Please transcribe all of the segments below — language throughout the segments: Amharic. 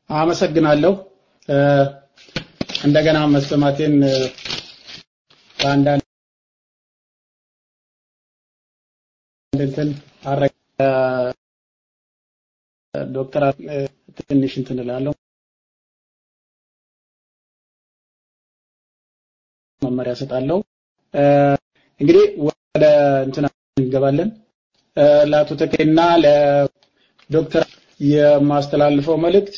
አመሰግናለሁ። እንደገና መሰማቴን በአንዳንድ እንትን አረ ዶክተር ትንሽ እንትን እላለሁ መመሪያ ሰጣለሁ። እንግዲህ ወደ እንትና እንገባለን። ለአቶ ተኬና ለዶክተር የማስተላልፈው መልእክት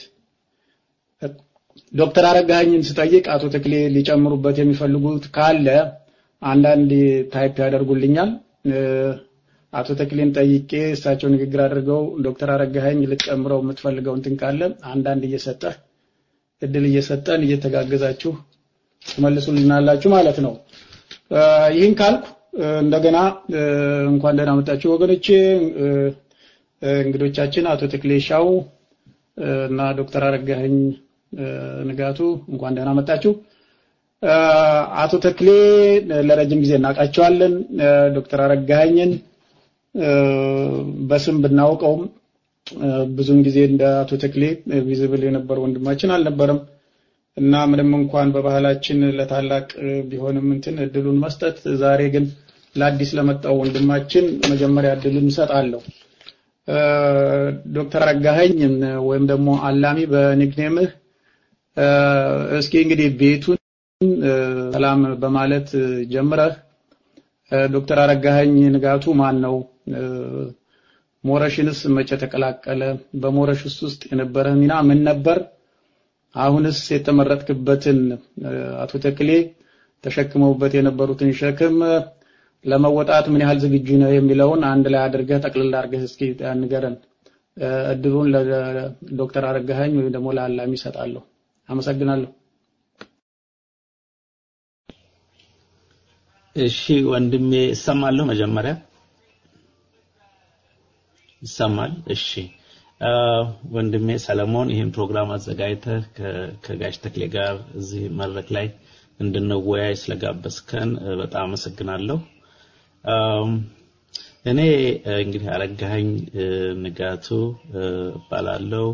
ዶክተር አረጋኸኝን ስጠይቅ አቶ ተክሌ ሊጨምሩበት የሚፈልጉት ካለ አንዳንድ ታይፕ ያደርጉልኛል። አቶ ተክሌን ጠይቄ እሳቸው ንግግር አድርገው ዶክተር አረጋኸኝ ልትጨምረው የምትፈልገው እንትን ካለ አንዳንድ እየሰጠህ እድል እየሰጠን እየተጋገዛችሁ ትመልሱልናላችሁ ማለት ነው። ይህን ካልኩ እንደገና እንኳን ደህና መጣችሁ ወገኖቼ። እንግዶቻችን አቶ ተክሌ ሻው እና ዶክተር አረጋኸኝ ንጋቱ እንኳን ደህና መጣችሁ። አቶ ተክሌ ለረጅም ጊዜ እናውቃቸዋለን። ዶክተር አረጋኸኝን በስም ብናውቀውም ብዙውን ጊዜ እንደ አቶ ተክሌ ቪዚብል የነበረ ወንድማችን አልነበረም እና ምንም እንኳን በባህላችን ለታላቅ ቢሆንም እንትን እድሉን መስጠት፣ ዛሬ ግን ለአዲስ ለመጣው ወንድማችን መጀመሪያ እድሉን እሰጣለሁ። ዶክተር አረጋኸኝ ወይም ደግሞ አላሚ በኒክኔምህ እስኪ እንግዲህ ቤቱን ሰላም በማለት ጀምረህ ዶክተር አረጋኸኝ ንጋቱ ማን ነው? ሞረሽንስ መቼ ተቀላቀለ? በሞረሽስ ውስጥ የነበረ ሚና ምን ነበር? አሁንስ የተመረጥክበትን አቶ ተክሌ ተሸክመውበት የነበሩትን ሸክም ለመወጣት ምን ያህል ዝግጁ ነው የሚለውን አንድ ላይ አድርገህ ጠቅልል አድርገህ እስኪ ንገረን። እድሉን ለዶክተር አረጋኸኝ ወይም ደግሞ ለአላሚ ይሰጣለሁ። አመሰግናለሁ። እሺ ወንድሜ እሰማለሁ። መጀመሪያ ይሰማል። እሺ ወንድሜ ሰለሞን ይህን ፕሮግራም አዘጋጅተህ ከጋሽ ተክሌ ጋር እዚህ መድረክ ላይ እንድንወያይ ስለጋበዝከን በጣም አመሰግናለሁ። እኔ እንግዲህ አረጋኸኝ ንጋቱ እባላለሁ።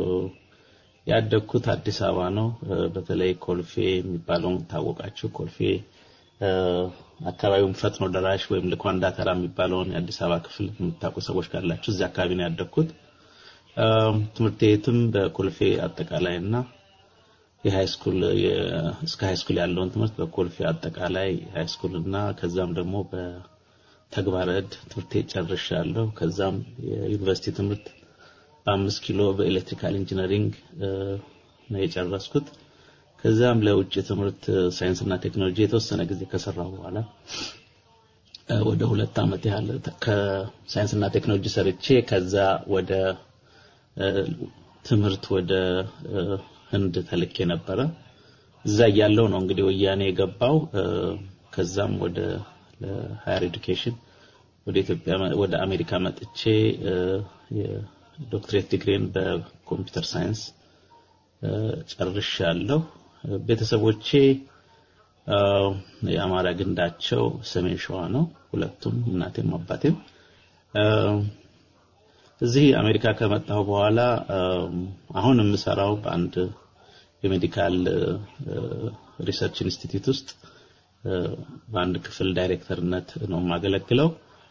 ያደግኩት አዲስ አበባ ነው። በተለይ ኮልፌ የሚባለውን ታወቃችሁ። ኮልፌ አካባቢውን ፈጥኖ ደራሽ ወይም ልኳንዳ ተራ የሚባለውን የአዲስ አበባ ክፍል የምታውቁ ሰዎች ካላችሁ እዚህ አካባቢ ነው ያደግኩት። ትምህርት ቤትም በኮልፌ አጠቃላይ እና የሃይ ስኩል እስከ ሃይ ስኩል ያለውን ትምህርት በኮልፌ አጠቃላይ ሃይ ስኩል እና ከዛም ደግሞ በተግባረ ዕድ ትምህርት ቤት ጨርሻለሁ። ከዛም የዩኒቨርሲቲ ትምህርት በአምስት ኪሎ በኤሌክትሪካል ኢንጂነሪንግ ነው የጨረስኩት። ከዛም ለውጭ ትምህርት ሳይንስና ቴክኖሎጂ የተወሰነ ጊዜ ከሰራሁ በኋላ ወደ ሁለት ዓመት ያህል ከሳይንስና ቴክኖሎጂ ሰርቼ ከዛ ወደ ትምህርት ወደ ህንድ ተልኬ ነበረ። እዛ እያለሁ ነው እንግዲህ ወያኔ የገባው። ከዛም ወደ ሃየር ኤዱኬሽን ወደ ኢትዮጵያ ወደ አሜሪካ መጥቼ የዶክትሬት ዲግሪን በኮምፒውተር ሳይንስ ጨርሻለሁ። ቤተሰቦቼ የአማራ ግንዳቸው ሰሜን ሸዋ ነው። ሁለቱም እናቴም አባቴም እዚህ አሜሪካ ከመጣሁ በኋላ አሁን የምሰራው በአንድ የሜዲካል ሪሰርች ኢንስቲትዩት ውስጥ በአንድ ክፍል ዳይሬክተርነት ነው የማገለግለው።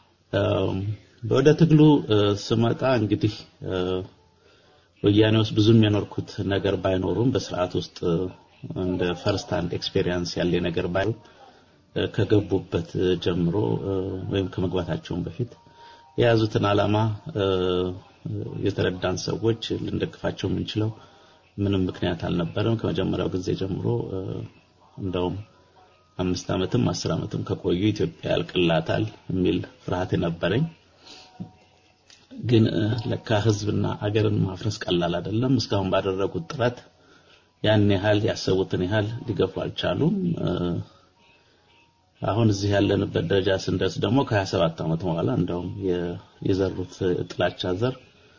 ወደ ትግሉ ስመጣ እንግዲህ ወያኔ ውስጥ ብዙም የኖርኩት ነገር ባይኖሩም በስርዓት ውስጥ እንደ ፈርስት ሃንድ ኤክስፔሪየንስ ያለ ነገር ባይኖር ከገቡበት ጀምሮ ወይም ከመግባታቸውን በፊት የያዙትን ዓላማ የተረዳን ሰዎች ልንደግፋቸው የምንችለው ምንም ምክንያት አልነበረም። ከመጀመሪያው ጊዜ ጀምሮ እንደውም አምስት ዓመትም አስር ዓመትም ከቆዩ ኢትዮጵያ ያልቅላታል የሚል ፍርሃት ነበረኝ። ግን ለካ ህዝብና አገርን ማፍረስ ቀላል አይደለም። እስካሁን ባደረጉት ጥረት ያን ያህል ያሰቡትን ያህል ሊገፉ አልቻሉም። አሁን እዚህ ያለንበት ደረጃ ስንደርስ ደግሞ ከ27 ዓመት በኋላ እንደውም የዘሩት ጥላቻ ዘር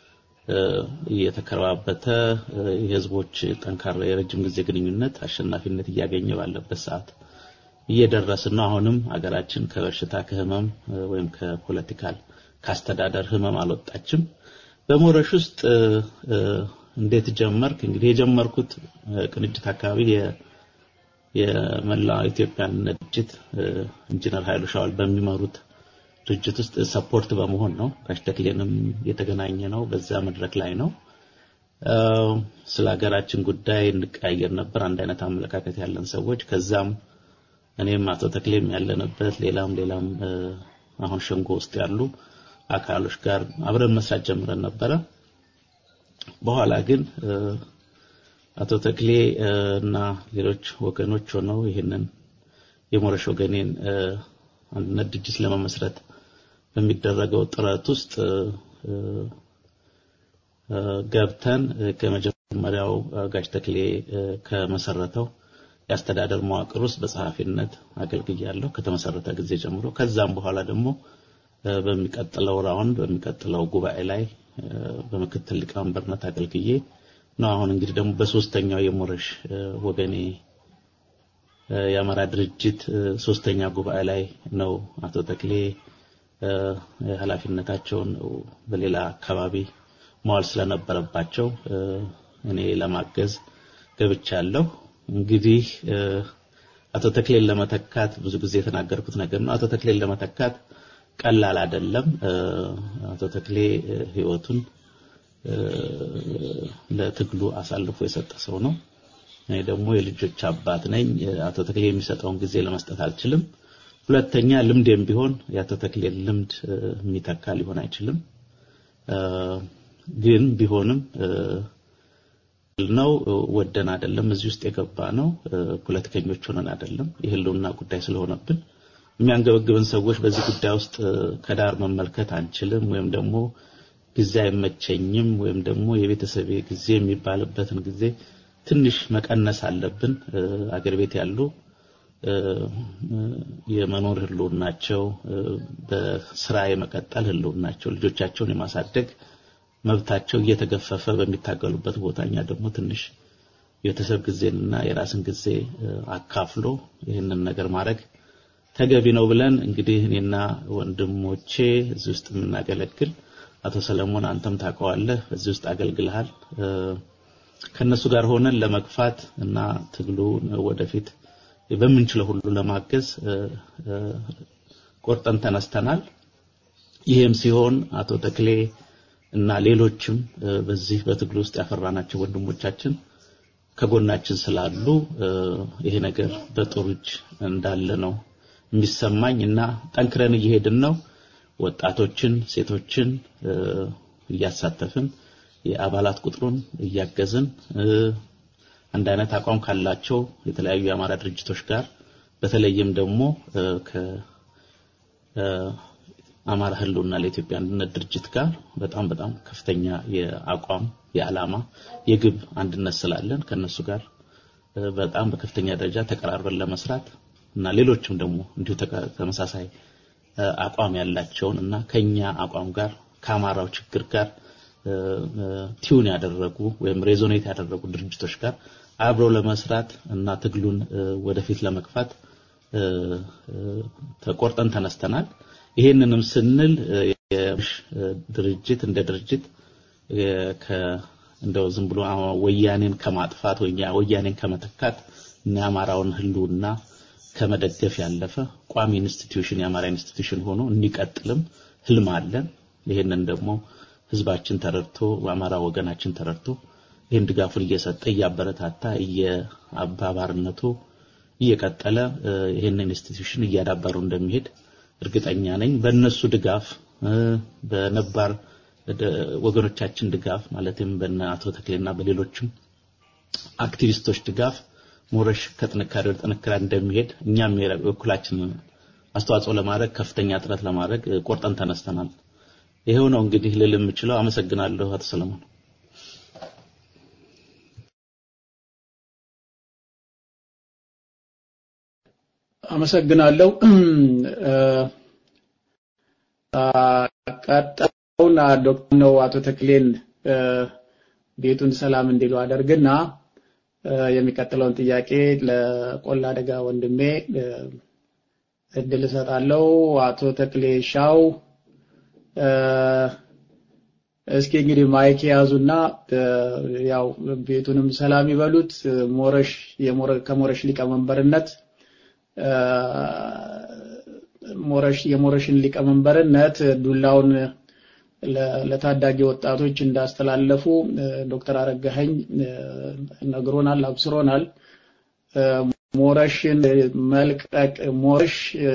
እየተከረባበተ የህዝቦች ጠንካራ የረጅም ጊዜ ግንኙነት አሸናፊነት እያገኘ ባለበት ሰዓት እየደረስን ነው። አሁንም ሀገራችን ከበሽታ ከህመም ወይም ከፖለቲካል ካስተዳደር ህመም አልወጣችም። በሞረሽ ውስጥ እንዴት ጀመርክ? እንግዲህ የጀመርኩት ቅንጅት አካባቢ የመላው ኢትዮጵያን ድርጅት ኢንጂነር ኃይሉ ሻውል በሚመሩት ድርጅት ውስጥ ሰፖርት በመሆን ነው። ጋሽ ተክሌንም የተገናኘ ነው በዛ መድረክ ላይ ነው። ስለ ሀገራችን ጉዳይ እንቀያየር ነበር፣ አንድ አይነት አመለካከት ያለን ሰዎች። ከዛም እኔም አቶ ተክሌም ያለንበት ሌላም ሌላም አሁን ሸንጎ ውስጥ ያሉ አካሎች ጋር አብረን መስራት ጀምረን ነበረ። በኋላ ግን አቶ ተክሌ እና ሌሎች ወገኖች ሆነው ይህንን የሞረሽ ወገኔን አንድነት ድርጅት ለመመስረት በሚደረገው ጥረት ውስጥ ገብተን ከመጀመሪያው ጋሽ ተክሌ ከመሰረተው የአስተዳደር መዋቅር ውስጥ በጸሐፊነት አገልግያለሁ ከተመሰረተ ጊዜ ጀምሮ። ከዛም በኋላ ደግሞ በሚቀጥለው ራውንድ በሚቀጥለው ጉባኤ ላይ በምክትል ሊቀመንበርነት አገልግዬ ነው። አሁን እንግዲህ ደግሞ በሶስተኛው የሞረሽ ወገኔ የአማራ ድርጅት ሶስተኛ ጉባኤ ላይ ነው አቶ ተክሌ ኃላፊነታቸውን በሌላ አካባቢ መዋል ስለነበረባቸው እኔ ለማገዝ ገብቻለሁ። እንግዲህ አቶ ተክሌን ለመተካት ብዙ ጊዜ የተናገርኩት ነገር ነው። አቶ ተክሌን ለመተካት ቀላል አይደለም። አቶ ተክሌ ህይወቱን ለትግሉ አሳልፎ የሰጠ ሰው ነው። እኔ ደግሞ የልጆች አባት ነኝ። አቶ ተክሌ የሚሰጠውን ጊዜ ለመስጠት አልችልም። ሁለተኛ ልምዴም ቢሆን የአቶ ተክሌን ልምድ የሚተካ ሊሆን አይችልም። ግን ቢሆንም ነው ወደን አይደለም እዚህ ውስጥ የገባ ነው። ፖለቲከኞች ሆነን አይደለም። የህልውና ጉዳይ ስለሆነብን የሚያንገበግብን ሰዎች በዚህ ጉዳይ ውስጥ ከዳር መመልከት አንችልም፣ ወይም ደግሞ ጊዜ አይመቸኝም፣ ወይም ደግሞ የቤተሰቤ ጊዜ የሚባልበትን ጊዜ ትንሽ መቀነስ አለብን። አገር ቤት ያሉ የመኖር ህልውናቸው፣ በስራ የመቀጠል ህልውናቸው፣ ልጆቻቸውን የማሳደግ መብታቸው እየተገፈፈ በሚታገሉበት ቦታ እኛ ደግሞ ትንሽ የቤተሰብ ጊዜንና የራስን ጊዜ አካፍሎ ይህንን ነገር ማድረግ ተገቢ ነው ብለን እንግዲህ እኔና ወንድሞቼ እዚህ ውስጥ የምናገለግል አቶ ሰለሞን አንተም ታውቀዋለህ፣ እዚህ ውስጥ አገልግልሃል። ከነሱ ጋር ሆነን ለመግፋት እና ትግሉ ወደፊት በምንችለው ሁሉ ለማገዝ ቆርጠን ተነስተናል። ይህም ሲሆን አቶ ተክሌ እና ሌሎችም በዚህ በትግሉ ውስጥ ያፈራናቸው ወንድሞቻችን ከጎናችን ስላሉ ይሄ ነገር በጥሩ እጅ እንዳለ ነው የሚሰማኝ እና ጠንክረን እየሄድን ነው። ወጣቶችን፣ ሴቶችን እያሳተፍን የአባላት ቁጥሩን እያገዝን አንድ አይነት አቋም ካላቸው የተለያዩ የአማራ ድርጅቶች ጋር በተለይም ደግሞ ከአማራ ህልውና ለኢትዮጵያ አንድነት ድርጅት ጋር በጣም በጣም ከፍተኛ የአቋም የዓላማ የግብ አንድነት ስላለን ከነሱ ጋር በጣም በከፍተኛ ደረጃ ተቀራርበን ለመስራት እና ሌሎችም ደግሞ እንዲሁ ተመሳሳይ አቋም ያላቸውን እና ከኛ አቋም ጋር ከአማራው ችግር ጋር ቲዩን ያደረጉ ወይም ሬዞኔት ያደረጉ ድርጅቶች ጋር አብረው ለመስራት እና ትግሉን ወደፊት ለመግፋት ተቆርጠን ተነስተናል። ይሄንንም ስንል ድርጅት እንደ ድርጅት እንደው ዝም ብሎ ወያኔን ከማጥፋት ወያኔን ከመተካት እና የአማራውን ህልውና ከመደገፍ ያለፈ ቋሚ ኢንስቲትዩሽን የአማራ ኢንስቲትዩሽን ሆኖ እንዲቀጥልም ህልም አለን። ይሄንን ደግሞ ህዝባችን ተረድቶ በአማራ ወገናችን ተረድቶ ይህን ድጋፉን እየሰጠ እያበረታታ እየአባባርነቱ እየቀጠለ ይህንን ኢንስቲትዩሽን እያዳበሩ እንደሚሄድ እርግጠኛ ነኝ። በእነሱ ድጋፍ በነባር ወገኖቻችን ድጋፍ ማለትም በነ አቶ ተክሌና በሌሎችም አክቲቪስቶች ድጋፍ ሞረሽ ከጥንካሬ ወደ ጥንካሬ እንደሚሄድ እኛም የበኩላችንን አስተዋጽኦ ለማድረግ ከፍተኛ ጥረት ለማድረግ ቆርጠን ተነስተናል። ይሄው ነው እንግዲህ ልል የምችለው። አመሰግናለሁ አቶ ሰለሞን። አመሰግናለሁ። ቀጣዩን ዶክተር ነው አቶ ተክሌን ቤቱን ሰላም እንዲሉ አደርግና የሚቀጥለውን ጥያቄ ለቆላ አደጋ ወንድሜ እድል እሰጣለሁ። አቶ ተክሌ ሻው እስኪ እንግዲህ ማይክ የያዙና ያው ቤቱንም ሰላም ይበሉት። ሞረሽ ከሞረሽ ሊቀመንበርነት ሞረሽ የሞረሽን ሊቀመንበርነት ዱላውን ለታዳጊ ወጣቶች እንዳስተላለፉ ዶክተር አረጋኸኝ ነግሮናል፣ አብስሮናል። ሞረሽን መልቀቅ ሞረሽ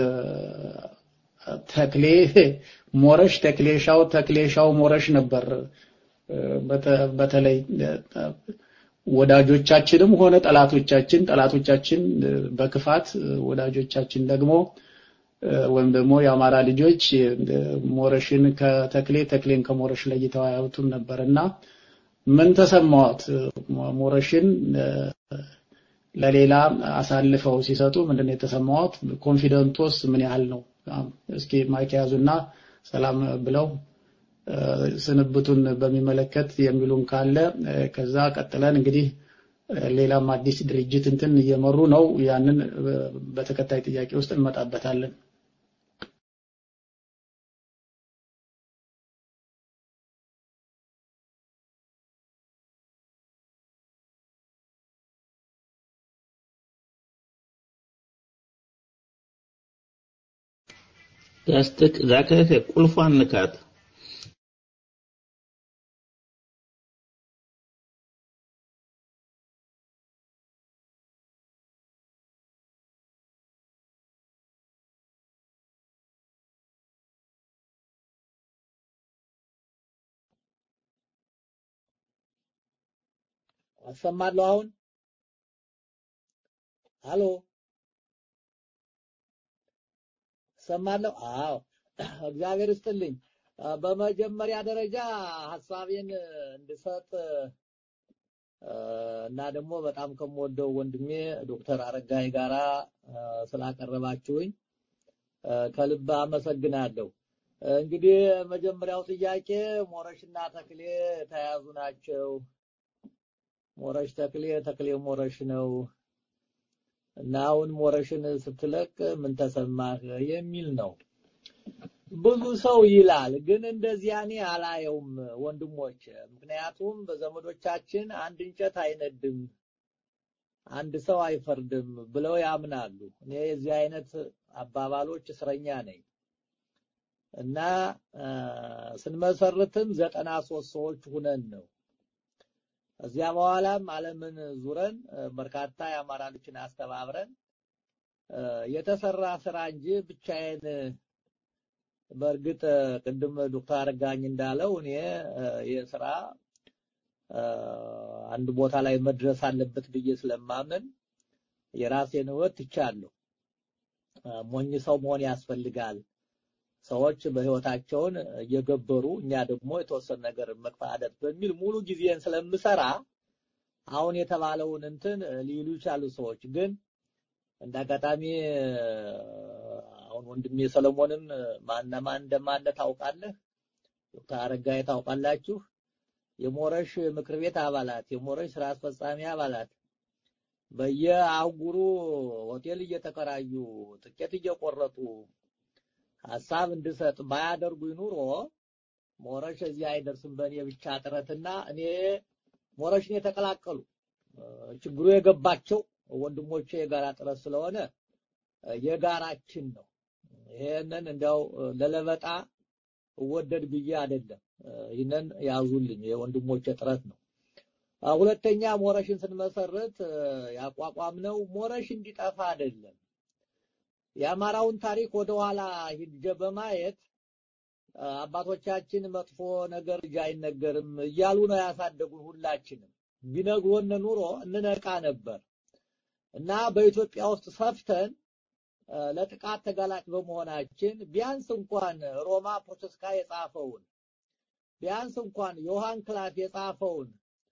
ተክሌ ሞረሽ ተክሌሻው ተክሌሻው ሞረሽ ነበር። በተለይ ወዳጆቻችንም ሆነ ጠላቶቻችን ጠላቶቻችን በክፋት ወዳጆቻችን ደግሞ ወይም ደግሞ የአማራ ልጆች ሞረሽን ከተክሌ ተክሌን ከሞረሽ ለይተው አያዩትም ነበርና ምን ተሰማዎት? ሞረሽን ለሌላ አሳልፈው ሲሰጡ ምንድን ነው የተሰማዎት? ኮንፊደንቶስ ምን ያህል ነው? እስኪ ማይክ ያዙና ሰላም ብለው ስንብቱን በሚመለከት የሚሉን ካለ ከዛ ቀጥለን እንግዲህ ሌላም አዲስ ድርጅት እንትን እየመሩ ነው። ያንን በተከታይ ጥያቄ ውስጥ እንመጣበታለን። ያስተክ ዛከከ ቁልፏን ንካት። አሰማለሁ አሁን አሎ ሰማለሁ። አዎ እግዚአብሔር ይስጥልኝ። በመጀመሪያ ደረጃ ሀሳቤን እንድሰጥ እና ደግሞ በጣም ከምወደው ወንድሜ ዶክተር አረጋይ ጋራ ስላቀረባችሁኝ ከልብ አመሰግናለሁ። እንግዲህ መጀመሪያው ጥያቄ ሞረሽና ተክሌ የተያዙ ናቸው። ሞረሽ ተክሌ፣ ተክሌ ሞረሽ ነው እና አሁን ሞረሽን ስትለቅ ምን ተሰማህ የሚል ነው። ብዙ ሰው ይላል፣ ግን እንደዚያ እኔ አላየውም ወንድሞች። ምክንያቱም በዘመዶቻችን አንድ እንጨት አይነድም፣ አንድ ሰው አይፈርድም ብለው ያምናሉ። እኔ የዚህ አይነት አባባሎች እስረኛ ነኝ እና ስንመሰርትም ዘጠና ሶስት ሰዎች ሁነን ነው እዚያ በኋላም ዓለምን ዙረን በርካታ የአማራ ልጆችን አስተባብረን የተሰራ ስራ እንጂ ብቻዬን በእርግጥ ቅድም ዶክተር አረጋኝ እንዳለው እኔ የስራ አንድ ቦታ ላይ መድረስ አለበት ብዬ ስለማምን የራሴን ህይወት ትቻለሁ። ሞኝ ሰው መሆን ያስፈልጋል። ሰዎች በህይወታቸውን እየገበሩ እኛ ደግሞ የተወሰነ ነገር መቅፋደት በሚል ሙሉ ጊዜን ስለምሰራ አሁን የተባለውን እንትን ሊሉ ይቻሉ ሰዎች ግን እንደ አጋጣሚ አሁን ወንድሜ ሰለሞንም ማነማን እንደማነ ታውቃለህ፣ ዶክተር አረጋይ ታውቃላችሁ። የሞረሽ ምክር ቤት አባላት፣ የሞረሽ ስራ አስፈጻሚ አባላት በየአህጉሩ ሆቴል እየተከራዩ ትኬት እየቆረጡ ሀሳብ እንድሰጥ ባያደርጉኝ ኑሮ ሞረሽ እዚህ አይደርስም በእኔ ብቻ ጥረትና እኔ ሞረሽን የተቀላቀሉ ችግሩ የገባቸው ወንድሞቼ የጋራ ጥረት ስለሆነ የጋራችን ነው። ይሄንን እንዲያው ለለበጣ እወደድ ብዬ አይደለም። ይህንን ያዙልኝ፣ የወንድሞቼ ጥረት ነው። ሁለተኛ ሞረሽን ስንመሰርት ያቋቋምነው ሞረሽ እንዲጠፋ አይደለም። የአማራውን ታሪክ ወደኋላ ሂጄ በማየት አባቶቻችን መጥፎ ነገር ልጅ አይነገርም እያሉ ነው ያሳደጉን። ሁላችንም ቢነግሮን ኑሮ እንነቃ ነበር እና በኢትዮጵያ ውስጥ ሰፍተን ለጥቃት ተጋላጭ በመሆናችን ቢያንስ እንኳን ሮማ ፕሮቴስካ የጻፈውን ቢያንስ እንኳን ዮሐን ክላፍ የጻፈውን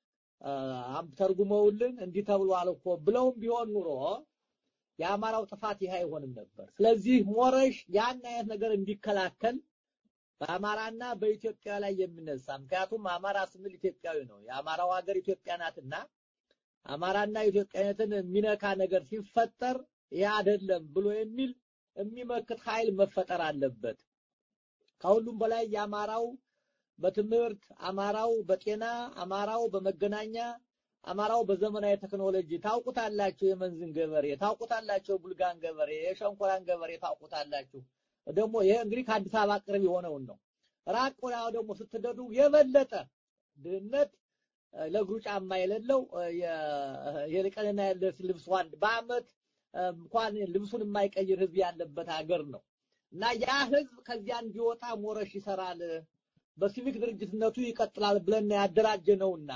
ተርጉመውልን እንዲህ ተብሏል እኮ ብለውም ቢሆን ኑሮ የአማራው ጥፋት ይህ አይሆንም ነበር። ስለዚህ ሞረሽ ያን አይነት ነገር እንዲከላከል በአማራና በኢትዮጵያ ላይ የሚነሳ ምክንያቱም አማራ ስንል ኢትዮጵያዊ ነው። የአማራው ሀገር ኢትዮጵያ ናትና አማራና ኢትዮጵያዊነትን የሚነካ ነገር ሲፈጠር ይህ አይደለም ብሎ የሚል የሚመክት ኃይል መፈጠር አለበት። ከሁሉም በላይ የአማራው በትምህርት አማራው በጤና አማራው በመገናኛ አማራው በዘመናዊ ቴክኖሎጂ ታውቁታላችሁ። የመንዝን ገበሬ ታውቁታላችሁ። የቡልጋን ገበሬ፣ የሸንኮራን ገበሬ ታውቁታላችሁ። ደግሞ ይሄ እንግዲህ ከአዲስ አበባ ቅርብ የሆነውን ነው። ራቅ ወዲያው ደግሞ ስትደዱ የበለጠ ድህነት ለእግሩ ጫማ የሌለው የቀንና የሌሊት ልብስ ዋንድ በአመት እንኳን ልብሱን የማይቀይር ህዝብ ያለበት ሀገር ነው እና ያ ህዝብ ከዚያ እንዲወጣ ሞረሽ ይሰራል፣ በሲቪክ ድርጅትነቱ ይቀጥላል ብለን ያደራጀ ነውና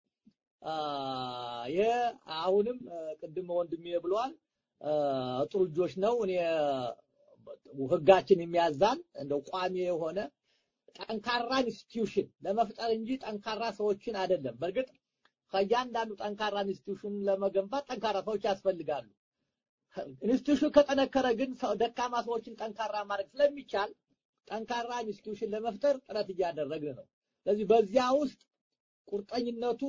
ይሄ አሁንም ቅድም ወንድሜ ብሏል። ጥሩ ልጆች ነው። እኔ ህጋችን የሚያዛን እንደው ቋሚ የሆነ ጠንካራ ኢንስቲትዩሽን ለመፍጠር እንጂ ጠንካራ ሰዎችን አይደለም። በእርግጥ ከእያንዳንዱ ጠንካራ ኢንስቲትዩሽን ለመገንባት ጠንካራ ሰዎች ያስፈልጋሉ። ኢንስቲትዩሽን ከጠነከረ ግን ደካማ ሰዎችን ጠንካራ ማድረግ ስለሚቻል ጠንካራ ኢንስቲትዩሽን ለመፍጠር ጥረት እያደረግን ነው። ስለዚህ በዚያ ውስጥ ቁርጠኝነቱ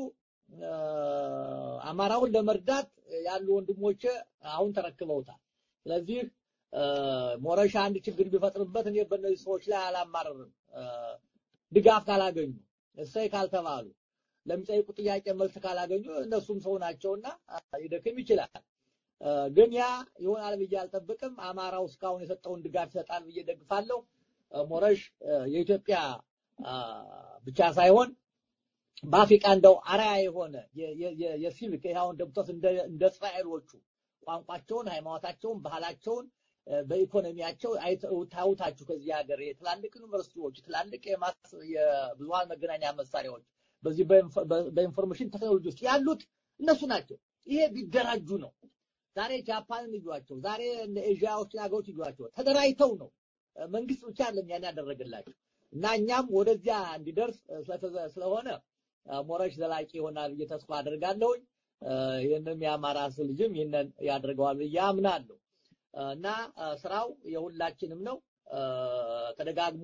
አማራውን ለመርዳት ያሉ ወንድሞቼ አሁን ተረክበውታል። ስለዚህ ሞረሻ አንድ ችግር ቢፈጥርበት እኔ በእነዚህ ሰዎች ላይ አላማረርም። ድጋፍ ካላገኙ እሰይ ካልተባሉ ለሚጠይቁ ጥያቄ መልስ ካላገኙ እነሱም ሰው ናቸውና ይደክም ይችላል። ግን ያ ይሆናል ብዬ አልጠብቅም። አማራው እስካሁን የሰጠውን ድጋፍ ይሰጣል ብዬ ደግፋለሁ። ሞረሽ የኢትዮጵያ ብቻ ሳይሆን በአፍሪካ እንደው አርአያ የሆነ የሲቪክ ይሁን ደብቶስ እንደ እስራኤሎቹ ቋንቋቸውን፣ ሃይማኖታቸውን፣ ባህላቸውን በኢኮኖሚያቸው ታውታችሁ ከዚህ ሀገር የትላልቅ ዩኒቨርሲቲዎች፣ ትላልቅ የብዙሃን መገናኛ መሳሪያዎች በዚህ በኢንፎርሜሽን ቴክኖሎጂ ውስጥ ያሉት እነሱ ናቸው። ይሄ ቢደራጁ ነው። ዛሬ ጃፓንን እዩዋቸው፣ ዛሬ ኤዥያዎችን ሀገሮች እዩዋቸው። ተደራጅተው ነው መንግስት ብቻ አይደለም ያን ያደረገላቸው እና እኛም ወደዚያ እንዲደርስ ስለሆነ ሞረሽ ዘላቂ ይሆናል ብዬ ተስፋ አደርጋለሁኝ። ይህንም የአማራ ልጅም ይህንን ያደርገዋል ብዬ አምናለሁ እና ስራው የሁላችንም ነው። ተደጋግሞ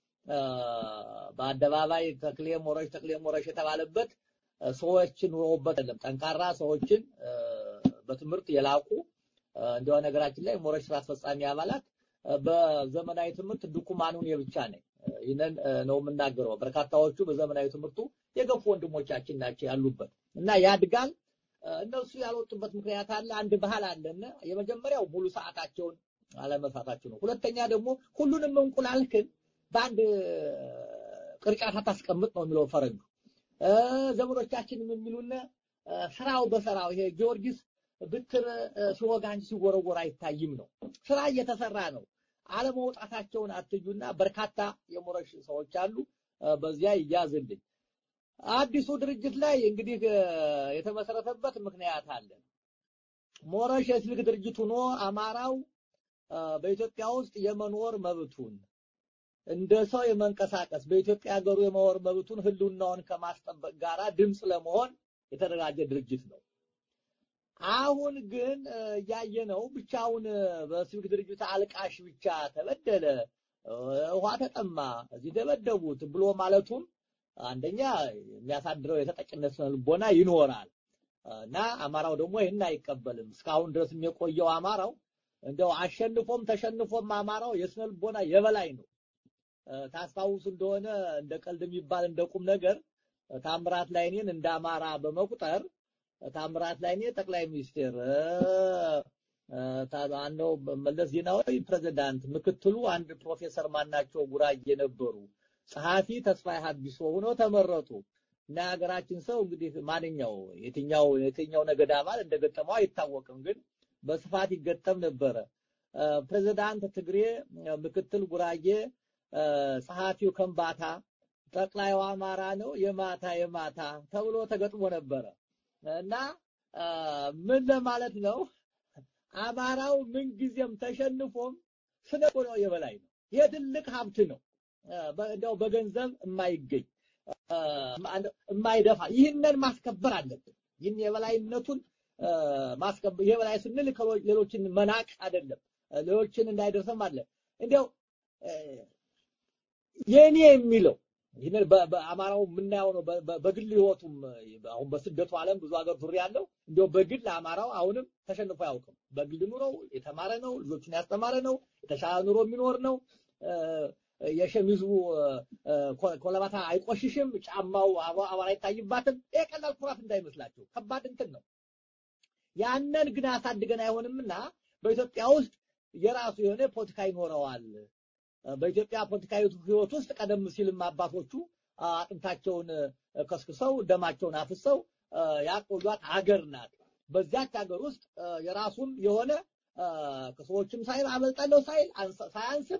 በአደባባይ ተክሌ ሞረሽ ተክሌ ሞረሽ የተባለበት ሰዎችን ኑሮበት አይደለም። ጠንካራ ሰዎችን በትምህርት የላቁ እንደው ነገራችን ላይ ሞረሽ ስራ አስፈጻሚ አባላት በዘመናዊ ትምህርት ድኩማኑን የብቻ ነኝ። ይህንን ነው የምናገረው። በርካታዎቹ በዘመናዊ ትምህርቱ የገፉ ወንድሞቻችን ናቸው ያሉበት እና ያድጋል። እነሱ ያልወጡበት ምክንያት አለ። አንድ ባህል አለና የመጀመሪያው ሙሉ ሰዓታቸውን አለመስራታቸው ነው። ሁለተኛ ደግሞ ሁሉንም እንቁላልክን በአንድ ቅርጫት አታስቀምጥ ነው የሚለው ፈረንጁ። ዘመዶቻችንም የሚሉን ስራው በስራው ይሄ ጊዮርጊስ ብትር ሲወጋ እንጂ ሲወረወር አይታይም ነው። ስራ እየተሰራ ነው። አለመውጣታቸውን አትዩና በርካታ የሞረሽ ሰዎች አሉ። በዚያ ይያዝልኝ። አዲሱ ድርጅት ላይ እንግዲህ የተመሰረተበት ምክንያት አለ። ሞረሽ የሲቪክ ድርጅት ሆኖ አማራው በኢትዮጵያ ውስጥ የመኖር መብቱን እንደ ሰው የመንቀሳቀስ በኢትዮጵያ ሀገሩ የመኖር መብቱን ህልውናውን ከማስጠበቅ ጋራ ድምፅ ለመሆን የተደራጀ ድርጅት ነው። አሁን ግን እያየነው ብቻውን በሲቪክ ድርጅት አልቃሽ ብቻ ተበደለ፣ ውሃ ተጠማ፣ እዚህ ደበደቡት ብሎ ማለቱም አንደኛ የሚያሳድረው የተጠቂነት ስነ ልቦና ይኖራል እና አማራው ደግሞ ይህን አይቀበልም። እስካሁን ድረስ የቆየው አማራው እንደው አሸንፎም ተሸንፎም አማራው የስነ ልቦና የበላይ ነው። ታስታውሱ እንደሆነ እንደ ቀልድ የሚባል እንደ ቁም ነገር ታምራት ላይኔን እንደ አማራ በመቁጠር ታምራት ላይኔ ጠቅላይ ሚኒስቴር ታባነው መለስ ዜናዊ ፕሬዝዳንት፣ ምክትሉ አንድ ፕሮፌሰር ማናቸው ጉራጌ ነበሩ። ጸሐፊ ተስፋዬ ሀዲሶ ሆነው ተመረጡ እና የሀገራችን ሰው እንግዲህ ማንኛው የትኛው የትኛው ነገድ አባል እንደገጠመው አይታወቅም፣ ግን በስፋት ይገጠም ነበረ። ፕሬዝዳንት ትግሬ፣ ምክትል ጉራጌ፣ ጸሐፊው ከምባታ፣ ጠቅላዩ አማራ ነው የማታ የማታ ተብሎ ተገጥሞ ነበረ እና ምን ለማለት ነው? አማራው ምንጊዜም ተሸንፎም ስነ ልቦናው የበላይ ነው። ይሄ ትልቅ ሀብት ነው። እንደው በገንዘብ የማይገኝ የማይደፋ ይህንን ማስከበር አለብን። ይህን የበላይነቱን ማስከበር የበላይ ስንል ሌሎችን መናቅ አይደለም፣ ሌሎችን እንዳይደርስም አለ እንዲያው የኔ የሚለው ይህንን በአማራው የምናየው ነው። በግል ህይወቱም አሁን በስደቱ ዓለም ብዙ ሀገር ዙሪያ ያለው እንዲያው በግል አማራው አሁንም ተሸንፎ አያውቅም። በግል ኑሮው የተማረ ነው፣ ልጆቹን ያስተማረ ነው፣ የተሻለ ኑሮ የሚኖር ነው። የሸሚዙ ኮለባታ አይቆሽሽም፣ ጫማው አቧራ አይታይባትም። ይሄ ቀላል ኩራት እንዳይመስላችሁ ከባድ እንትን ነው። ያንን ግን አሳድገን አይሆንምና በኢትዮጵያ ውስጥ የራሱ የሆነ ፖለቲካ ይኖረዋል። በኢትዮጵያ ፖለቲካዊ ህይወት ውስጥ ቀደም ሲልም አባቶቹ አጥንታቸውን ከስክሰው ደማቸውን አፍሰው ያቆዩት ሀገር ናት። በዚያች ሀገር ውስጥ የራሱን የሆነ ከሰዎችም ሳይል አመልጣለሁ ሳይል ሳያንስም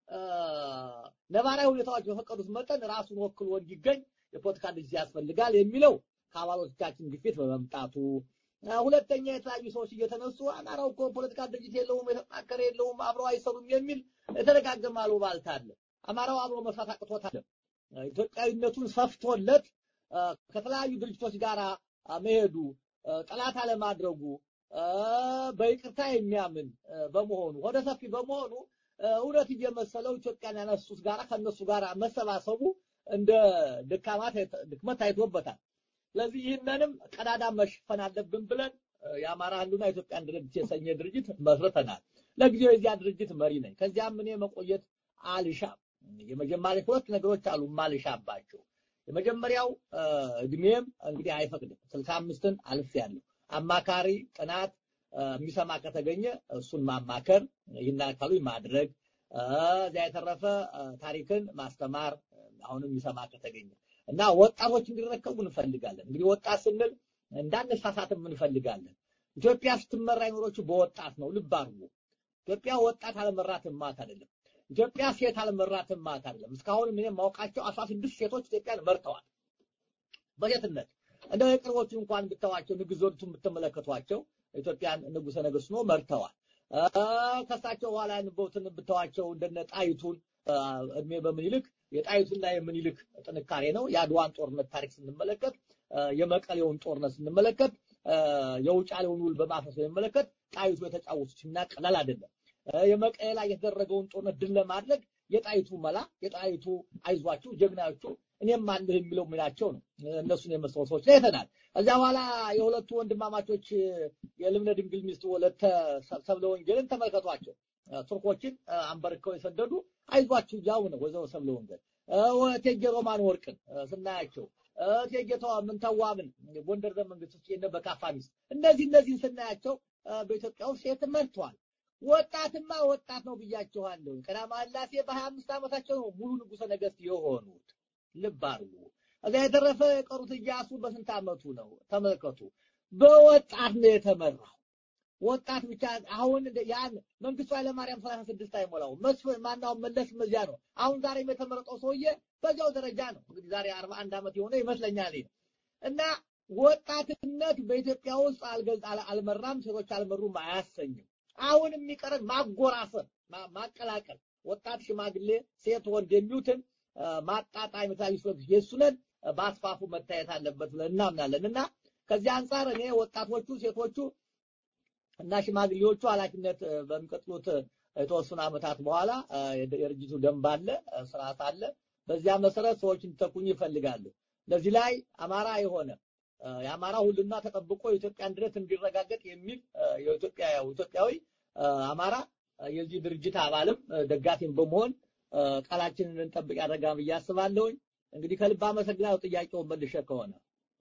ነባራዊ ሁኔታዎች በፈቀዱት መጠን ራሱን ወክሎ እንዲገኝ የፖለቲካ ድርጅት ያስፈልጋል የሚለው ከአባሎቻችን ግፊት በመምጣቱ ሁለተኛ የተለያዩ ሰዎች እየተነሱ አማራው እኮ ፖለቲካ ድርጅት የለውም፣ የተጠናከረ የለውም፣ አብረው አይሰሩም የሚል የተደጋገመ አሉባልታ አለ። አማራው አብሮ መስራት አቅቶታል። ኢትዮጵያዊነቱን ሰፍቶለት ከተለያዩ ድርጅቶች ጋር መሄዱ ጠላት አለማድረጉ በይቅርታ የሚያምን በመሆኑ ወደ ሰፊ በመሆኑ እውነት እየመሰለው ኢትዮጵያን ያነሱት ጋራ ከነሱ ጋር መሰባሰቡ እንደ ድካማ ድክመት ታይቶበታል። ስለዚህ ይህንንም ቀዳዳ መሽፈን አለብን ብለን የአማራ ህሉና ኢትዮጵያን ድርጅት የሰኘ ድርጅት መስርተናል። ለጊዜው የዚያ ድርጅት መሪ ነኝ። ከዚያም እኔ መቆየት አልሻም። የመጀመሪያ ሁለት ነገሮች አሉ ማልሻባቸው። የመጀመሪያው እድሜም እንግዲህ አይፈቅድም። ስልሳ አምስትን አልፌያለሁ። አማካሪ ጥናት የሚሰማ ከተገኘ እሱን ማማከር ይህን አካሉ ማድረግ እዚያ የተረፈ ታሪክን ማስተማር አሁንም የሚሰማ ከተገኘ እና ወጣቶች እንዲረከቡ እንፈልጋለን። እንግዲህ ወጣት ስንል እንዳነሳሳትም እንፈልጋለን። ኢትዮጵያ ስትመራ የኖረችው በወጣት ነው። ልብ አድርጉ። ኢትዮጵያ ወጣት አለመራትም ማለት አይደለም። ኢትዮጵያ ሴት አለመራትም ማለት አይደለም። እስካሁን እኔ የማውቃቸው አስራ ስድስት ሴቶች ኢትዮጵያን መርተዋል በሴትነት እንደው የቅርቦቹ እንኳን ብተዋቸው ንጉሥ ዘውዲቱን ብትመለከቷቸው ኢትዮጵያን ንጉሠ ነገሥት ነው መርተዋል። ከሳቸው በኋላ ያንበውትን ብተዋቸው እንደነ ጣይቱን እድሜ በምኒልክ የጣይቱና የምኒልክ ጥንካሬ ነው። የአድዋን ጦርነት ታሪክ ስንመለከት፣ የመቀሌውን ጦርነት ስንመለከት፣ የውጫሌውን ውል በማፍረስ ስንመለከት ጣይቱ የተጫወቱት እና ቀላል አይደለም። የመቀሌ ላይ የተደረገውን ጦርነት ድል ለማድረግ የጣይቱ መላ የጣይቱ አይዟችሁ ጀግናዎቹ እኔም አለህ የሚለው ሚናቸው ነው። እነሱን የመሰሉ ሰዎች ላይ አይተናል። ከዚያ በኋላ የሁለቱ ወንድማማቾች የልብነ ድንግል ሚስት ወለተ ሰብለ ወንጌልን ተመልከቷቸው። ቱርኮችን አንበርክከው የሰደዱ አይዟችሁ ያው ነው ወይዘሮ ሰብለ ወንጌል። እቴጌ ሮማን ወርቅን ስናያቸው እቴጌ ምንተዋብን ጎንደር ዘመንግስት ውስጥ የነ በካፋ ሚስት እነዚህ እነዚህን ስናያቸው በኢትዮጵያ ውስጥ ሴት መርተዋል። ወጣትማ ወጣት ነው ብያቸዋለሁ። ቀዳማዊ ሥላሴ በሀያ አምስት ዓመታቸው ነው ሙሉ ንጉሠ ነገሥት የሆኑት። ልብ አድርጉ። እዚያ የተረፈ የቀሩት እያሱ በስንት ዓመቱ ነው? ተመልከቱ። በወጣት ነው የተመራው። ወጣት ብቻ አሁን ያን መንግስቱ ኃይለማርያም ሰላሳ ስድስት አይሞላው መስፍን ማናው መለስ መዚያ ነው። አሁን ዛሬም የተመረጠው ሰውዬ በዚያው ደረጃ ነው። እንግዲህ ዛሬ አርባ አንድ ዓመት የሆነ ይመስለኛል እና ወጣትነት በኢትዮጵያ ውስጥ አልገዝ አልመራም፣ ሴቶች አልመሩም አያሰኝም። አሁን የሚቀረን ማጎራሰብ፣ ማቀላቀል ወጣት፣ ሽማግሌ፣ ሴት፣ ወንድ የሚሉትን ማጣጣም የተለያዩ ሰዎች የእሱነን በአስፋፉ መታየት አለበት ብለን እናምናለን እና ከዚህ አንጻር እኔ ወጣቶቹ፣ ሴቶቹ እና ሽማግሌዎቹ ኃላፊነት በሚቀጥሉት የተወሰኑ ዓመታት በኋላ የድርጅቱ ደንብ አለ፣ ስርዓት አለ። በዚያ መሰረት ሰዎች እንዲተኩኝ ይፈልጋሉ። ለዚህ ላይ አማራ የሆነ የአማራ ሁሉና ተጠብቆ የኢትዮጵያ አንድነት እንዲረጋገጥ የሚል የኢትዮጵያ ኢትዮጵያዊ አማራ የዚህ ድርጅት አባልም ደጋፊም በመሆን ቃላችንን እንጠብቅ ያደርጋል ብዬ አስባለሁኝ። እንግዲህ ከልብ አመሰግናለሁ። ጥያቄውን መልሼ ከሆነ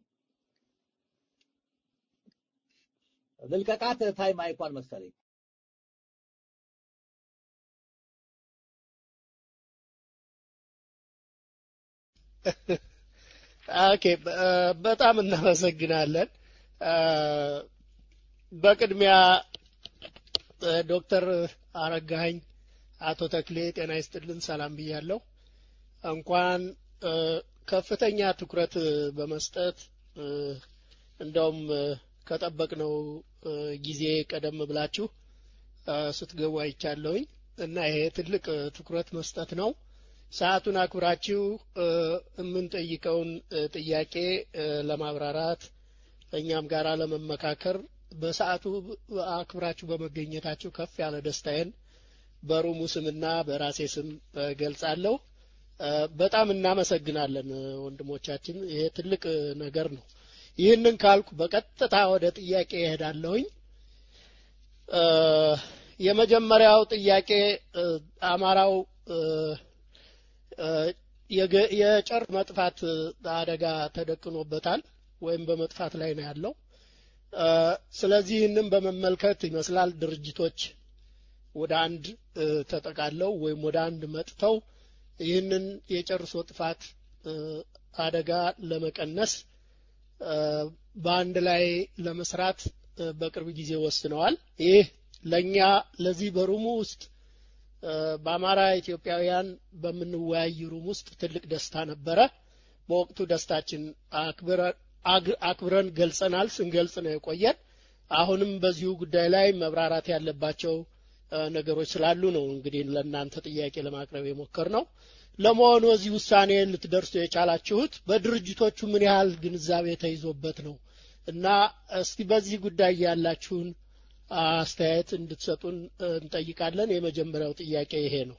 ልልቀቃት ታይም አይኳን መሰለኝ። ኦኬ፣ በጣም እናመሰግናለን። በቅድሚያ ዶክተር አረጋኸኝ አቶ ተክሌ ጤና ይስጥልን፣ ሰላም ብያለሁ። እንኳን ከፍተኛ ትኩረት በመስጠት እንደውም ከጠበቅነው ጊዜ ቀደም ብላችሁ ስትገቡ አይቻለሁኝ እና ይሄ ትልቅ ትኩረት መስጠት ነው። ሰዓቱን አክብራችሁ የምንጠይቀውን ጥያቄ ለማብራራት እኛም ጋር ለመመካከር በሰዓቱ አክብራችሁ በመገኘታችሁ ከፍ ያለ ደስታዬን በሩሙ ስምና በራሴ ስም ገልጻለሁ። በጣም እናመሰግናለን ወንድሞቻችን። ይሄ ትልቅ ነገር ነው። ይህንን ካልኩ በቀጥታ ወደ ጥያቄ እሄዳለሁኝ። የመጀመሪያው ጥያቄ አማራው የጨርቅ መጥፋት አደጋ ተደቅኖበታል ወይም በመጥፋት ላይ ነው ያለው። ስለዚህ ይህንን በመመልከት ይመስላል ድርጅቶች ወደ አንድ ተጠቃለው ወይም ወደ አንድ መጥተው ይህንን የጨርሶ ጥፋት አደጋ ለመቀነስ በአንድ ላይ ለመስራት በቅርብ ጊዜ ወስነዋል። ይህ ለኛ ለዚህ በሩሙ ውስጥ በአማራ ኢትዮጵያውያን በምንወያይ ሩም ውስጥ ትልቅ ደስታ ነበረ። በወቅቱ ደስታችን አክብረን ገልጸናል። ስንገልጽ ነው የቆየን። አሁንም በዚሁ ጉዳይ ላይ መብራራት ያለባቸው ነገሮች ስላሉ ነው እንግዲህ ለእናንተ ጥያቄ ለማቅረብ የሞከር ነው። ለመሆኑ እዚህ ውሳኔ ልትደርሱ የቻላችሁት በድርጅቶቹ ምን ያህል ግንዛቤ ተይዞበት ነው እና እስቲ በዚህ ጉዳይ ያላችሁን አስተያየት እንድትሰጡን እንጠይቃለን። የመጀመሪያው ጥያቄ ይሄ ነው።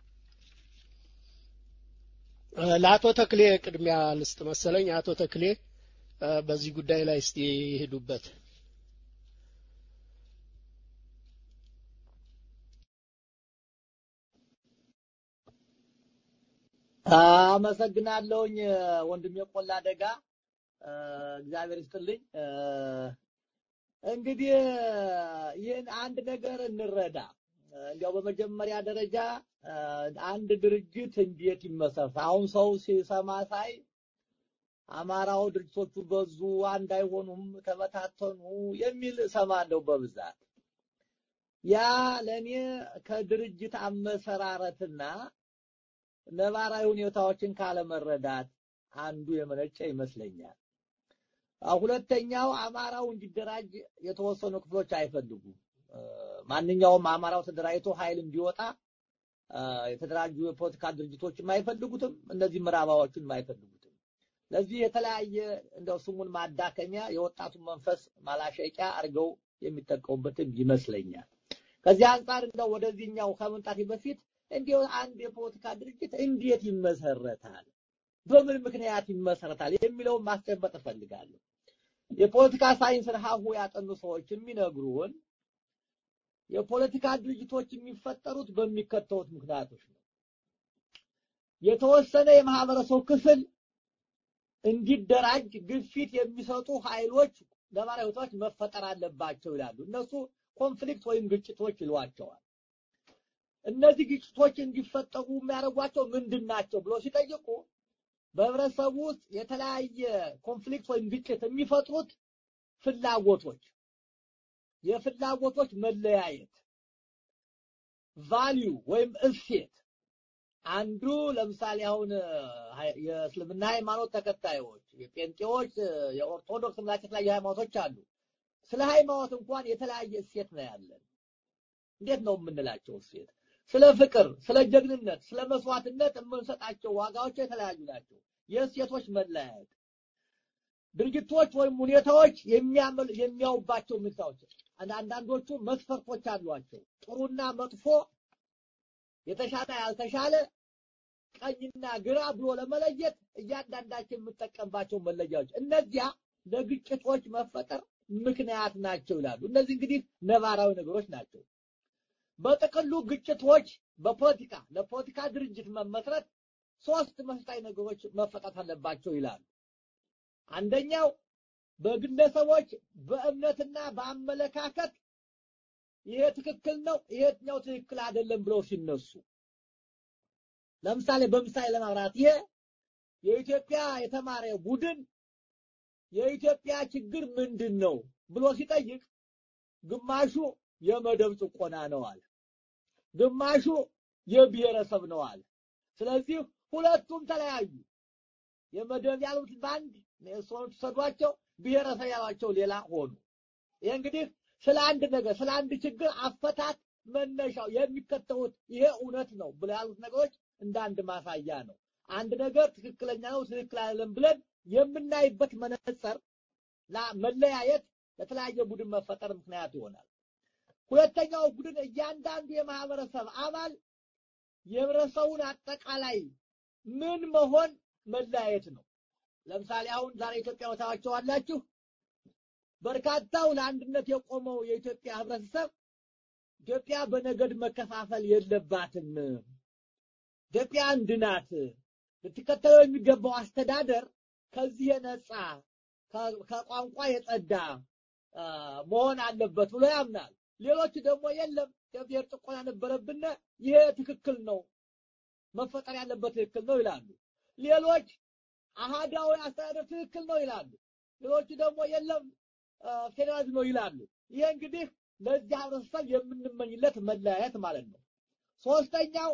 ለአቶ ተክሌ ቅድሚያ ልስጥ መሰለኝ። አቶ ተክሌ በዚህ ጉዳይ ላይ እስቲ ይሄዱበት። አመሰግናለሁኝ ወንድሜ ቆላ ደጋ እግዚአብሔር ይስጥልኝ። እንግዲህ ይህን አንድ ነገር እንረዳ። እንዲያው በመጀመሪያ ደረጃ አንድ ድርጅት እንዴት ይመሰረት? አሁን ሰው ሲሰማ ሳይ አማራው ድርጅቶቹ በዙ፣ አንድ አይሆኑም፣ ተበታተኑ የሚል እሰማለሁ በብዛት። ያ ለኔ ከድርጅት አመሰራረትና ነባራዊ ሁኔታዎችን ካለመረዳት አንዱ የመነጨ ይመስለኛል። ሁለተኛው አማራው እንዲደራጅ የተወሰኑ ክፍሎች አይፈልጉም። ማንኛውም አማራው ተደራጅቶ ኃይል እንዲወጣ የተደራጁ የፖለቲካ ድርጅቶችም አይፈልጉትም፣ እነዚህ ምዕራባዎቹም አይፈልጉትም። ለዚህ የተለያየ እንደው ስሙን ማዳከሚያ የወጣቱን መንፈስ ማላሸቂያ አድርገው የሚጠቀሙበትም ይመስለኛል። ከዚህ አንጻር እንደው ወደዚህኛው ከመምጣቴ በፊት እንዲሁ አንድ የፖለቲካ ድርጅት እንዴት ይመሰረታል፣ በምን ምክንያት ይመሰረታል የሚለውን ማስጨበጥ እፈልጋለሁ። የፖለቲካ ሳይንስን ሀሁ ያጠኑ ሰዎች የሚነግሩን የፖለቲካ ድርጅቶች የሚፈጠሩት በሚከተሉት ምክንያቶች ነው። የተወሰነ የማህበረሰብ ክፍል እንዲደራጅ ግፊት የሚሰጡ ኃይሎች ነባራዊ ሁኔታዎች መፈጠር አለባቸው ይላሉ። እነሱ ኮንፍሊክት ወይም ግጭቶች ይሏቸዋል። እነዚህ ግጭቶች እንዲፈጠሩ የሚያደርጓቸው ምንድን ናቸው ብሎ ሲጠይቁ በህብረተሰቡ ውስጥ የተለያየ ኮንፍሊክት ወይም ግጭት የሚፈጥሩት ፍላጎቶች፣ የፍላጎቶች መለያየት፣ ቫልዩ ወይም እሴት አንዱ ለምሳሌ አሁን የእስልምና ሃይማኖት ተከታዮች፣ የጴንጤዎች፣ የኦርቶዶክስ እምነት የተለያዩ ሃይማኖቶች አሉ። ስለ ሃይማኖት እንኳን የተለያየ እሴት ነው ያለን። እንዴት ነው የምንላቸው እሴት? ስለ ፍቅር፣ ስለ ጀግንነት፣ ስለ መስዋዕትነት የምንሰጣቸው ዋጋዎች የተለያዩ ናቸው። የእሴቶች መለያየት ድርጊቶች ወይም ሁኔታዎች የሚያውባቸው ሁኔታዎች አንዳንዶቹ መስፈርቶች አሏቸው። ጥሩና መጥፎ፣ የተሻለ ያልተሻለ፣ ቀኝና ግራ ብሎ ለመለየት እያንዳንዳቸው የምጠቀምባቸው መለያዎች እነዚያ ለግጭቶች መፈጠር ምክንያት ናቸው ይላሉ። እነዚህ እንግዲህ ነባራዊ ነገሮች ናቸው። በጥቅሉ ግጭቶች በፖለቲካ ለፖለቲካ ድርጅት መመስረት ሶስት መሰረታዊ ነገሮች መፈጠር አለባቸው ይላሉ። አንደኛው በግለሰቦች በእምነትና በአመለካከት ይሄ ትክክል ነው፣ ይሄኛው ትክክል አይደለም ብለው ሲነሱ፣ ለምሳሌ በምሳሌ ለማብራት ይሄ የኢትዮጵያ የተማረ ቡድን የኢትዮጵያ ችግር ምንድን ነው ብሎ ሲጠይቅ ግማሹ የመደብ ጭቆና ነው አለ፣ ግማሹ የብሔረሰብ ነው አለ። ስለዚህ ሁለቱም ተለያዩ። የመደብ ያሉት በአንድ ሰዎች ሰዷቸው፣ ብሔረሰብ ያሏቸው ሌላ ሆኑ። ይሄ እንግዲህ ስለ አንድ ነገር ስለ አንድ ችግር አፈታት መነሻው የሚከተሉት ይሄ እውነት ነው ብለው ያሉት ነገሮች እንደ አንድ ማሳያ ነው። አንድ ነገር ትክክለኛ ነው ትክክል አይደለም ብለን የምናይበት መነጽር መለያየት ለተለያየ ቡድን መፈጠር ምክንያት ይሆናል። ሁለተኛው ቡድን እያንዳንዱ የማህበረሰብ አባል የህብረተሰቡን አጠቃላይ ምን መሆን መለያየት ነው። ለምሳሌ አሁን ዛሬ ኢትዮጵያ ወታዋቸዋላችሁ በርካታው ለአንድነት የቆመው የኢትዮጵያ ህብረተሰብ ኢትዮጵያ በነገድ መከፋፈል የለባትም፣ ኢትዮጵያ አንድ ናት። ልትከተለው የሚገባው አስተዳደር ከዚህ የነጻ ከቋንቋ የጸዳ መሆን አለበት ብሎ ያምናል። ሌሎች ደግሞ የለም የብሔር ጭቆና ነበረብን፣ ይሄ ትክክል ነው፣ መፈጠር ያለበት ትክክል ነው ይላሉ። ሌሎች አሃዳዊ አስተዳደር ትክክል ነው ይላሉ። ሌሎቹ ደግሞ የለም ፌዴራሊዝም ነው ይላሉ። ይሄ እንግዲህ ለዚህ ህብረተሰብ የምንመኝለት መለያየት ማለት ነው። ሶስተኛው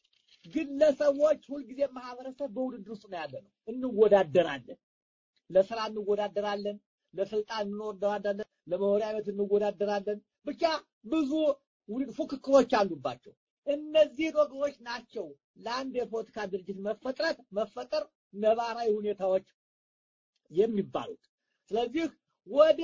ግለሰቦች ሁልጊዜ ማህበረሰብ በውድድር ውስጥ ነው ያለ ነው። እንወዳደራለን፣ ለስራ እንወዳደራለን፣ ለስልጣን እንወዳደራለን፣ ለመኖሪያ ቤት እንወዳደራለን። ብቻ ብዙ ፉክክሮች አሉባቸው። እነዚህ ነገሮች ናቸው ለአንድ የፖለቲካ ድርጅት መፈጥረት መፈጠር ነባራዊ ሁኔታዎች የሚባሉት። ስለዚህ ወደ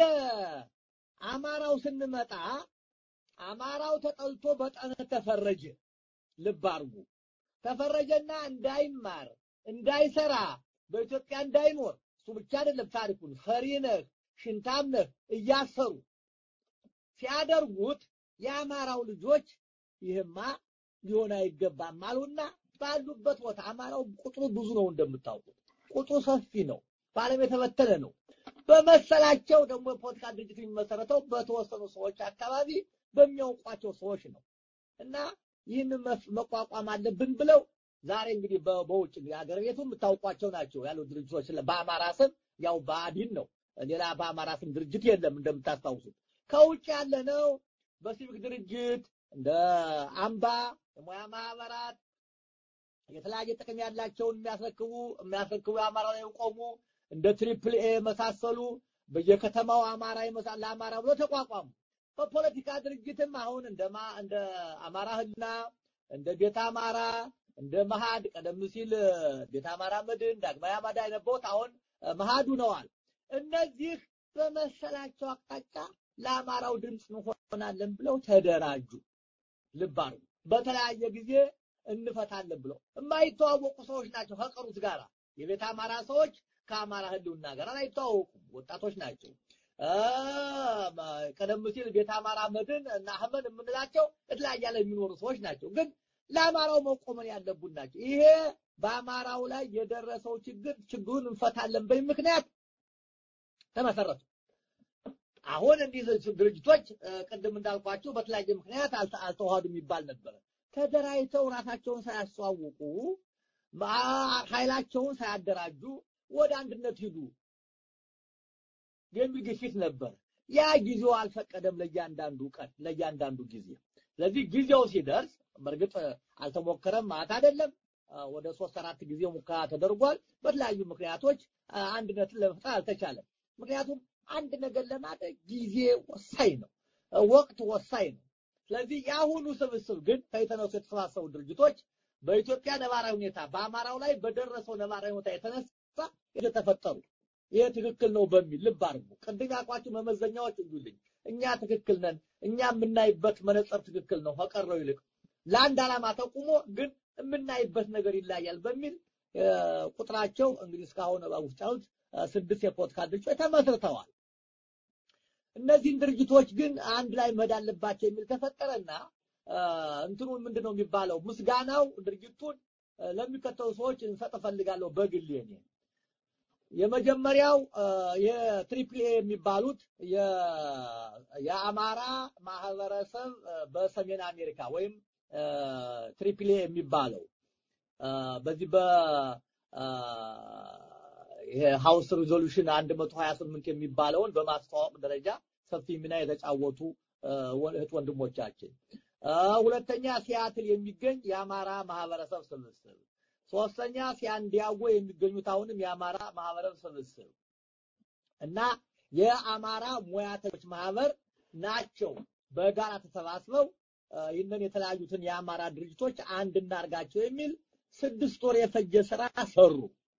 አማራው ስንመጣ አማራው ተጠልቶ በጠላት ተፈረጀ። ልብ አድርጉ። ተፈረጀና እንዳይማር እንዳይሰራ በኢትዮጵያ እንዳይኖር እሱ ብቻ አይደለም ታሪኩን ፈሪ ነህ ሽንታም ነህ እያሰሩ ሲያደርጉት የአማራው ልጆች ይህማ ሊሆን አይገባም አሉና ባሉበት ቦታ አማራው ቁጥሩ ብዙ ነው እንደምታውቁት ቁጥሩ ሰፊ ነው በዓለም የተበተነ ነው በመሰላቸው ደግሞ የፖለቲካ ድርጅት የሚመሰረተው በተወሰኑ ሰዎች አካባቢ በሚያውቋቸው ሰዎች ነው እና ይህንን መቋቋም አለብን ብለው ዛሬ እንግዲህ በውጭ የሀገር ቤቱ የምታውቋቸው ናቸው ያሉ ድርጅቶች በአማራ ስም ያው ብአዴን ነው ሌላ በአማራ ስም ድርጅት የለም እንደምታስታውሱት ከውጭ ያለ ነው በሲቪክ ድርጅት እንደ አምባ የሙያ ማህበራት የተለያየ ጥቅም ያላቸውን የሚያስረክቡ የሚያስረክቡ የአማራ ላይ የቆሙ እንደ ትሪፕል ኤ መሳሰሉ በየከተማው አማራ ለአማራ ብሎ ተቋቋሙ። በፖለቲካ ድርጅትም አሁን እንደማ እንደ አማራ ህልና እንደ ቤተ አማራ እንደ መሃድ ቀደም ሲል ቤተ አማራ መድን ዳግማዊ አማዳ የነበሩት አሁን መሃዱ ነዋል። እነዚህ በመሰላቸው አቅጣጫ ለአማራው ድምፅ እንሆናለን ብለው ተደራጁ። ልብ አድርጉ። በተለያየ ጊዜ እንፈታለን ብለው የማይተዋወቁ ሰዎች ናቸው ከቀሩት ጋራ የቤተ አማራ ሰዎች ከአማራ ህልውና ጋር አይተዋወቁም። ወጣቶች ናቸው። ቀደም ሲል ቤተ አማራ መድን እና አህመድ የምንላቸው የተለያየ ላይ የሚኖሩ ሰዎች ናቸው። ግን ለአማራው መቆመን ያለቡን ናቸው። ይሄ በአማራው ላይ የደረሰው ችግር ችግሩን እንፈታለን በሚል ምክንያት ተመሰረቱ። አሁን እንዲህ ድርጅቶች ቅድም እንዳልኳቸው በተለያየ ምክንያት አልተዋሃዱ የሚባል ነበረ። ተደራጅተው ራሳቸውን ሳያስተዋውቁ ኃይላቸውን ሳያደራጁ ወደ አንድነት ሂዱ የሚል ግፊት ነበር። ያ ጊዜው አልፈቀደም ለእያንዳንዱ ቀን ለእያንዳንዱ ጊዜ። ስለዚህ ጊዜው ሲደርስ በእርግጥ አልተሞከረም ማለት አይደለም። ወደ ሶስት አራት ጊዜ ሙከራ ተደርጓል። በተለያዩ ምክንያቶች አንድነትን ለመፍጠር አልተቻለም። ምክንያቱም አንድ ነገር ለማድረግ ጊዜ ወሳኝ ነው፣ ወቅት ወሳኝ ነው። ስለዚህ የአሁኑ ስብስብ ግን ከየተነሱ የተሰባሰቡ ድርጅቶች በኢትዮጵያ ነባራዊ ሁኔታ በአማራው ላይ በደረሰው ነባራዊ ሁኔታ የተነሳ የተፈጠሩ ይሄ ትክክል ነው በሚል ልብ አድርጉ። ቅድም ያልኳችሁ መመዘኛዎች እዩልኝ። እኛ ትክክል ነን፣ እኛ የምናይበት መነጽር ትክክል ነው ከቀረው ይልቅ ለአንድ ዓላማ ተቁሞ ግን የምናይበት ነገር ይለያል በሚል ቁጥራቸው እንግዲህ እስካሁን ውስጥ ያሉት ስድስት የፖለቲካ ድርጅቶች ተመስርተዋል። እነዚህን ድርጅቶች ግን አንድ ላይ መሄድ አለባቸው የሚል ተፈጠረና እንትኑን ምንድን ነው የሚባለው ምስጋናው ድርጅቱን ለሚከተሉ ሰዎች እንሰጥ እፈልጋለሁ በግል እኔ የመጀመሪያው የትሪፕል ኤ የሚባሉት የአማራ ማህበረሰብ በሰሜን አሜሪካ ወይም ትሪፕል ኤ የሚባለው በዚህ በ ሃውስ ሪዞሉሽን 128 የሚባለውን በማስተዋወቅ ደረጃ ሰፊ ሚና የተጫወቱ እህት ወንድሞቻችን፣ ሁለተኛ ሲያትል የሚገኝ የአማራ ማህበረሰብ ስብስብ፣ ሶስተኛ ሲያንዲያጎ የሚገኙት አሁንም የአማራ ማህበረሰብ ስብስብ እና የአማራ ሙያተኞች ማህበር ናቸው። በጋራ ተሰባስበው ይህንን የተለያዩትን የአማራ ድርጅቶች አንድ እናርጋቸው የሚል ስድስት ወር የፈጀ ስራ ሰሩ።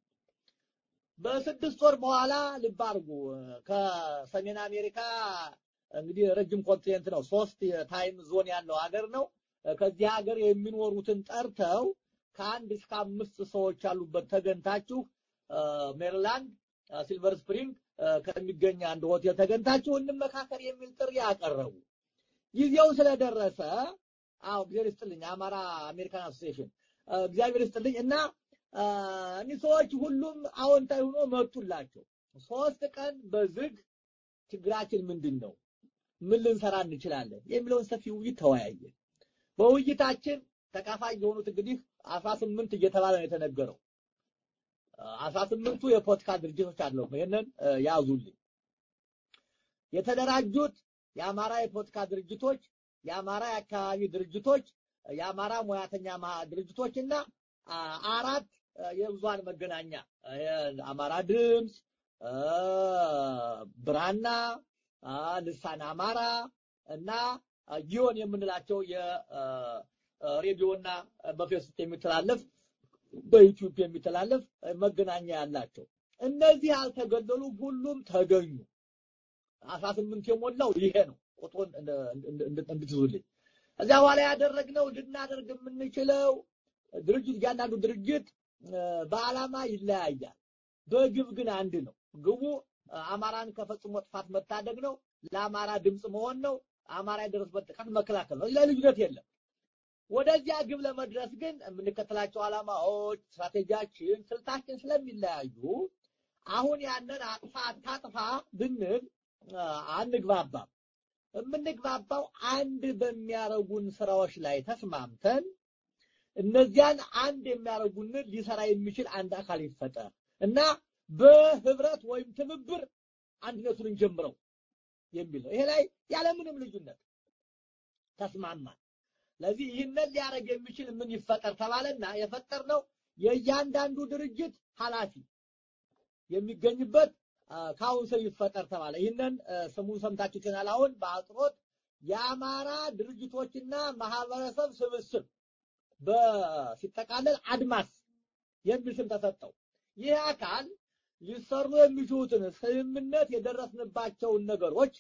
በስድስት ወር በኋላ ልብ አድርጉ ከሰሜን አሜሪካ እንግዲህ ረጅም ኮንቲኔንት ነው። ሶስት የታይም ዞን ያለው ሀገር ነው። ከዚህ ሀገር የሚኖሩትን ጠርተው ከአንድ እስከ አምስት ሰዎች ያሉበት ተገንታችሁ ሜሪላንድ ሲልቨር ስፕሪንግ ከሚገኝ አንድ ሆቴል ተገንታችሁ እንመካከር የሚል ጥሪ ያቀረቡ። ጊዜው ስለደረሰ አዎ ጊዜ ይስጥልኝ አማራ አሜሪካን አሶሲዬሽን እግዚአብሔር ይስጥልኝ እና እኒህ ሰዎች ሁሉም አዎንታዊ ሆኖ መጡላቸው። ሶስት ቀን በዝግ ችግራችን ምንድን ነው? ምን ልንሰራ እንችላለን? የሚለውን ሰፊ ውይይት ተወያየ። በውይይታችን ተካፋይ የሆኑት እንግዲህ አስራ ስምንት እየተባለ ነው የተነገረው። አስራ ስምንቱ የፖለቲካ ድርጅቶች አለው። ይሄንን ያዙልኝ። የተደራጁት የአማራ የፖለቲካ ድርጅቶች፣ የአማራ የአካባቢ ድርጅቶች፣ የአማራ ሙያተኛ ድርጅቶች እና አራት የብዙሃን መገናኛ አማራ ድምፅ፣ ብራና፣ ልሳን አማራ እና ጊዮን የምንላቸው የሬዲዮና በፌስቡክ የሚተላለፍ በዩቲዩብ የሚተላለፍ መገናኛ ያላቸው እነዚህ ያልተገለሉ ሁሉም ተገኙ። አስራ ስምንት የሞላው ይሄ ነው። ቁጥሩን እንድትዙልኝ። እዚያ በኋላ ያደረግነው ልናደርግ የምንችለው ድርጅት እያንዳንዱ ድርጅት በዓላማ ይለያያል፣ በግብ ግን አንድ ነው። ግቡ አማራን ከፈጽሞ ጥፋት መታደግ ነው። ለአማራ ድምፅ መሆን ነው። አማራ የደረሰበት ጥቃት መከላከል ነው። ሌላ ልዩነት የለም። ወደዚያ ግብ ለመድረስ ግን የምንከተላቸው ዓላማዎች፣ ስትራቴጂያችን፣ ስልታችን ስለሚለያዩ አሁን ያንን አጥፋ አታጥፋ ብንል አንግባባም። የምንግባባው አንድ በሚያረጉን ስራዎች ላይ ተስማምተን እነዚያን አንድ የሚያደርጉንን ሊሰራ የሚችል አንድ አካል ይፈጠር እና በህብረት ወይም ትብብር አንድነቱን እንጀምረው የሚል ነው። ይሄ ላይ ያለምንም ልዩነት ተስማማን። ስለዚህ ይህንን ሊያደርግ የሚችል ምን ይፈጠር ተባለና የፈጠርነው የእያንዳንዱ ድርጅት ኃላፊ የሚገኝበት ካውንስል ይፈጠር ተባለ። ይህንን ስሙን ሰምታችሁ ይሆናል። አሁን በአጽሮት የአማራ ድርጅቶችና ማህበረሰብ ስብስብ በሲጠቃለል አድማስ የሚል ስም ተሰጠው። ይህ አካል ሊሰሩ የሚችሉትን ስምምነት የደረስንባቸውን ነገሮች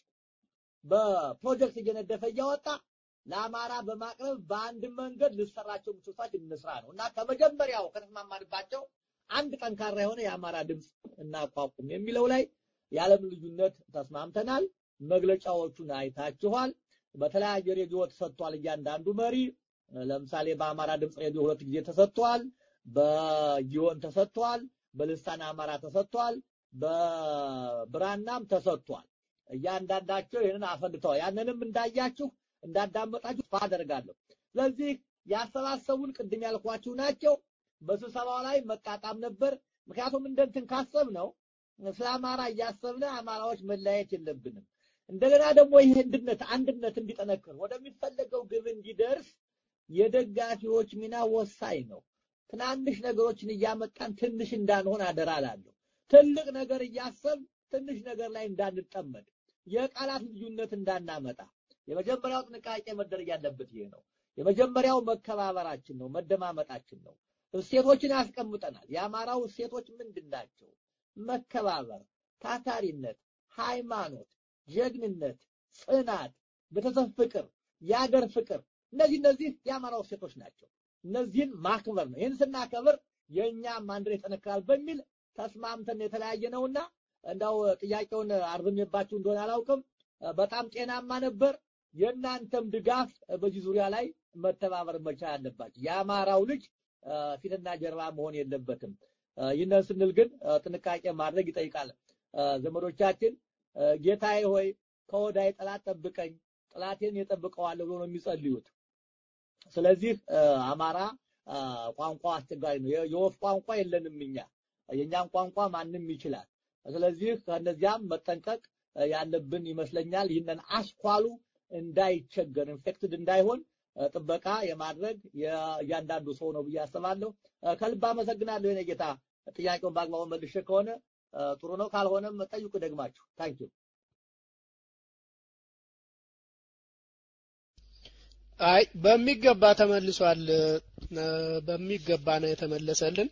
በፕሮጀክት እየነደፈ እያወጣ ለአማራ በማቅረብ በአንድ መንገድ ልሰራቸው የሚችሉ ስራዎች እንስራ ነው እና ከመጀመሪያው ከተስማማንባቸው አንድ ጠንካራ የሆነ የአማራ ድምፅ እናቋቁም የሚለው ላይ የዓለም ልዩነት ተስማምተናል። መግለጫዎቹን አይታችኋል። በተለያየ ሬዲዮ ተሰጥቷል። እያንዳንዱ መሪ ለምሳሌ በአማራ ድምፅ ሬዲዮ ሁለት ጊዜ ተሰጥቷል። በጊዮን ተሰጥቷል። በልሳን አማራ ተሰጥቷል። በብራናም ተሰጥቷል። እያንዳንዳቸው ይህንን አፈንድተዋል። ያንንም እንዳያችሁ እንዳዳመጣችሁ ተስፋ አደርጋለሁ። ስለዚህ ያሰባሰቡን ቅድም ያልኳችሁ ናቸው። በስብሰባው ላይ መጣጣም ነበር። ምክንያቱም እንደንትን ካሰብ ነው ስለ አማራ እያሰብን አማራዎች መለያየት የለብንም። እንደገና ደግሞ ይህ አንድነት አንድነት እንዲጠነክር ወደሚፈለገው ግብ እንዲደርስ የደጋፊዎች ሚና ወሳኝ ነው። ትናንሽ ነገሮችን እያመጣን ትንሽ እንዳንሆን አደራ እላለሁ። ትልቅ ነገር እያሰብ ትንሽ ነገር ላይ እንዳንጠመድ፣ የቃላት ልዩነት እንዳናመጣ የመጀመሪያው ጥንቃቄ መደረግ ያለበት ይሄ ነው። የመጀመሪያው መከባበራችን ነው፣ መደማመጣችን ነው። እሴቶችን ያስቀምጠናል። የአማራው እሴቶች ምንድን ናቸው? መከባበር፣ ታታሪነት፣ ሃይማኖት፣ ጀግንነት፣ ጽናት፣ ቤተሰብ ፍቅር፣ የአገር ፍቅር እነዚህ እነዚህ የአማራው እሴቶች ናቸው። እነዚህን ማክበር ነው። ይህን ስናከብር የእኛም አንድ ላይ ይጠነክራል በሚል ተስማምተን የተለያየ ነውና እንዳው ጥያቄውን አርዝሜባችሁ እንደሆነ አላውቅም። በጣም ጤናማ ነበር። የእናንተም ድጋፍ በዚህ ዙሪያ ላይ መተባበር መቻል አለባችሁ። የአማራው ልጅ ፊትና ጀርባ መሆን የለበትም። ይህንን ስንል ግን ጥንቃቄ ማድረግ ይጠይቃል። ዘመዶቻችን ጌታዬ ሆይ ከወዳይ ጠላት ጠብቀኝ፣ ጠላቴን የጠብቀዋለሁ ብሎ ነው የሚጸልዩት። ስለዚህ አማራ ቋንቋ አስቸጋሪ ነው። የወፍ ቋንቋ የለንም እኛ፣ የእኛን ቋንቋ ማንም ይችላል። ስለዚህ ከእነዚያም መጠንቀቅ ያለብን ይመስለኛል። ይህንን አስኳሉ እንዳይቸገር ኢንፌክትድ እንዳይሆን ጥበቃ የማድረግ እያንዳንዱ ሰው ነው ብዬ አስባለሁ። ከልብ አመሰግናለሁ የኔ ጌታ። ጥያቄውን በአግባቡ መልሼ ከሆነ ጥሩ ነው፣ ካልሆነም ጠይቁ ደግማችሁ። ታንኪዩ። አይ በሚገባ ተመልሷል። በሚገባ ነው የተመለሰልን።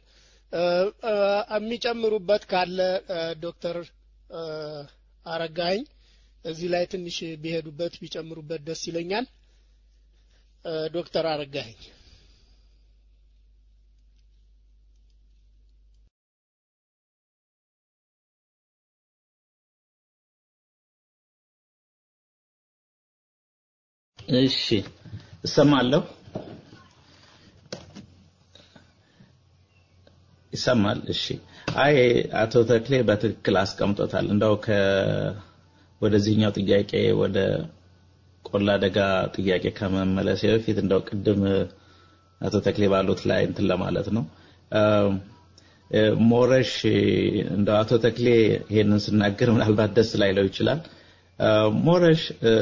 የሚጨምሩበት ካለ ዶክተር አረጋኸኝ እዚህ ላይ ትንሽ ቢሄዱበት ቢጨምሩበት ደስ ይለኛል። ዶክተር አረጋኸኝ እሺ እሰማለሁ። ይሰማል? እሺ። አይ አቶ ተክሌ በትክክል አስቀምጦታል። እንደው ከ ወደዚህኛው ጥያቄ ወደ ቆላ ደጋ ጥያቄ ከመመለሴ በፊት እንደው ቅድም አቶ ተክሌ ባሉት ላይ እንትን ለማለት ነው። ሞረሽ እንደው አቶ ተክሌ ይሄንን ስናገር ምናልባት ደስ ላይለው ይችላል። ሞረሽ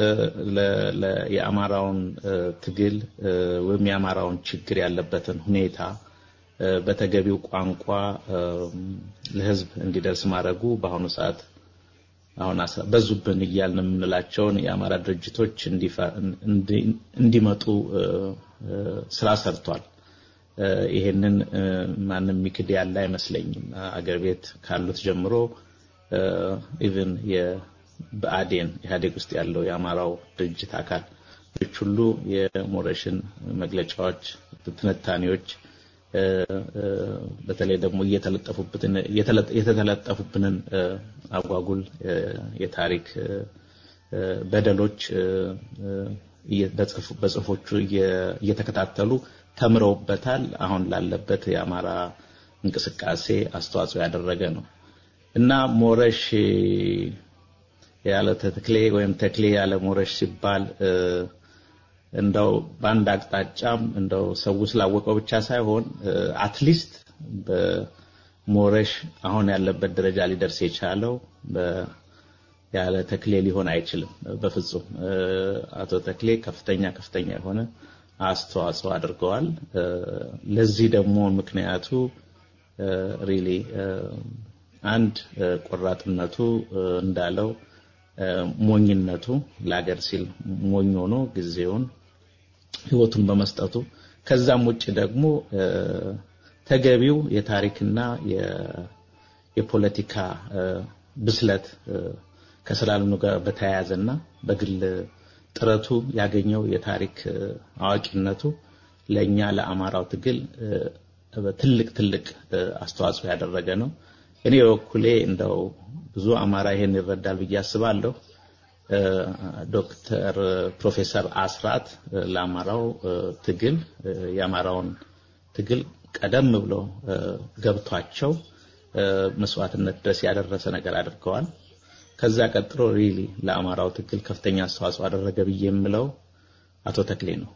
የአማራውን ትግል ወይም የአማራውን ችግር ያለበትን ሁኔታ በተገቢው ቋንቋ ለህዝብ እንዲደርስ ማድረጉ በአሁኑ ሰዓት አሁን በዙብን እያልን የምንላቸውን የአማራ ድርጅቶች እንዲመጡ ስራ ሰርቷል። ይሄንን ማንም ሚክድ ያለ አይመስለኝም። አገር ቤት ካሉት ጀምሮ ኢቭን የብአዴን ኢህአዴግ ውስጥ ያለው የአማራው ድርጅት አካል ሁሉ የሞረሽን መግለጫዎች፣ ትንታኔዎች በተለይ ደግሞ የተተለጠፉብንን አጓጉል የታሪክ በደሎች በጽሁፎቹ እየተከታተሉ ተምረውበታል። አሁን ላለበት የአማራ እንቅስቃሴ አስተዋጽኦ ያደረገ ነው እና ሞረሽ ያለ ተክሌ ወይም ተክሌ ያለ ሞረሽ ሲባል እንደው በአንድ አቅጣጫም እንደው ሰው ስላወቀው ብቻ ሳይሆን አትሊስት በሞረሽ አሁን ያለበት ደረጃ ሊደርስ የቻለው ያለ ተክሌ ሊሆን አይችልም። በፍጹም አቶ ተክሌ ከፍተኛ ከፍተኛ የሆነ አስተዋጽኦ አድርገዋል። ለዚህ ደግሞ ምክንያቱ ሪሊ አንድ ቆራጥነቱ እንዳለው ሞኝነቱ ለሀገር ሲል ሞኝ ሆኖ ጊዜውን ህይወቱን በመስጠቱ ከዛም ውጭ ደግሞ ተገቢው የታሪክና የፖለቲካ ብስለት ከስላልኑ ጋር በተያያዘና በግል ጥረቱ ያገኘው የታሪክ አዋቂነቱ ለኛ ለአማራው ትግል ትልቅ ትልቅ አስተዋጽኦ ያደረገ ነው። እኔ በበኩሌ እንደው ብዙ አማራ ይሄን ይረዳል ብዬ አስባለሁ። ዶክተር ፕሮፌሰር አስራት ለአማራው ትግል የአማራውን ትግል ቀደም ብሎ ገብቷቸው መስዋዕትነት ድረስ ያደረሰ ነገር አድርገዋል። ከዛ ቀጥሎ ሪሊ ለአማራው ትግል ከፍተኛ አስተዋጽኦ አደረገ ብዬ የምለው አቶ ተክሌ ነው።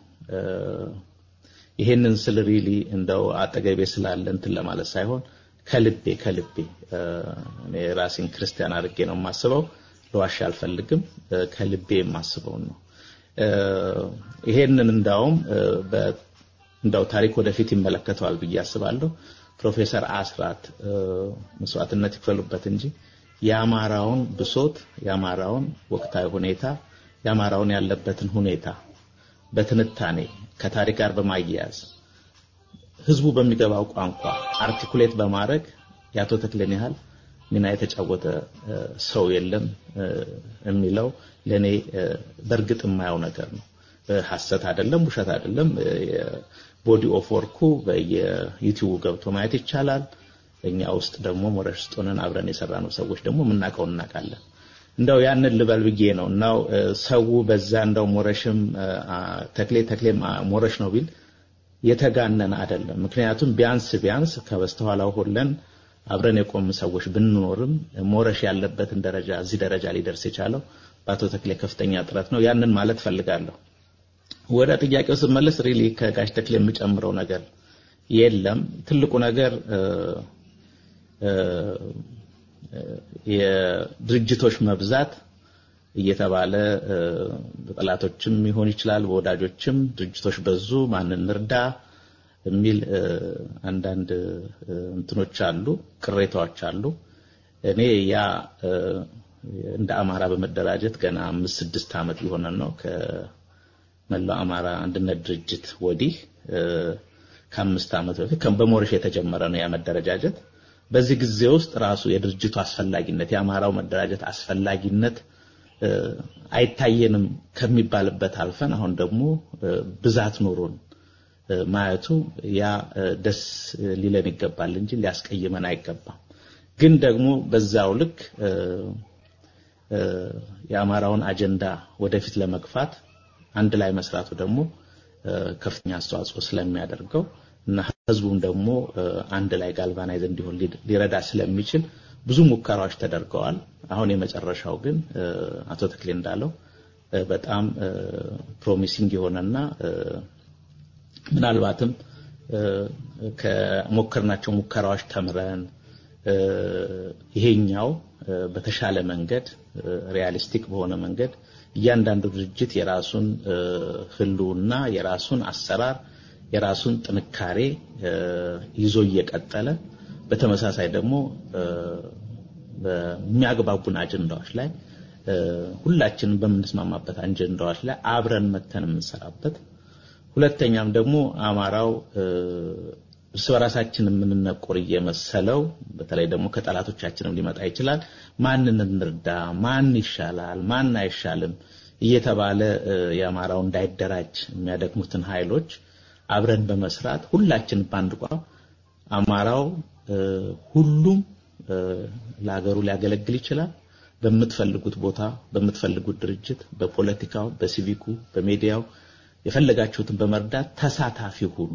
ይሄንን ስል ሪሊ እንደው አጠገቤ ስላለ እንትን ለማለት ሳይሆን ከልቤ ከልቤ እኔ ራሴን ክርስቲያን አድርጌ ነው የማስበው። ለዋሻ አልፈልግም። ከልቤ የማስበውን ነው። ይሄንን እንዳውም እንዳው ታሪክ ወደፊት ይመለከተዋል ብዬ አስባለሁ። ፕሮፌሰር አስራት መስዋዕትነት ይክፈሉበት እንጂ የአማራውን ብሶት፣ የአማራውን ወቅታዊ ሁኔታ፣ የአማራውን ያለበትን ሁኔታ በትንታኔ ከታሪክ ጋር በማያያዝ ህዝቡ በሚገባው ቋንቋ አርቲኩሌት በማድረግ የአቶ ተክሌን ያህል ሚና የተጫወተ ሰው የለም የሚለው ለኔ በእርግጥ የማየው ነገር ነው። ሐሰት አይደለም፣ ውሸት አይደለም። ቦዲ ኦፍ ወርኩ በየዩቲዩብ ገብቶ ማየት ይቻላል። እኛ ውስጥ ደግሞ ሞረሽ ውስጥ ሆነን አብረን የሰራነው ሰዎች ደግሞ የምናውቀው እናውቃለን። እንደው ያንን ልበል ብዬ ነው እናው ሰው በዛ እንደው ሞረሽም ተክሌ ተክሌ ሞረሽ ነው ቢል የተጋነነ አይደለም። ምክንያቱም ቢያንስ ቢያንስ ከበስተኋላው ሁለን አብረን የቆም ሰዎች ብንኖርም ሞረሽ ያለበትን ደረጃ እዚህ ደረጃ ሊደርስ የቻለው በአቶ ተክሌ ከፍተኛ ጥረት ነው። ያንን ማለት ፈልጋለሁ። ወደ ጥያቄው ስመለስ ሪሊ ከጋሽ ተክሌ የምጨምረው ነገር የለም። ትልቁ ነገር የድርጅቶች መብዛት እየተባለ በጠላቶችም ይሆን ይችላል፣ በወዳጆችም ድርጅቶች በዙ፣ ማንን እንርዳ የሚል አንዳንድ እንትኖች አሉ፣ ቅሬታዎች አሉ። እኔ ያ እንደ አማራ በመደራጀት ገና አምስት ስድስት ዓመት ሊሆነን ነው ከመላው አማራ አንድነት ድርጅት ወዲህ ከአምስት ዓመት በፊት በሞረሽ የተጀመረ ነው ያ መደረጃጀት። በዚህ ጊዜ ውስጥ ራሱ የድርጅቱ አስፈላጊነት የአማራው መደራጀት አስፈላጊነት አይታየንም ከሚባልበት አልፈን አሁን ደግሞ ብዛት ኖሮን ማየቱ ያ ደስ ሊለን ይገባል እንጂ ሊያስቀይመን አይገባም። ግን ደግሞ በዛው ልክ የአማራውን አጀንዳ ወደፊት ለመግፋት አንድ ላይ መስራቱ ደግሞ ከፍተኛ አስተዋጽኦ ስለሚያደርገው እና ህዝቡም ደግሞ አንድ ላይ ጋልቫናይዝ እንዲሆን ሊረዳ ስለሚችል ብዙ ሙከራዎች ተደርገዋል። አሁን የመጨረሻው ግን አቶ ተክሌ እንዳለው በጣም ፕሮሚሲንግ የሆነና ምናልባትም ከሞከርናቸው ሙከራዎች ተምረን ይሄኛው በተሻለ መንገድ ሪያሊስቲክ በሆነ መንገድ እያንዳንዱ ድርጅት የራሱን ህልውና የራሱን አሰራር የራሱን ጥንካሬ ይዞ እየቀጠለ በተመሳሳይ ደግሞ በሚያግባቡን አጀንዳዎች ላይ ሁላችንም በምንስማማበት አጀንዳዎች ላይ አብረን መተን የምንሰራበት ሁለተኛም ደግሞ አማራው እርስ በራሳችን የምንነቆር እየመሰለው በተለይ ደግሞ ከጠላቶቻችንም ሊመጣ ይችላል። ማንን እንርዳ፣ ማን ይሻላል፣ ማን አይሻልም እየተባለ የአማራው እንዳይደራጅ የሚያደክሙትን ኃይሎች አብረን በመስራት ሁላችን በአንድ ቋም አማራው ሁሉም ለሀገሩ ሊያገለግል ይችላል። በምትፈልጉት ቦታ፣ በምትፈልጉት ድርጅት፣ በፖለቲካው፣ በሲቪኩ፣ በሚዲያው የፈለጋችሁትን በመርዳት ተሳታፊ ሁኑ።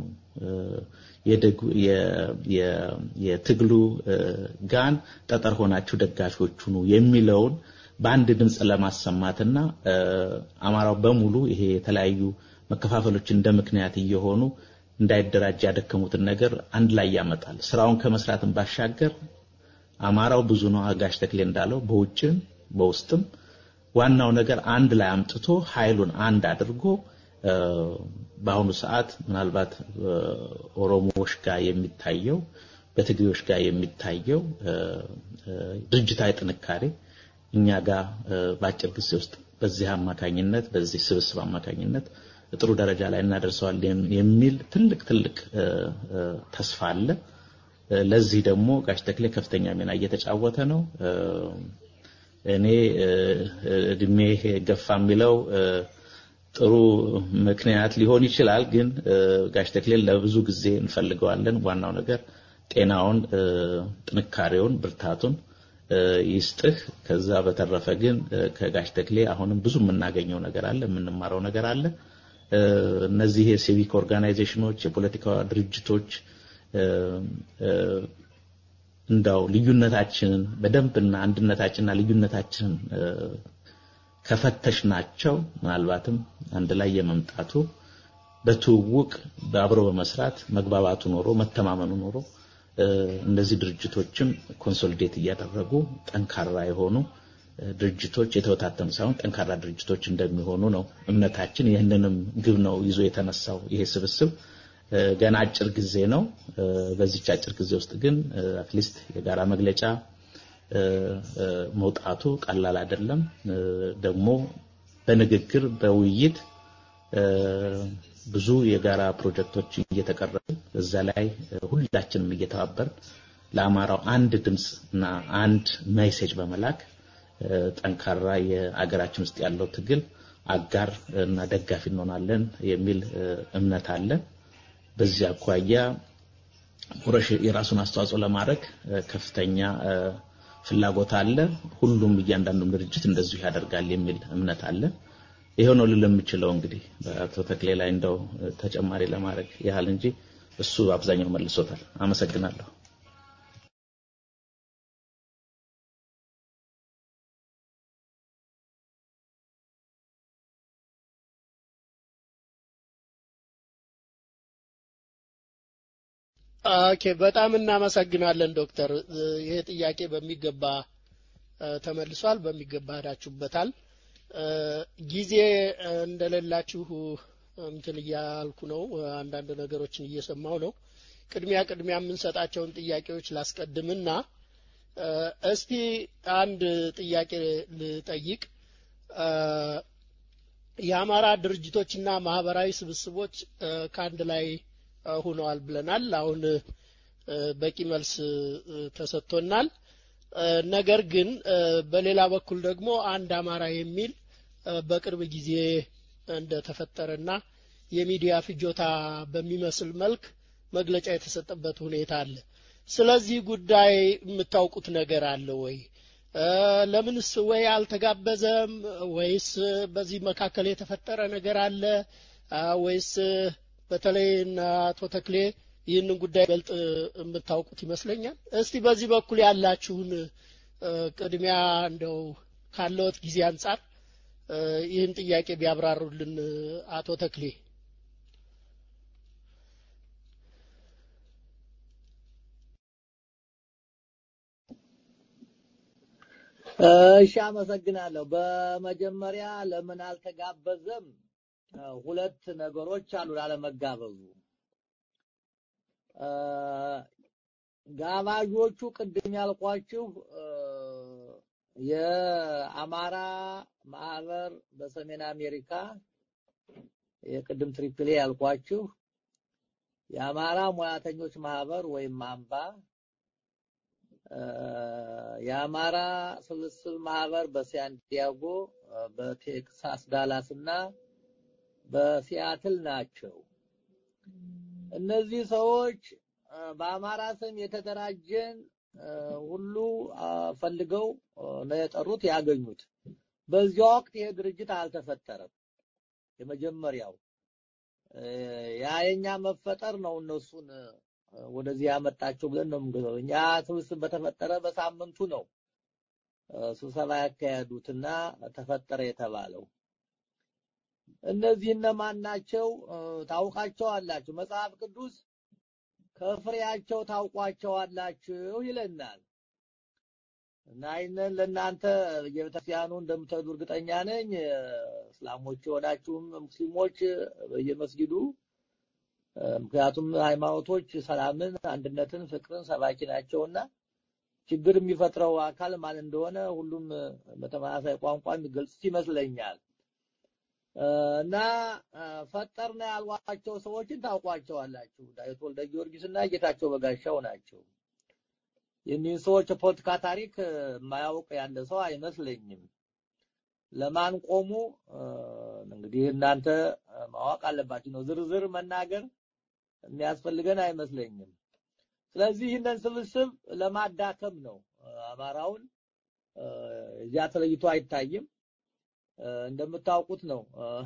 የትግሉ ጋን ጠጠር ሆናችሁ ደጋፊዎች ሁኑ የሚለውን በአንድ ድምፅ ለማሰማትና አማራው በሙሉ ይሄ የተለያዩ መከፋፈሎች እንደ ምክንያት እየሆኑ እንዳይደራጅ ያደከሙትን ነገር አንድ ላይ ያመጣል። ስራውን ከመስራትን ባሻገር አማራው ብዙ ነው። አጋሽ ተክሌ እንዳለው በውጭም በውስጥም ዋናው ነገር አንድ ላይ አምጥቶ ኃይሉን አንድ አድርጎ በአሁኑ ሰዓት ምናልባት ኦሮሞዎች ጋር የሚታየው በትግሬዎች ጋር የሚታየው ድርጅታዊ ጥንካሬ እኛ ጋር በአጭር ጊዜ ውስጥ በዚህ አማካኝነት በዚህ ስብስብ አማካኝነት ጥሩ ደረጃ ላይ እናደርሰዋለን የሚል ትልቅ ትልቅ ተስፋ አለ። ለዚህ ደግሞ ጋሽ ተክሌ ከፍተኛ ሚና እየተጫወተ ነው። እኔ እድሜ ገፋ የሚለው ጥሩ ምክንያት ሊሆን ይችላል። ግን ጋሽ ተክሌን ለብዙ ጊዜ እንፈልገዋለን። ዋናው ነገር ጤናውን፣ ጥንካሬውን፣ ብርታቱን ይስጥህ። ከዛ በተረፈ ግን ከጋሽ ተክሌ አሁንም ብዙ የምናገኘው ነገር አለ፣ የምንማረው ነገር አለ። እነዚህ የሲቪክ ኦርጋናይዜሽኖች፣ የፖለቲካ ድርጅቶች እንዳው ልዩነታችንን በደንብና አንድነታችንና ልዩነታችንን ከፈተሽ ናቸው ምናልባትም አንድ ላይ የመምጣቱ በትውውቅ በአብሮ በመስራት መግባባቱ ኖሮ መተማመኑ ኖሮ እነዚህ ድርጅቶችም ኮንሶሊዴት እያደረጉ ጠንካራ የሆኑ ድርጅቶች የተበታተኑ ሳይሆን ጠንካራ ድርጅቶች እንደሚሆኑ ነው እምነታችን። ይህንንም ግብ ነው ይዞ የተነሳው ይሄ ስብስብ። ገና አጭር ጊዜ ነው። በዚች አጭር ጊዜ ውስጥ ግን አትሊስት የጋራ መግለጫ መውጣቱ ቀላል አይደለም። ደግሞ በንግግር በውይይት ብዙ የጋራ ፕሮጀክቶች እየተቀረቡ እዛ ላይ ሁላችንም እየተባበር ለአማራው አንድ ድምፅ እና አንድ ሜሴጅ በመላክ ጠንካራ የአገራችን ውስጥ ያለው ትግል አጋር እና ደጋፊ እንሆናለን የሚል እምነት አለ። በዚህ አኳያ ቁረሽ የራሱን አስተዋጽኦ ለማድረግ ከፍተኛ ፍላጎት አለ። ሁሉም እያንዳንዱም ድርጅት እንደዚሁ ያደርጋል የሚል እምነት አለ። ይሄው ነው ልል የምችለው እንግዲህ በአቶ ተክሌ ላይ እንደው ተጨማሪ ለማድረግ ያህል እንጂ እሱ አብዛኛው መልሶታል። አመሰግናለሁ። ኦኬ፣ በጣም እናመሰግናለን ዶክተር። ይሄ ጥያቄ በሚገባ ተመልሷል፣ በሚገባ ሄዳችሁበታል። ጊዜ እንደሌላችሁ እንትን እያልኩ ነው። አንዳንድ ነገሮችን እየሰማው ነው። ቅድሚያ ቅድሚያ የምንሰጣቸውን ጥያቄዎች ላስቀድምና እስቲ አንድ ጥያቄ ልጠይቅ። የአማራ ድርጅቶችና ማህበራዊ ስብስቦች ከአንድ ላይ ሆነዋል ብለናል። አሁን በቂ መልስ ተሰጥቶናል። ነገር ግን በሌላ በኩል ደግሞ አንድ አማራ የሚል በቅርብ ጊዜ እንደተፈጠረና የሚዲያ ፍጆታ በሚመስል መልክ መግለጫ የተሰጠበት ሁኔታ አለ። ስለዚህ ጉዳይ የምታውቁት ነገር አለ ወይ? ለምንስ ወይ አልተጋበዘም? ወይስ በዚህ መካከል የተፈጠረ ነገር አለ? ወይስ በተለይ አቶ ተክሌ ይህንን ጉዳይ በልጥ የምታውቁት ይመስለኛል። እስቲ በዚህ በኩል ያላችሁን ቅድሚያ እንደው ካለዎት ጊዜ አንጻር ይህን ጥያቄ ቢያብራሩልን አቶ ተክሌ። እሺ፣ አመሰግናለሁ። በመጀመሪያ ለምን አልተጋበዘም? ሁለት ነገሮች አሉ ላለመጋበዙ። ጋባዦቹ ቅድም ያልኳችሁ የአማራ ማህበር በሰሜን አሜሪካ የቅድም ትሪፕሌ ያልኳችሁ የአማራ ሙያተኞች ማህበር ወይም አምባ የአማራ ስብስብ ማህበር በሳንዲያጎ በቴክሳስ ዳላስ እና በሲያትል ናቸው። እነዚህ ሰዎች በአማራ ስም የተደራጀን ሁሉ ፈልገው ነው የጠሩት ያገኙት። በዚያ ወቅት ይሄ ድርጅት አልተፈጠረም። የመጀመሪያው ያ የኛ መፈጠር ነው እነሱን ወደዚህ ያመጣቸው ብለን ነው የምንገዛው። እኛ ስብስብ በተፈጠረ በሳምንቱ ነው ስብሰባ ያካሄዱትና ተፈጠረ የተባለው። እነዚህ እነማን ናቸው? ታውቃቸዋላችሁ። መጽሐፍ ቅዱስ ከፍሬያቸው ታውቋቸዋላችሁ ይለናል። እና ይህንን ለእናንተ በየቤተክርስቲያኑ እንደምትሄዱ እርግጠኛ ነኝ። እስላሞች የሆናችሁም ሙስሊሞች በየመስጊዱ ምክንያቱም ሃይማኖቶች ሰላምን፣ አንድነትን፣ ፍቅርን ሰባኪ ናቸውና ችግር የሚፈጥረው አካል ማን እንደሆነ ሁሉም በተመሳሳይ ቋንቋ የሚገልጹት ይመስለኛል። እና ፈጠርና ያልዋቸው ሰዎችን ታውቋቸዋላችሁ። ዳዊት ወልደ ጊዮርጊስ እና ጌታቸው በጋሻው ናቸው። የኒህን ሰዎች የፖለቲካ ታሪክ የማያውቅ ያለ ሰው አይመስለኝም። ለማን ቆሙ እንግዲህ እናንተ ማወቅ አለባችሁ ነው። ዝርዝር መናገር የሚያስፈልገን አይመስለኝም። ስለዚህ ይህንን ስብስብ ለማዳከም ነው። አማራውን እዚያ ተለይቶ አይታይም። እንደምታውቁት ነው።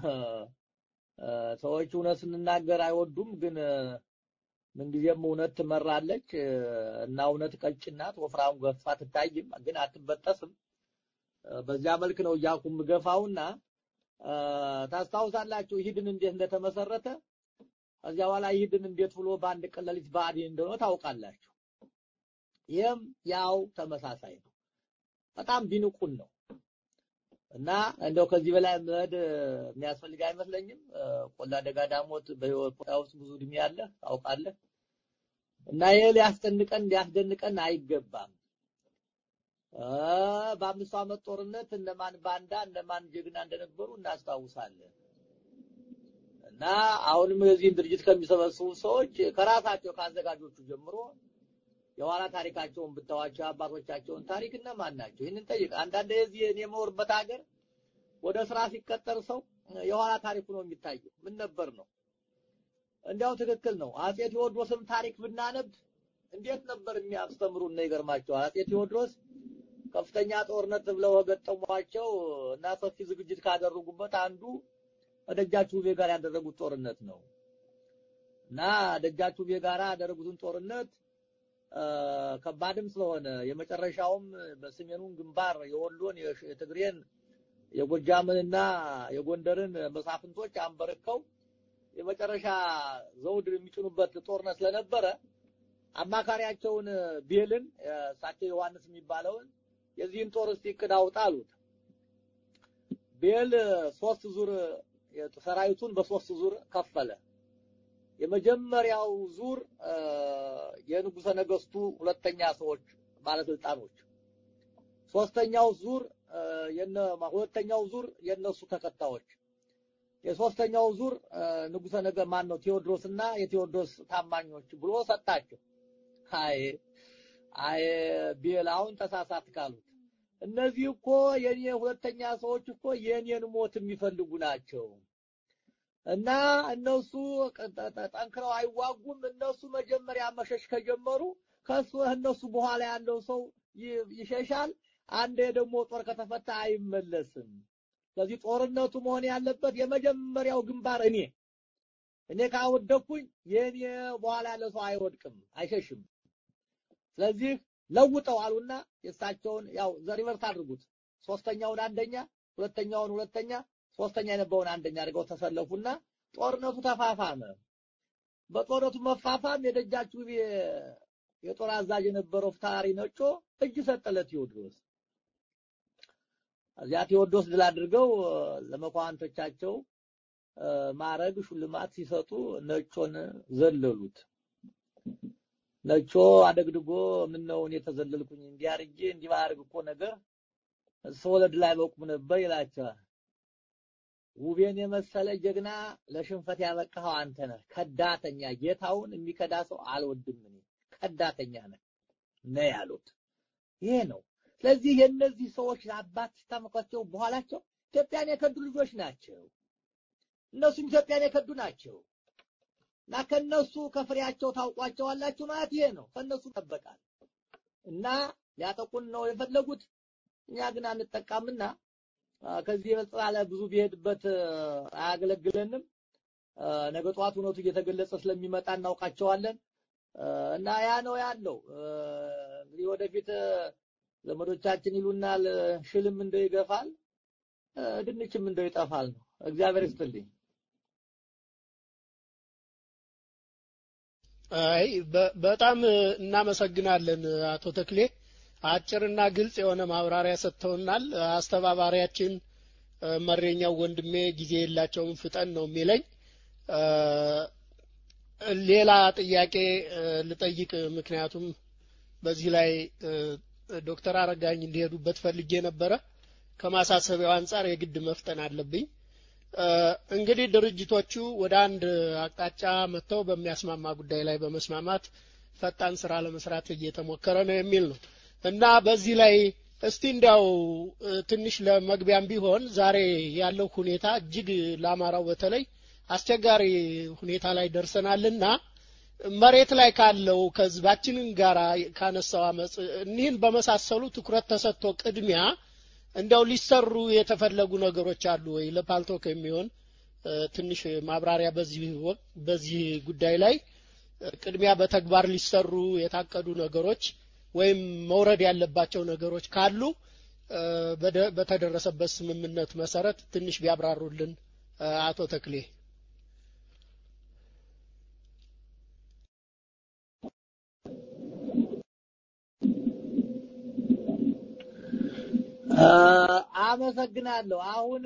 ሰዎች እውነት ስንናገር አይወዱም፣ ግን ምንጊዜም እውነት ትመራለች እና እውነት ቀጭን ናት፣ ወፍራም ገፋ ትታይም፣ ግን አትበጠስም። በዚያ መልክ ነው እያልኩ የምገፋውና ታስታውሳላችሁ ይህድን እንዴት እንደተመሰረተ ከዚያ በኋላ ይህድን እንዴት ብሎ በአንድ ቀን ሌሊት ብአዴን እንደሆነ ታውቃላችሁ። ይህም ያው ተመሳሳይ ነው። በጣም ቢንቁን ነው እና እንደው ከዚህ በላይ መሄድ የሚያስፈልግ አይመስለኝም። ቆላ ደጋ ዳሞት በህይወት ውስጥ ብዙ እድሜ አለ ታውቃለህ። እና ይሄ ሊያስጨንቀን ሊያስደንቀን አይገባም። በአምስቱ ዓመት ጦርነት እነማን ባንዳ እነማን ጀግና እንደነበሩ እናስታውሳለን። እና አሁንም የዚህን ድርጅት ከሚሰበስቡ ሰዎች ከራሳቸው ከአዘጋጆቹ ጀምሮ የኋላ ታሪካቸውን ብታዋቸው አባቶቻቸውን ታሪክ እነማን ናቸው? ይህንን ጠይቅ። አንዳንድ የዚህ እኔ የምኖርበት ሀገር ወደ ስራ ሲቀጠር ሰው የኋላ ታሪኩ ነው የሚታየው። ምን ነበር ነው? እንዲያው ትክክል ነው። አጼ ቴዎድሮስም ታሪክ ብናነብ እንዴት ነበር የሚያስተምሩን ነው ይገርማቸዋል። አጼ ቴዎድሮስ ከፍተኛ ጦርነት ብለው ገጠሟቸው እና ሰፊ ዝግጅት ካደረጉበት አንዱ ደጃቹቤ ጋር ያደረጉት ጦርነት ነው እና ደጃቹቤ ጋር ያደረጉትን ጦርነት ከባድም ስለሆነ የመጨረሻውም በሰሜኑን ግንባር የወሎን፣ የትግሬን፣ የጎጃምንና የጎንደርን መሳፍንቶች አንበርከው የመጨረሻ ዘውድ የሚጭኑበት ጦርነት ስለነበረ አማካሪያቸውን ቤልን እሳቸው ዮሐንስ የሚባለውን የዚህን ጦር እስቲ እቅድ አውጣ አሉት። ቤል ሶስት ዙር ሰራዊቱን በሶስት ዙር ከፈለ። የመጀመሪያው ዙር የንጉሰ ነገስቱ ሁለተኛ ሰዎች ባለስልጣኖች፣ ሶስተኛው ዙር የነ ሁለተኛው ዙር የነሱ ተከታዮች፣ የሶስተኛው ዙር ንጉሰ ነገ ማን ነው ቴዎድሮስና የቴዎድሮስ ታማኞች ብሎ ሰጣቸው። አይ አይ ቤል አሁን ተሳሳት ካሉት እነዚህ እኮ የኔ ሁለተኛ ሰዎች እኮ የኔን ሞት የሚፈልጉ ናቸው እና እነሱ ጠንክረው አይዋጉም። እነሱ መጀመሪያ መሸሽ ከጀመሩ ከሱ እነሱ በኋላ ያለው ሰው ይሸሻል። አንዴ ደግሞ ጦር ከተፈታ አይመለስም። ስለዚህ ጦርነቱ መሆን ያለበት የመጀመሪያው ግንባር እኔ እኔ ካወደኩኝ የኔ በኋላ ያለ ሰው አይወድቅም፣ አይሸሽም። ስለዚህ ለውጠው አሉና የእሳቸውን ያው ዘሪቨርስ አድርጉት። ሶስተኛውን አንደኛ፣ ሁለተኛውን ሁለተኛ፣ ሶስተኛ የነበረውን አንደኛ አድርገው ተሰለፉና ጦርነቱ ተፋፋመ። በጦርነቱ መፋፋም የደጃችሁ የጦር አዛዥ የነበረው ፊታውራሪ ነጮ እጅ ሰጠ ለቴዎድሮስ። እዚያ ቴዎድሮስ ድል አድርገው ለመኳንቶቻቸው ማረግ ሽልማት ሲሰጡ ነጮን ዘለሉት። ነጮ አደግድጎ ምን ነው እኔ ተዘለልኩኝ እንዲህ አድርጌ እንዲህ ባደርግ እኮ ነገር ሰው ለድል አይበቁም ነበር ይላቸዋል። ውቤን የመሰለ ጀግና ለሽንፈት ያበቃኸው አንተ ነህ። ከዳተኛ ጌታውን የሚከዳ ሰው አልወድም እኔ ከዳተኛ ነህ ነው ያሉት። ይሄ ነው። ስለዚህ የእነዚህ ሰዎች አባት ሲታመኳቸው በኋላቸው ኢትዮጵያን የከዱ ልጆች ናቸው። እነሱም ኢትዮጵያን የከዱ ናቸው እና ከነሱ ከፍሬያቸው ታውቋቸዋላችሁ ማለት ይሄ ነው። ከነሱ ይጠበቃል እና ሊያጠቁን ነው የፈለጉት። እኛ ግን አንጠቃምና ከዚህ የበለጠ ብዙ ቢሄድበት አያገለግለንም። ነገ ጠዋት እውነቱ እየተገለጸ ስለሚመጣ እናውቃቸዋለን እና ያ ነው ያለው። እንግዲህ ወደፊት ዘመዶቻችን ይሉናል ሽልም እንደው ይገፋል፣ ድንችም እንደው ይጠፋል ነው። እግዚአብሔር ይስጥልኝ። አይ በጣም እናመሰግናለን አቶ ተክሌ። አጭርና ግልጽ የሆነ ማብራሪያ ሰጥተውናል። አስተባባሪያችን መሬኛው ወንድሜ ጊዜ የላቸውም ፍጠን ነው የሚለኝ። ሌላ ጥያቄ ልጠይቅ፣ ምክንያቱም በዚህ ላይ ዶክተር አረጋኝ እንዲሄዱበት ፈልጌ ነበረ። ከማሳሰቢያው አንጻር የግድ መፍጠን አለብኝ። እንግዲህ ድርጅቶቹ ወደ አንድ አቅጣጫ መጥተው በሚያስማማ ጉዳይ ላይ በመስማማት ፈጣን ስራ ለመስራት እየተሞከረ ነው የሚል ነው እና በዚህ ላይ እስቲ እንዲያው ትንሽ ለመግቢያም ቢሆን ዛሬ ያለው ሁኔታ እጅግ ለአማራው በተለይ አስቸጋሪ ሁኔታ ላይ ደርሰናልና መሬት ላይ ካለው ከህዝባችንን ጋር ካነሳው አመፅ እኒህን በመሳሰሉ ትኩረት ተሰጥቶ ቅድሚያ እንዲያው ሊሰሩ የተፈለጉ ነገሮች አሉ ወይ? ለፓልቶክ የሚሆን ትንሽ ማብራሪያ በዚህ በዚህ ጉዳይ ላይ ቅድሚያ በተግባር ሊሰሩ የታቀዱ ነገሮች ወይም መውረድ ያለባቸው ነገሮች ካሉ በተደረሰበት ስምምነት መሰረት ትንሽ ቢያብራሩልን አቶ ተክሌ። አመሰግናለሁ። አሁን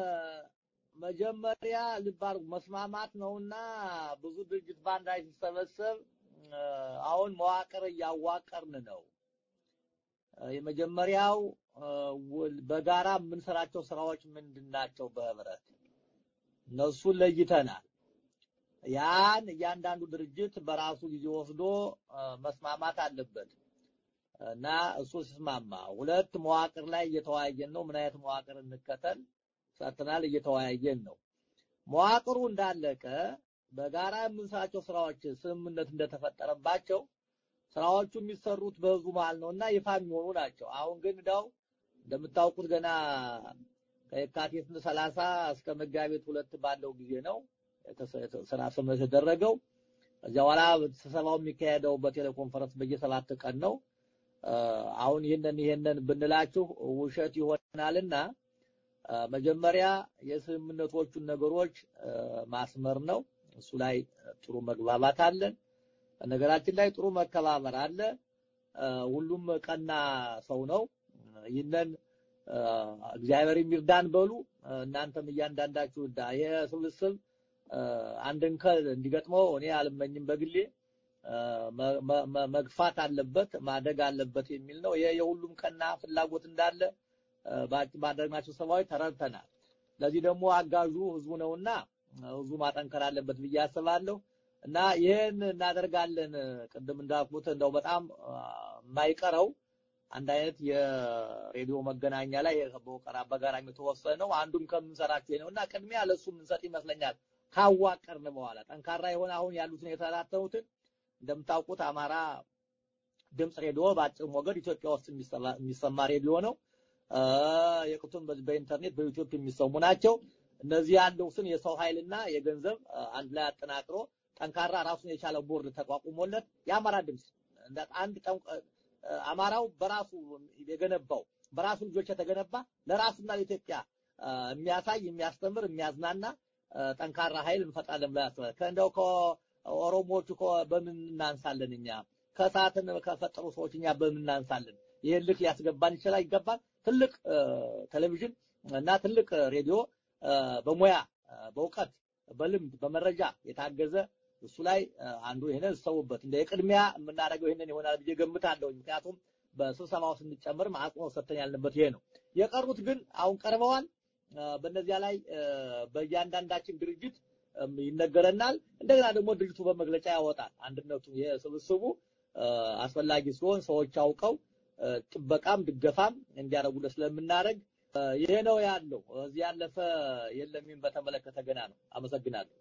መጀመሪያ ልብ አድርጉ፣ መስማማት ነውና ብዙ ድርጅት በአንድ ላይ ሲሰበሰብ አሁን መዋቅር እያዋቀርን ነው። የመጀመሪያው በጋራ የምንሰራቸው ስራዎች ምንድን ናቸው? በህብረት እነሱን ለይተናል። ያን እያንዳንዱ ድርጅት በራሱ ጊዜ ወስዶ መስማማት አለበት እና እሱ ሲስማማ፣ ሁለት መዋቅር ላይ እየተወያየን ነው። ምን አይነት መዋቅር እንከተል ሰጥተናል፣ እየተወያየን ነው። መዋቅሩ እንዳለቀ በጋራ የምንሰራቸው ስራዎች ስምምነት እንደተፈጠረባቸው ስራዎቹ የሚሰሩት በህዝቡ መሀል ነውና ይፋ የሚሆኑ ናቸው። አሁን ግን እንዳው እንደምታውቁት ገና ከየካቲት ሰላሳ እስከ መጋቢት ሁለት ባለው ጊዜ ነው ስራ ስምምነት የተደረገው። ከዚያ በኋላ ስብሰባው የሚካሄደው በቴሌኮንፈረንስ በየሰባት ቀን ነው። አሁን ይህንን ይህንን ብንላችሁ ውሸት ይሆናልና መጀመሪያ የስምምነቶቹን ነገሮች ማስመር ነው። እሱ ላይ ጥሩ መግባባት አለን። ነገራችን ላይ ጥሩ መከባበር አለ። ሁሉም ቀና ሰው ነው። ይህንን እግዚአብሔር የሚርዳን በሉ። እናንተም እያንዳንዳችሁ እዳ ይሄ ስብስብ አንድን ከል እንዲገጥመው እኔ አልመኝም በግሌ መግፋት አለበት ማደግ አለበት የሚል ነው። ይሄ የሁሉም ቀና ፍላጎት እንዳለ ባደረግናቸው ሰባዊ ተረድተናል። ለዚህ ደግሞ አጋዡ ህዝቡ ነውና ህዝቡ ማጠንከር አለበት ብዬ አስባለሁ እና ይህን እናደርጋለን። ቅድም እንዳልኩት እንደው በጣም የማይቀረው አንድ አይነት የሬዲዮ መገናኛ ላይ በወቀራ በጋራ የተወሰነው አንዱም ከምንሰራቸው ነው እና ቅድሚያ ለሱ የምንሰጥ ይመስለኛል። ካዋቀርን በኋላ ጠንካራ የሆነ አሁን ያሉትን የተላተኑትን እንደምታውቁት አማራ ድምፅ ሬዲዮ በአጭር ሞገድ ኢትዮጵያ ውስጥ የሚሰማ ሬዲዮ ነው። የቅቱን በኢንተርኔት በዩቲዩብ የሚሰሙ ናቸው። እነዚህ ያለውትን የሰው ኃይልና የገንዘብ አንድ ላይ አጠናክሮ ጠንካራ ራሱን የቻለ ቦርድ ተቋቁሞለት የአማራ ድምፅ አንድ አማራው በራሱ የገነባው በራሱ ልጆች የተገነባ ለራሱና ለኢትዮጵያ የሚያሳይ የሚያስተምር የሚያዝናና ጠንካራ ኃይል እንፈጥራለን ብላ ያስባል። ከእንደው ከኦሮሞዎቹ በምን እናንሳለን እኛ ከሰዓትን ከፈጠሩ ሰዎች እኛ በምን እናንሳለን? ይሄን ልክ ሊያስገባን ይችላል ይገባል። ትልቅ ቴሌቪዥን እና ትልቅ ሬዲዮ በሙያ በእውቀት በልምድ በመረጃ የታገዘ እሱ ላይ አንዱ ይሄንን ሰውበት እንደ የቅድሚያ የምናደርገው ይሄንን ይሆናል ብዬ ገምታለሁ። ምክንያቱም በስብሰባው ስንጨምር አጽንኦት ሰጥተን ያልንበት ይሄ ነው። የቀሩት ግን አሁን ቀርበዋል። በእነዚያ ላይ በእያንዳንዳችን ድርጅት ይነገረናል። እንደገና ደግሞ ድርጅቱ በመግለጫ ያወጣል። አንድነቱ የስብስቡ አስፈላጊ ሲሆን ሰዎች አውቀው ጥበቃም ድገፋም እንዲያደርጉለት ስለምናደርግ ይሄ ነው ያለው። እዚህ ያለፈ የለም። በተመለከተ ገና ነው። አመሰግናለሁ።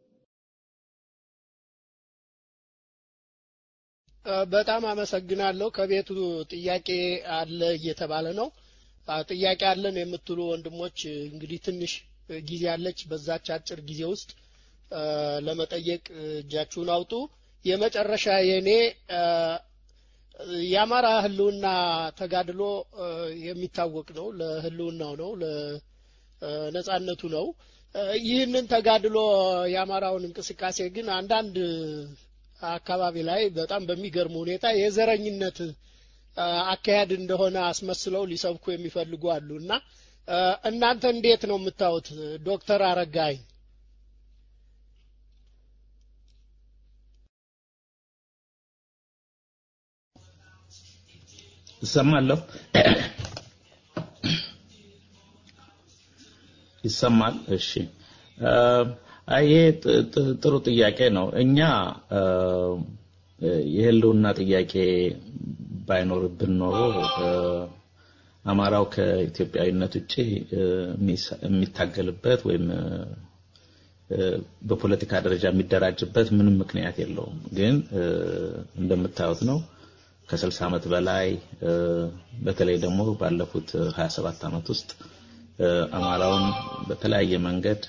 በጣም አመሰግናለሁ። ከቤቱ ጥያቄ አለ እየተባለ ነው። ጥያቄ አለን የምትሉ ወንድሞች እንግዲህ ትንሽ ጊዜ አለች። በዛች አጭር ጊዜ ውስጥ ለመጠየቅ እጃችሁን አውጡ። የመጨረሻ የኔ የአማራ ህልውና ተጋድሎ የሚታወቅ ነው። ለህልውናው ነው፣ ለነጻነቱ ነው። ይህንን ተጋድሎ የአማራውን እንቅስቃሴ ግን አንዳንድ አካባቢ ላይ በጣም በሚገርም ሁኔታ የዘረኝነት አካሄድ እንደሆነ አስመስለው ሊሰብኩ የሚፈልጉ አሉ እና እናንተ እንዴት ነው የምታዩት? ዶክተር አረጋይ እሰማለሁ። ይሰማል። እሺ፣ ይሄ ጥሩ ጥያቄ ነው። እኛ የህልውና ጥያቄ ባይኖርብን ኖሮ አማራው ከኢትዮጵያዊነት ውጭ የሚታገልበት ወይም በፖለቲካ ደረጃ የሚደራጅበት ምንም ምክንያት የለውም። ግን እንደምታዩት ነው ከ60 ዓመት በላይ በተለይ ደግሞ ባለፉት 27 ዓመት ውስጥ አማራውን በተለያየ መንገድ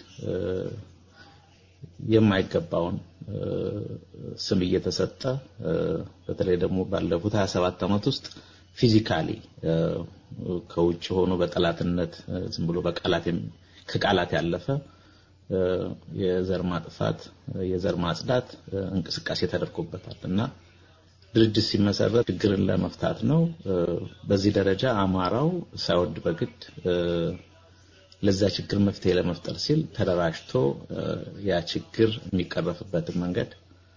የማይገባውን ስም እየተሰጠ በተለይ ደግሞ ባለፉት 27 ዓመት ውስጥ ፊዚካሊ ከውጭ ሆኖ በጠላትነት ዝም ብሎ በቃላት ከቃላት ያለፈ የዘር ማጥፋት የዘር ማጽዳት እንቅስቃሴ ተደርጎበታል እና ድርጅት ሲመሰረት ችግርን ለመፍታት ነው። በዚህ ደረጃ አማራው ሳይወድ በግድ ለዛ ችግር መፍትሄ ለመፍጠር ሲል ተደራጅቶ ያ ችግር የሚቀረፍበትን መንገድ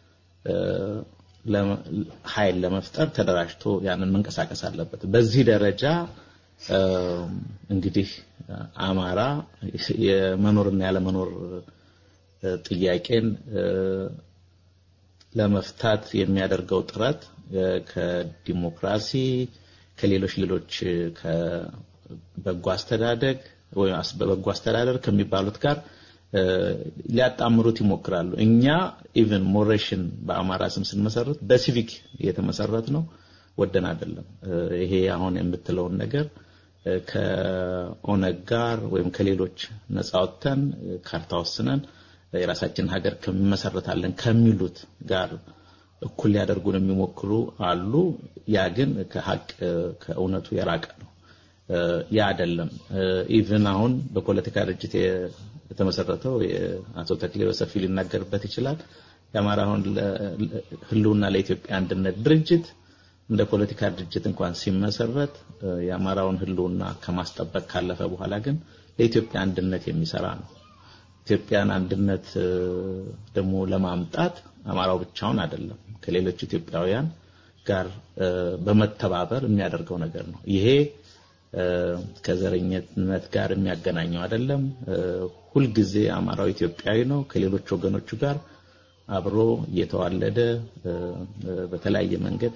ኃይል ለመፍጠር ተደራጅቶ ያንን መንቀሳቀስ አለበት። በዚህ ደረጃ እንግዲህ አማራ የመኖርና ያለመኖር ጥያቄን ለመፍታት የሚያደርገው ጥረት ከዲሞክራሲ ከሌሎች ሌሎች ከበጎ አስተዳደግ ወይም በበጎ አስተዳደር ከሚባሉት ጋር ሊያጣምሩት ይሞክራሉ። እኛ ኢቭን ሞሬሽን በአማራ ስም ስንመሰረት በሲቪክ የተመሰረት ነው፣ ወደን አይደለም። ይሄ አሁን የምትለውን ነገር ከኦነግ ጋር ወይም ከሌሎች ነፃ ወጥተን ካርታ ወስነን የራሳችን ሀገር ከመሰረታለን ከሚሉት ጋር እኩል ሊያደርጉን የሚሞክሩ አሉ። ያ ግን ከሀቅ ከእውነቱ የራቀ ነው። ያ አይደለም። ኢቭን አሁን በፖለቲካ ድርጅት የተመሰረተው አቶ ተክሌ በሰፊ ሊናገርበት ይችላል። የአማራ አሁን ህልውና ለኢትዮጵያ አንድነት ድርጅት እንደ ፖለቲካ ድርጅት እንኳን ሲመሰረት የአማራውን ህልውና ከማስጠበቅ ካለፈ በኋላ ግን ለኢትዮጵያ አንድነት የሚሰራ ነው። ኢትዮጵያን አንድነት ደግሞ ለማምጣት አማራው ብቻውን አይደለም ከሌሎች ኢትዮጵያውያን ጋር በመተባበር የሚያደርገው ነገር ነው። ይሄ ከዘረኝነት ጋር የሚያገናኘው አይደለም። ሁልጊዜ አማራው ኢትዮጵያዊ ነው። ከሌሎች ወገኖቹ ጋር አብሮ እየተዋለደ በተለያየ መንገድ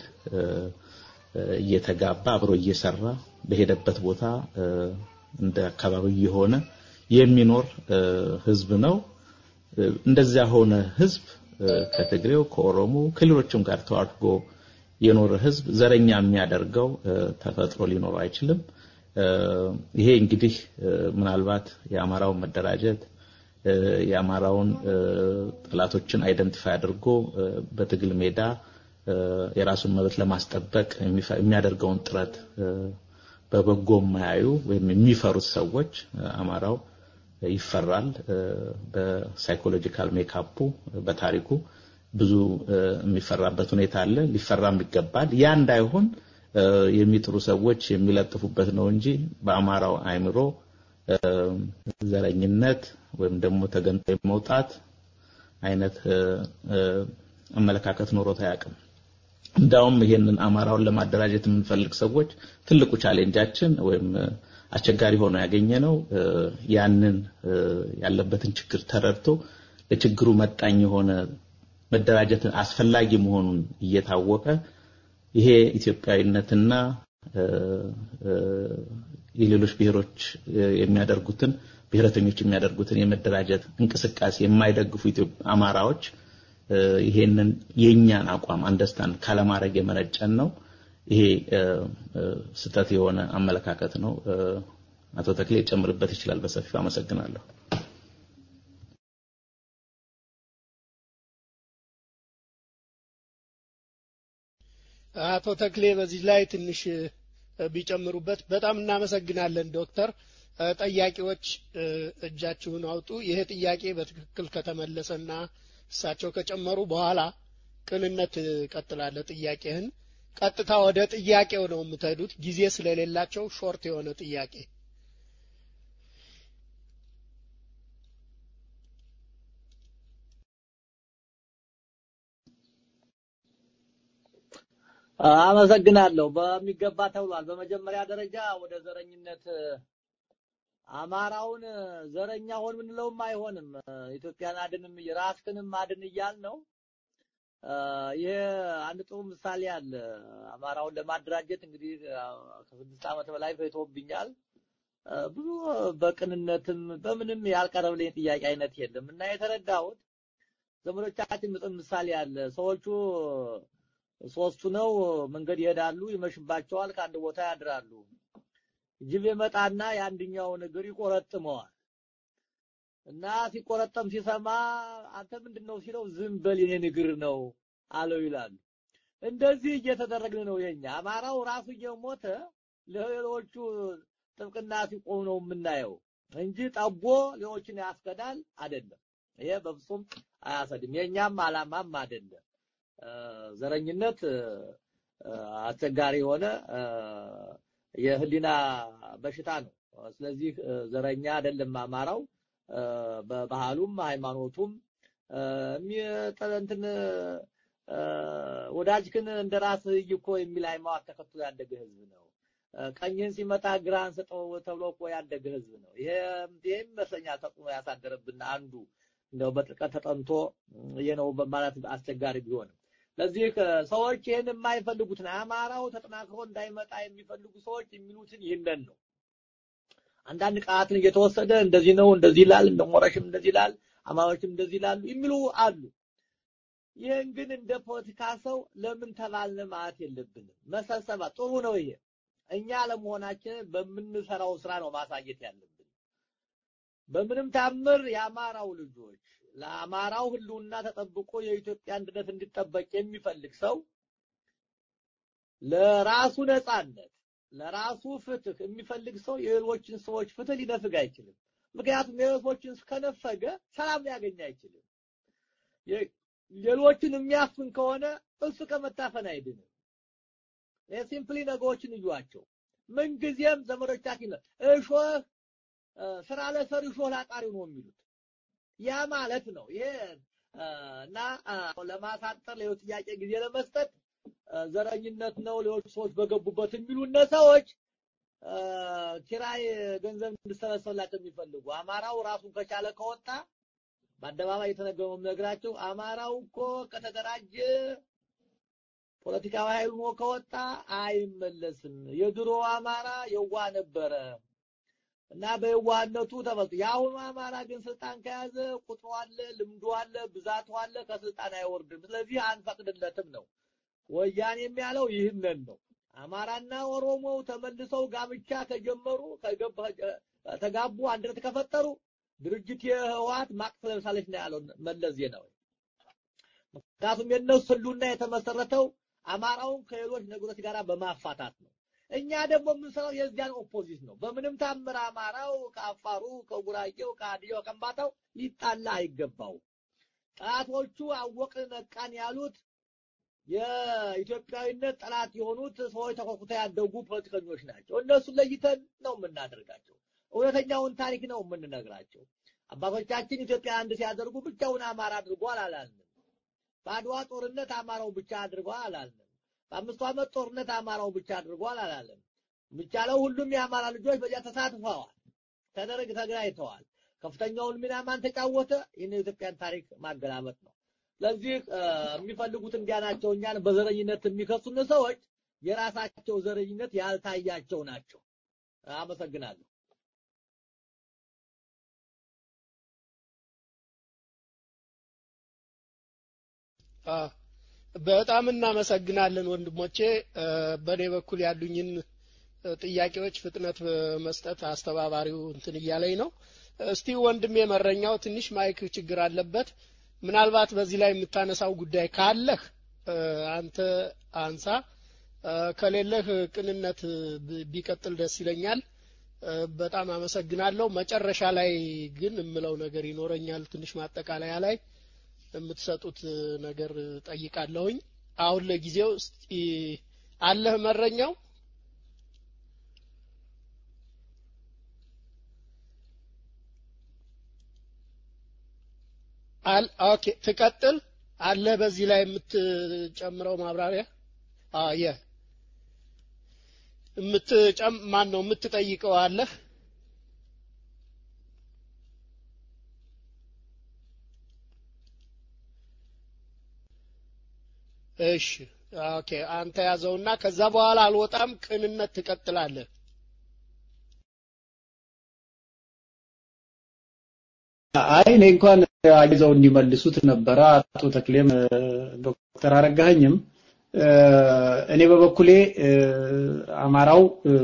እየተጋባ አብሮ እየሰራ በሄደበት ቦታ እንደ አካባቢው የሆነ የሚኖር ህዝብ ነው። እንደዚያ ሆነ ህዝብ ከትግሬው፣ ከኦሮሞ፣ ከሌሎችም ጋር ተዋድጎ የኖረ ህዝብ ዘረኛ የሚያደርገው ተፈጥሮ ሊኖረው አይችልም። ይሄ እንግዲህ ምናልባት የአማራው መደራጀት የአማራውን ጠላቶችን አይደንቲፋይ አድርጎ በትግል ሜዳ የራሱን መብት ለማስጠበቅ የሚያደርገውን ጥረት በበጎ የማያዩ ወይም የሚፈሩት ሰዎች አማራው ይፈራል። በሳይኮሎጂካል ሜካፑ በታሪኩ ብዙ የሚፈራበት ሁኔታ አለ። ሊፈራም ይገባል። ያ እንዳይሆን የሚጥሩ ሰዎች የሚለጥፉበት ነው እንጂ በአማራው አይምሮ ዘረኝነት ወይም ደግሞ ተገንጣይ መውጣት አይነት አመለካከት ኖሮት አያውቅም። እንዳውም ይሄንን አማራውን ለማደራጀት የምንፈልግ ሰዎች ትልቁ ቻሌንጃችን ወይም አስቸጋሪ ሆኖ ያገኘ ነው ያንን ያለበትን ችግር ተረድቶ ለችግሩ መጣኝ የሆነ መደራጀትን አስፈላጊ መሆኑን እየታወቀ ይሄ ኢትዮጵያዊነትና የሌሎች ብሔሮች የሚያደርጉትን ብሔረተኞች የሚያደርጉትን የመደራጀት እንቅስቃሴ የማይደግፉ አማራዎች ይሄንን የኛን አቋም አንደርስታንድ ካለማድረግ የመነጨን ነው። ይሄ ስተት የሆነ አመለካከት ነው። አቶ ተክሌ ጨምርበት ይችላል በሰፊው አመሰግናለሁ። አቶ ተክሌ በዚህ ላይ ትንሽ ቢጨምሩበት በጣም እናመሰግናለን ዶክተር። ጠያቂዎች እጃችሁን አውጡ። ይሄ ጥያቄ በትክክል ከተመለሰና እሳቸው ከጨመሩ በኋላ ቅንነት ቀጥላለ ጥያቄህን ቀጥታ ወደ ጥያቄው ነው የምትሄዱት ጊዜ ስለሌላቸው ሾርት የሆነ ጥያቄ አመሰግናለሁ። በሚገባ ተብሏል። በመጀመሪያ ደረጃ ወደ ዘረኝነት አማራውን ዘረኛ ሆን ምንለውም አይሆንም። ኢትዮጵያን አድንም ራስክንም አድን እያል ነው። ይሄ አንድ ጥሩ ምሳሌ አለ። አማራውን ለማደራጀት እንግዲህ ከስድስት ዓመት በላይ ፈይቶብኛል። ብዙ በቅንነትም በምንም ያልቀረብልኝ ጥያቄ አይነት የለም እና የተረዳሁት ዘመዶቻችን ምጥን ምሳሌ አለ። ሰዎቹ ሶስቱ ነው መንገድ ይሄዳሉ፣ ይመሽባቸዋል፣ ከአንድ ቦታ ያድራሉ። ጅብ ይመጣና የአንደኛውን እግር ይቆረጥመዋል እና ሲቆረጠም ሲሰማ አንተ ምንድነው ሲለው ዝም በል የኔን እግር ነው አለው ይላሉ። እንደዚህ እየተደረግን ነው የኛ አማራው ራሱ እየሞተ ለሌሎቹ ጥብቅና ሲቆም ነው የምናየው እንጂ ጠቦ ሌሎችን ያስከዳል አይደለም። ይሄ በፍጹም አያሰድም። የኛም አላማም አይደለም። ዘረኝነት አስቸጋሪ የሆነ የህሊና በሽታ ነው። ስለዚህ ዘረኛ አይደለም አማራው በባህሉም ሃይማኖቱም እንትን ወዳጅክን እንደ ራስህ እኮ የሚል ሃይማኖት ተከትሎ ያደገ ህዝብ ነው። ቀኝህን ሲመታ ግራህን ስጠው ተብሎ እኮ ያደገ ህዝብ ነው። ይሄ ይሄም ይመስለኛል ተጽዕኖ ያሳደረብን አንዱ እንደው በጥልቀት ተጠንቶ ይሄ ነው በማለት አስቸጋሪ ቢሆንም ለዚህ ሰዎች ይህን የማይፈልጉትን አማራው ተጠናክሮ እንዳይመጣ የሚፈልጉ ሰዎች የሚሉትን ይህንን ነው። አንዳንድ ቃላትን እየተወሰደ እንደዚህ ነው እንደዚህ ይላል፣ እንደ ሞረሽም እንደዚህ ይላል፣ አማሮችም እንደዚህ ይላሉ የሚሉ አሉ። ይህን ግን እንደ ፖለቲካ ሰው ለምን ተባልን ማለት የለብንም። መሰብሰባ ጥሩ ነው። ይሄ እኛ ለመሆናችንን በምንሰራው ስራ ነው ማሳየት ያለብን። በምንም ታምር የአማራው ልጆች ለአማራው ህልውና ተጠብቆ የኢትዮጵያ አንድነት እንዲጠበቅ የሚፈልግ ሰው ለራሱ ነጻነት፣ ለራሱ ፍትህ የሚፈልግ ሰው የሌሎችን ሰዎች ፍትህ ሊነፍግ አይችልም። ምክንያቱም የሌሎችን ከነፈገ ሰላም ሊያገኝ አይችልም። ሌሎችን የሚያፍን ከሆነ እሱ ከመታፈን አይድንም። ሲምፕሊ ነገሮችን እዩዋቸው። ምንጊዜም ዘመዶቻችን እሾህ ስራ ለሰሪ እሾህ ላጣሪው ነው የሚሉት ያ ማለት ነው። ይሄ እና ለማሳጠር ሌሎች ጥያቄ ጊዜ ለመስጠት ዘረኝነት ነው ሌሎች ሰዎች በገቡበት የሚሉነ ሰዎች ኪራይ ገንዘብ እንዲሰበሰብላቸው የሚፈልጉ አማራው ራሱን ከቻለ ከወጣ በአደባባይ የተነገረው ነግራቸው አማራው እኮ ከተደራጀ ፖለቲካዊ ኃይል ሆኖ ከወጣ አይመለስም። የድሮ አማራ የዋ ነበረ እና በየዋህነቱ ተበልጦ የአሁኑ አማራ ግን ስልጣን ከያዘ ቁጥሩ አለ፣ ልምዱ አለ፣ ብዛቱ አለ፣ ከስልጣን አይወርድም። ስለዚህ አንፈቅድለትም ነው። ወያኔ የሚያለው ይህንን ነው። አማራና ኦሮሞው ተመልሰው ጋብቻ ከጀመሩ ተጋቡ፣ አንድነት ከፈጠሩ ድርጅት የህወሓት ማቅ ትለብሳለች ነው ያለው መለስ ዜናዊ። ምክንያቱም የእነሱ ህልውና የተመሰረተው አማራውን ከሌሎች ነገሮች ጋር በማፋታት ነው። እኛ ደግሞ የምንሰራው የዚያን ኦፖዚት ነው። በምንም ታምር አማራው ከአፋሩ፣ ከጉራጌው፣ ከሀዲያው፣ ከምባታው ሊጣላ አይገባው። ጠላቶቹ አወቅን ነቃን ያሉት የኢትዮጵያዊነት ጠላት የሆኑት ሰዎች ተኮኩተው ያደጉ ፖለቲከኞች ናቸው። እነሱን ለይተን ነው የምናደርጋቸው። እውነተኛውን ታሪክ ነው የምንነግራቸው። አባቶቻችን ኢትዮጵያ አንድ ሲያደርጉ ብቻውን አማራ አድርጓል አላልንም። በአድዋ ጦርነት አማራው ብቻ አድርጓል አላልንም። በአምስቱ ዓመት ጦርነት አማራው ብቻ አድርጓል አላለም። የሚቻለው ሁሉም የአማራ ልጆች በዚያ ተሳትፈዋል፣ ተደረግ ተገናኝተዋል። ከፍተኛውን ሚና ማን ተጫወተ? ይህን የኢትዮጵያን ታሪክ ማገላበጥ ነው። ለዚህ የሚፈልጉት እንዲያ ናቸው። እኛን በዘረኝነት የሚከሱን ሰዎች የራሳቸው ዘረኝነት ያልታያቸው ናቸው። አመሰግናለሁ። በጣም እናመሰግናለን ወንድሞቼ። በእኔ በኩል ያሉኝን ጥያቄዎች ፍጥነት በመስጠት አስተባባሪው እንትን እያለኝ ነው። እስቲ ወንድሜ መረኛው ትንሽ ማይክ ችግር አለበት። ምናልባት በዚህ ላይ የምታነሳው ጉዳይ ካለህ አንተ አንሳ፣ ከሌለህ ቅንነት ቢቀጥል ደስ ይለኛል። በጣም አመሰግናለሁ። መጨረሻ ላይ ግን የምለው ነገር ይኖረኛል። ትንሽ ማጠቃለያ ላይ የምትሰጡት ነገር ጠይቃለሁኝ። አሁን ለጊዜው እስቲ አለህ መረኛው? አል ኦኬ ትቀጥል አለ በዚህ ላይ የምትጨምረው ማብራሪያ አዎ የ የምትጨም ማን ነው የምትጠይቀው አለህ እሺ ኦኬ አንተ ያዘውና ከዛ በኋላ አልወጣም ቅንነት ትቀጥላለህ አይ እኔ እንኳን አይዘው እንዲመልሱት ነበረ አቶ ተክሌም ዶክተር አረጋኸኝም እኔ በበኩሌ አማራው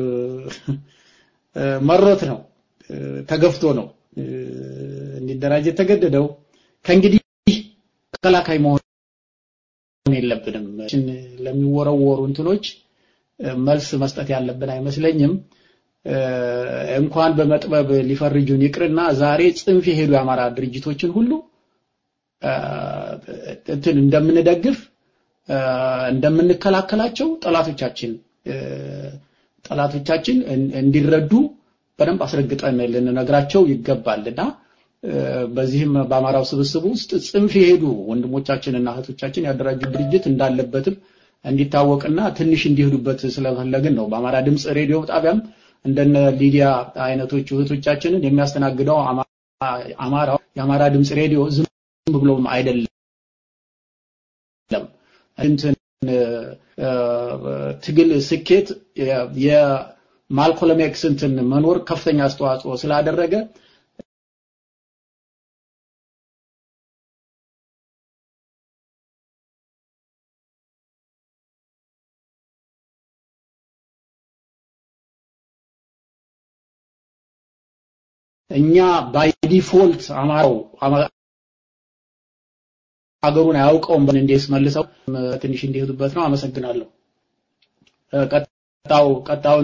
መሮት ነው ተገፍቶ ነው እንዲደራጅ የተገደደው ከእንግዲህ ተከላካይ መሆን የለብንም ለሚወረወሩ እንትኖች መልስ መስጠት ያለብን አይመስለኝም እንኳን በመጥበብ ሊፈርጁን ይቅርና ዛሬ ጽንፍ የሄዱ የአማራ ድርጅቶችን ሁሉ እንትን እንደምንደግፍ እንደምንከላከላቸው ጠላቶቻችን ጠላቶቻችን እንዲረዱ በደንብ አስረግጠን ልንነግራቸው ይገባልና በዚህም በአማራው ስብስብ ውስጥ ጽንፍ የሄዱ ወንድሞቻችንና እህቶቻችን ያደራጁ ድርጅት እንዳለበትም እንዲታወቅና ትንሽ እንዲሄዱበት ስለፈለግን ነው። በአማራ ድምፅ ሬዲዮ ጣቢያም እንደነ ሊዲያ አይነቶቹ እህቶቻችንን የሚያስተናግደው አማራው የአማራ ድምፅ ሬዲዮ ዝም ብሎም አይደለም። እንትን ትግል ስኬት የማልኮለም ኤክስ እንትን መኖር ከፍተኛ አስተዋጽኦ ስላደረገ እኛ ባይ ዲፎልት አማራው ሀገሩን አያውቀውም ብን እንዴስ መልሰው ትንሽ እንዲሄዱበት ነው። አመሰግናለሁ። ቀጣው ቀጣው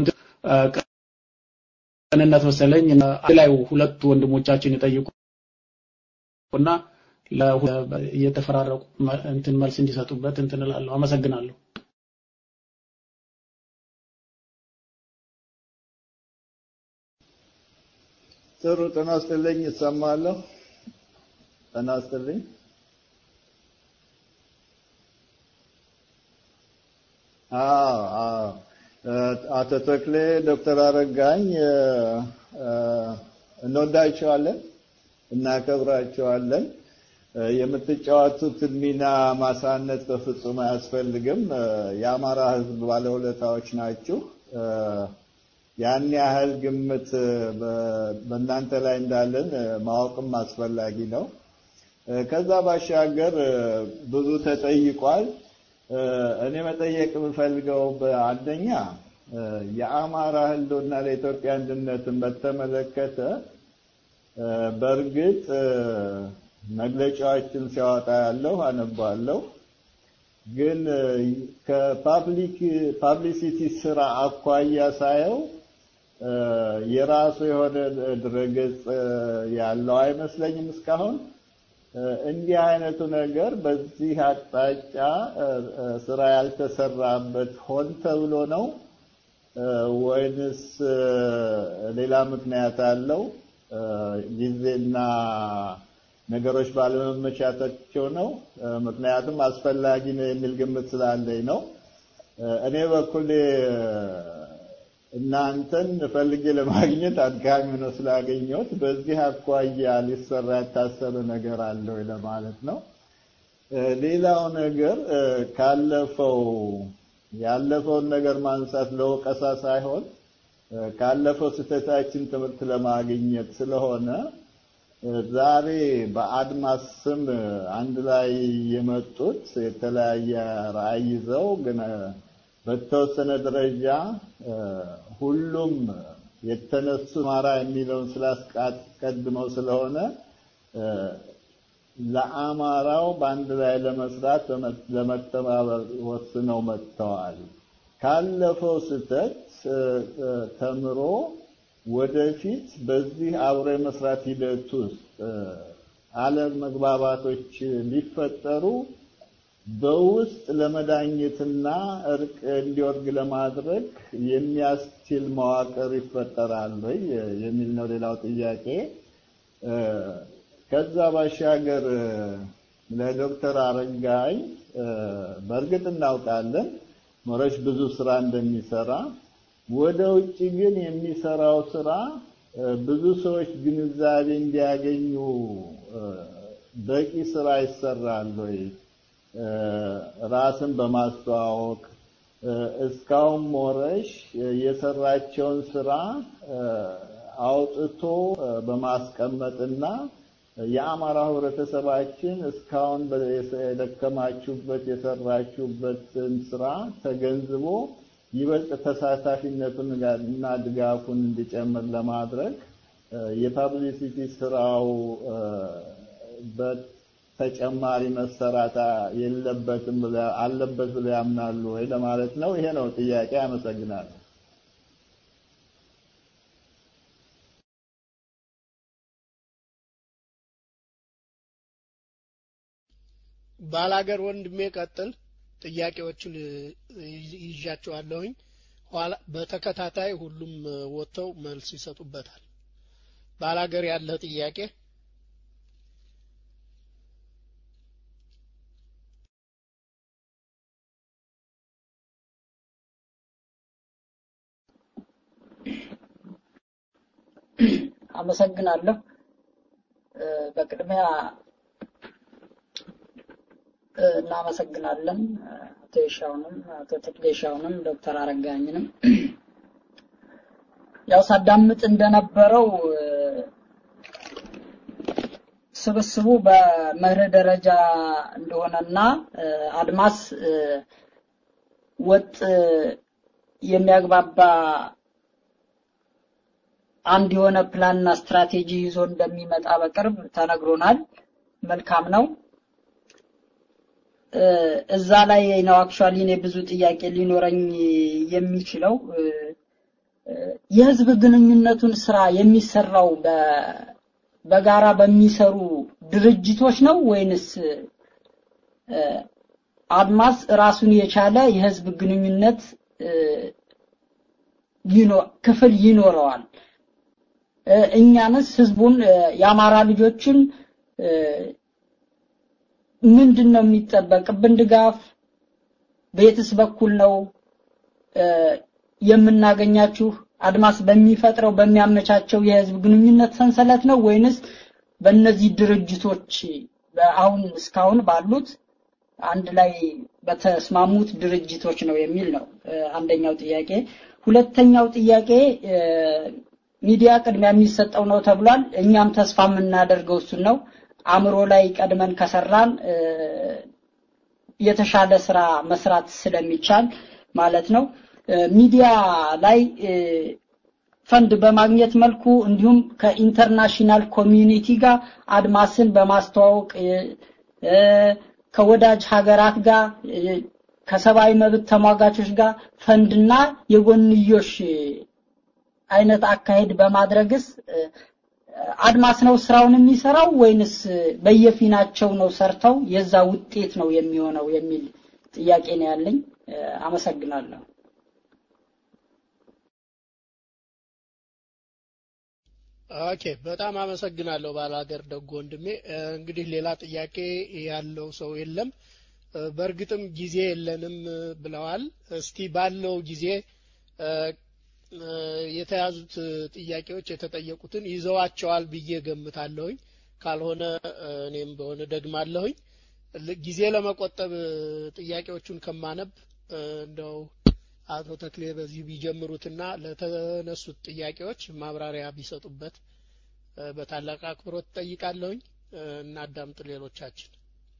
ቅንነት መሰለኝ ላይ ሁለቱ ወንድሞቻችን ይጠይቁና እየተፈራረቁ እንትን መልስ እንዲሰጡበት እንትን እላለሁ። አመሰግናለሁ። ጥሩ ጤና ይስጥልኝ። እሰማለሁ። ጤና ይስጥልኝ። አዎ አዎ አቶ ተክሌ ዶክተር አረጋኝ እንወዳቸዋለን፣ እናከብራቸዋለን። የምትጫወቱትን ሚና ማሳነስ በፍጹም አያስፈልግም። የአማራ ሕዝብ ባለውለታዎች ናችሁ። ያን ያህል ግምት በእናንተ ላይ እንዳለን ማወቅም አስፈላጊ ነው። ከዛ ባሻገር ብዙ ተጠይቋል። እኔ መጠየቅ የምፈልገው በአንደኛ የአማራ ህልውና ለኢትዮጵያ አንድነትን በተመለከተ በእርግጥ መግለጫዎችን ሲያወጣ ያለው አነባለሁ። ግን ከፓብሊክ ፓብሊሲቲ ስራ አኳያ ሳየው የራሱ የሆነ ድረገጽ ያለው አይመስለኝም እስካሁን። እንዲህ አይነቱ ነገር በዚህ አቅጣጫ ስራ ያልተሰራበት ሆን ተብሎ ነው ወይንስ ሌላ ምክንያት አለው? ጊዜና ነገሮች ባለመመቻታቸው ነው? ምክንያቱም አስፈላጊ ነው የሚል ግምት ስላለኝ ነው። እኔ በኩል እናንተን ፈልጌ ለማግኘት አድካሚ ነው ስላገኘሁት በዚህ አኳያ ሊሰራ ያታሰበ ነገር አለ ወይ ለማለት ነው። ሌላው ነገር ካለፈው ያለፈውን ነገር ማንሳት ለወቀሳ ሳይሆን ካለፈው ስህተታችን ትምህርት ለማግኘት ስለሆነ ዛሬ በአድማስ ስም አንድ ላይ የመጡት የተለያየ ራዕይ ይዘው ግን በተወሰነ ደረጃ ሁሉም የተነሱ አማራ የሚለውን ስላስቀድመው ስለሆነ ለአማራው በአንድ ላይ ለመስራት ለመተባበር ወስነው መጥተዋል። ካለፈው ስህተት ተምሮ ወደፊት በዚህ አብሮ የመስራት ሂደት ውስጥ አለመግባባቶች ሊፈጠሩ በውስጥ ለመዳኘትና እርቅ እንዲወርግ ለማድረግ የሚያስችል መዋቅር ይፈጠራል ወይ የሚል ነው ሌላው ጥያቄ። ከዛ ባሻገር ለዶክተር አረጋኝ በእርግጥ እናውቃለን ሞረሽ ብዙ ስራ እንደሚሰራ፣ ወደ ውጭ ግን የሚሰራው ስራ ብዙ ሰዎች ግንዛቤ እንዲያገኙ በቂ ስራ ይሰራል ወይ? ራስን በማስተዋወቅ እስካሁን ሞረሽ የሰራቸውን ስራ አውጥቶ በማስቀመጥና የአማራ ህብረተሰባችን እስካሁን የደከማችሁበት የሰራችሁበትን ስራ ተገንዝቦ ይበልጥ ተሳታፊነቱን እና ድጋፉን እንዲጨምር ለማድረግ የፓብሊሲቲ ስራው ተጨማሪ መሰራት የለበትም አለበት ብለው ያምናሉ ወይ ለማለት ነው። ይሄ ነው ጥያቄ። አመሰግናለሁ። ባላገር ወንድሜ ቀጥል። ጥያቄዎቹን ይዣቸዋለሁኝ። ኋላ በተከታታይ ሁሉም ወጥተው መልስ ይሰጡበታል። ባላገር ያለ ጥያቄ አመሰግናለሁ። በቅድሚያ እናመሰግናለን አቶ የሻውንም አቶ ተክሌሻውንም ዶክተር አረጋኝንም ያው ሳዳምጥ እንደነበረው ስብስቡ በመርህ ደረጃ እንደሆነና አድማስ ወጥ የሚያግባባ አንድ የሆነ ፕላንና ስትራቴጂ ይዞ እንደሚመጣ በቅርብ ተነግሮናል። መልካም ነው። እዛ ላይ ነው አክቹአሊ እኔ ብዙ ጥያቄ ሊኖረኝ የሚችለው የህዝብ ግንኙነቱን ስራ የሚሰራው በጋራ በሚሰሩ ድርጅቶች ነው ወይንስ አድማስ ራሱን የቻለ የህዝብ ግንኙነት ክፍል ይኖረዋል? እኛንስ ህዝቡን የአማራ ልጆችን ምንድን ነው የሚጠበቅብን ድጋፍ በየትስ በኩል ነው የምናገኛችሁ አድማስ በሚፈጥረው በሚያመቻቸው የህዝብ ግንኙነት ሰንሰለት ነው ወይንስ በእነዚህ ድርጅቶች አሁን እስካሁን ባሉት አንድ ላይ በተስማሙት ድርጅቶች ነው የሚል ነው አንደኛው ጥያቄ ሁለተኛው ጥያቄ ሚዲያ ቅድሚያ የሚሰጠው ነው ተብሏል እኛም ተስፋ የምናደርገው እሱን ነው አእምሮ ላይ ቀድመን ከሰራን የተሻለ ስራ መስራት ስለሚቻል ማለት ነው ሚዲያ ላይ ፈንድ በማግኘት መልኩ እንዲሁም ከኢንተርናሽናል ኮሚዩኒቲ ጋር አድማስን በማስተዋወቅ ከወዳጅ ሀገራት ጋር ከሰብአዊ መብት ተሟጋቾች ጋር ፈንድና የጎንዮሽ አይነት አካሄድ በማድረግስ አድማስ ነው ስራውን የሚሰራው ወይንስ በየፊናቸው ነው ሰርተው የዛ ውጤት ነው የሚሆነው የሚል ጥያቄ ነው ያለኝ። አመሰግናለሁ። ኦኬ፣ በጣም አመሰግናለሁ ባላገር ደጎ ወንድሜ። እንግዲህ ሌላ ጥያቄ ያለው ሰው የለም። በእርግጥም ጊዜ የለንም ብለዋል። እስቲ ባለው ጊዜ የተያዙት ጥያቄዎች የተጠየቁትን ይዘዋቸዋል ብዬ ገምታለሁኝ። ካልሆነ እኔም በሆነ ደግማለሁኝ። ጊዜ ለመቆጠብ ጥያቄዎቹን ከማነብ እንደው አቶ ተክሌ በዚህ ቢጀምሩትና ለተነሱት ጥያቄዎች ማብራሪያ ቢሰጡበት በታላቅ አክብሮት ጠይቃለሁኝ። እናዳምጥ ሌሎቻችን።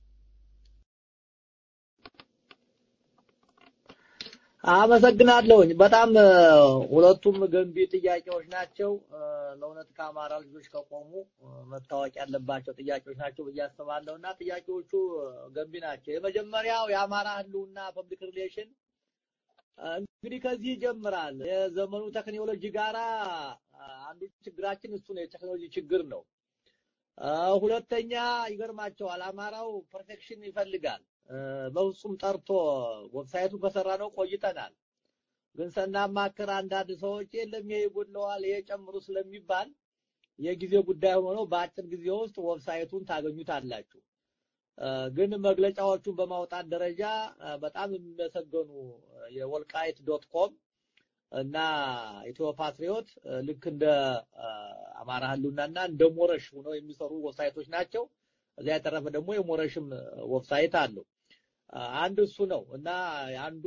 አመሰግናለሁኝ። በጣም ሁለቱም ገንቢ ጥያቄዎች ናቸው። ለእውነት ከአማራ ልጆች ከቆሙ መታወቅ ያለባቸው ጥያቄዎች ናቸው ብዬ አስባለሁ እና ጥያቄዎቹ ገንቢ ናቸው። የመጀመሪያው የአማራ ህልውና ፐብሊክ ሪሌሽን እንግዲህ ከዚህ ይጀምራል። የዘመኑ ቴክኖሎጂ ጋራ አንዱ ችግራችን እሱ ነው፣ የቴክኖሎጂ ችግር ነው። ሁለተኛ ይገርማቸዋል፣ አማራው ፐርፌክሽን ይፈልጋል። በፍጹም ጠርቶ ዌብሳይቱ ከሰራ ነው ቆይተናል። ግን ስናማክር አንዳንድ ሰዎች የለም ይሄ ይጎድለዋል፣ ይሄ ጨምሩ ስለሚባል የጊዜ ጉዳይ ሆኖ ነው በአጭር ጊዜ ውስጥ ዌብሳይቱን ታገኙታላችሁ። ግን መግለጫዎቹን በማውጣት ደረጃ በጣም የሚመሰገኑ የወልቃይት ዶት ኮም እና ኢትዮ ፓትሪዮት ልክ እንደ አማራ ህልውናና እንደ ሞረሽ ሆነው የሚሰሩ ዌብሳይቶች ናቸው። እዚያ የተረፈ ደግሞ የሞረሽም ዌብሳይት አለው። አንድ እሱ ነው እና አንዱ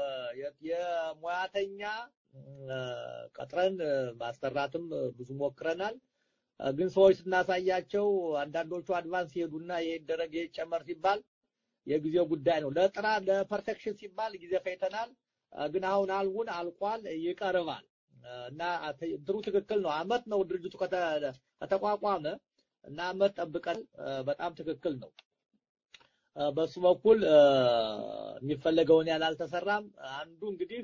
የሙያተኛ ቀጥረን ማሰራትም ብዙ ሞክረናል። ግን ሰዎች ስናሳያቸው አንዳንዶቹ አድቫንስ ይሄዱና ይሄ ይደረግ ይሄ ይጨመር ሲባል የጊዜው ጉዳይ ነው። ለጥራ ለፐርፌክሽን ሲባል ጊዜ ፈይተናል። ግን አሁን አልቡን አልቋል፣ ይቀርባል እና እንትኑ ትክክል ነው። አመት ነው ድርጅቱ ከተቋቋመ እና አመት ጠብቀን በጣም ትክክል ነው። በሱ በኩል የሚፈለገውን ያህል አልተሰራም። አንዱ እንግዲህ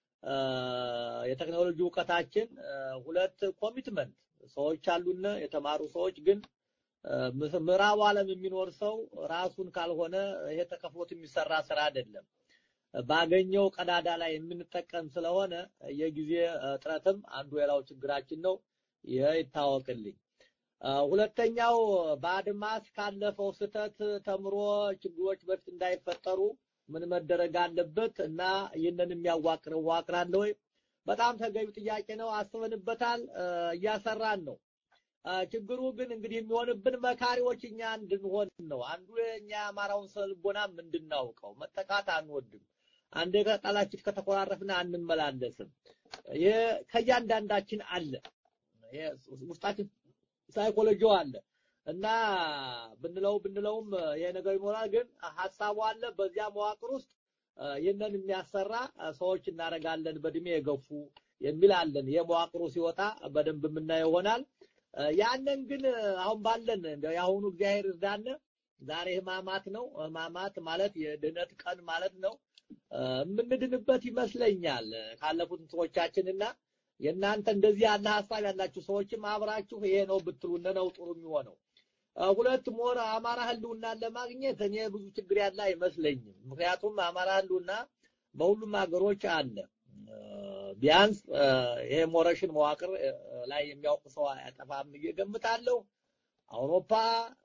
የቴክኖሎጂ እውቀታችን፣ ሁለት ኮሚትመንት ሰዎች አሉን የተማሩ ሰዎች ግን ምዕራቡ ዓለም የሚኖር ሰው ራሱን ካልሆነ ይሄ ተከፍሎት የሚሰራ ስራ አይደለም። ባገኘው ቀዳዳ ላይ የምንጠቀም ስለሆነ የጊዜ እጥረትም አንዱ የላው ችግራችን ነው። ይሄ ይታወቅልኝ። ሁለተኛው በአድማስ ካለፈው ስህተት ተምሮ ችግሮች በፊት እንዳይፈጠሩ ምን መደረግ አለበት እና ይህንን የሚያዋቅር ዋቅር አለ ወይ? በጣም ተገቢ ጥያቄ ነው። አስበንበታል፣ እያሰራን ነው። ችግሩ ግን እንግዲህ የሚሆንብን መካሪዎች እኛ እንድንሆን ነው። አንዱ የኛ የአማራውን ስነልቦናም እንድናውቀው መጠቃት አንወድም። አንዴ ከጣላችን ከተኮራረፍን አንመላለስም። ይሄ ከእያንዳንዳችን አለ። ውስጣችን ሳይኮሎጂው አለ እና ብንለው ብንለውም ይሄ ነገር ይኖራል። ግን ሀሳቡ አለ። በዚያ መዋቅር ውስጥ ይህንን የሚያሰራ ሰዎች እናደርጋለን፣ በእድሜ የገፉ የሚል አለን። ይሄ መዋቅሩ ሲወጣ በደንብ የምናየው ይሆናል። ያንን ግን አሁን ባለን የአሁኑ እግዚአብሔር እርዳን። ዛሬ ህማማት ነው። ህማማት ማለት የድህነት ቀን ማለት ነው። የምንድንበት ይመስለኛል ካለፉት ሰዎቻችንና የእናንተ እንደዚህ ያለ ሀሳብ ያላችሁ ሰዎችም አብራችሁ ይሄ ነው ብትሉን ነው ጥሩ የሚሆነው። ሁለት ሞር አማራ ህልውናን ለማግኘት እኔ ብዙ ችግር ያለ አይመስለኝም። ምክንያቱም አማራ ህልውና በሁሉም ሀገሮች አለ። ቢያንስ ይሄ ሞረሽን መዋቅር ላይ የሚያውቅ ሰው አያጠፋም ብዬ ገምታለሁ። አውሮፓ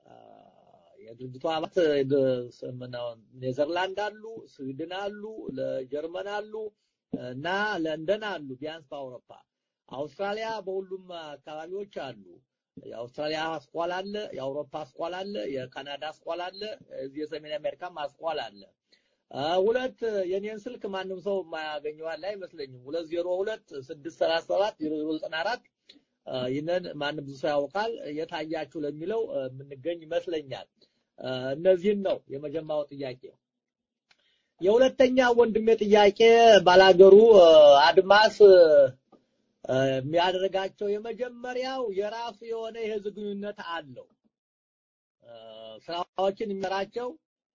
የድርጅቱ አባላት ኔዘርላንድ አሉ፣ ስዊድን አሉ፣ ለጀርመን አሉ እና ለንደን አሉ። ቢያንስ በአውሮፓ አውስትራሊያ በሁሉም አካባቢዎች አሉ። የአውስትራሊያ አስኳል አለ፣ የአውሮፓ አስኳል አለ፣ የካናዳ አስኳል አለ፣ እዚህ የሰሜን አሜሪካም አስኳል አለ። ሁለት የኔን ስልክ ማንም ሰው የማያገኘው አለ አይመስለኝም። ሁለት ዜሮ ሁለት ስድስት ሰላሳ ሰባት ዜሮ ዜሮ ዘጠና አራት ይህንን ማንም ብዙ ሰው ያውቃል። የታያችሁ ለሚለው የምንገኝ ይመስለኛል። እነዚህን ነው የመጀመሪያው ጥያቄ። የሁለተኛ ወንድሜ ጥያቄ ባላገሩ አድማስ የሚያደርጋቸው የመጀመሪያው የራሱ የሆነ የህዝብ ግንኙነት አለው። ስራዎችን የሚመራቸው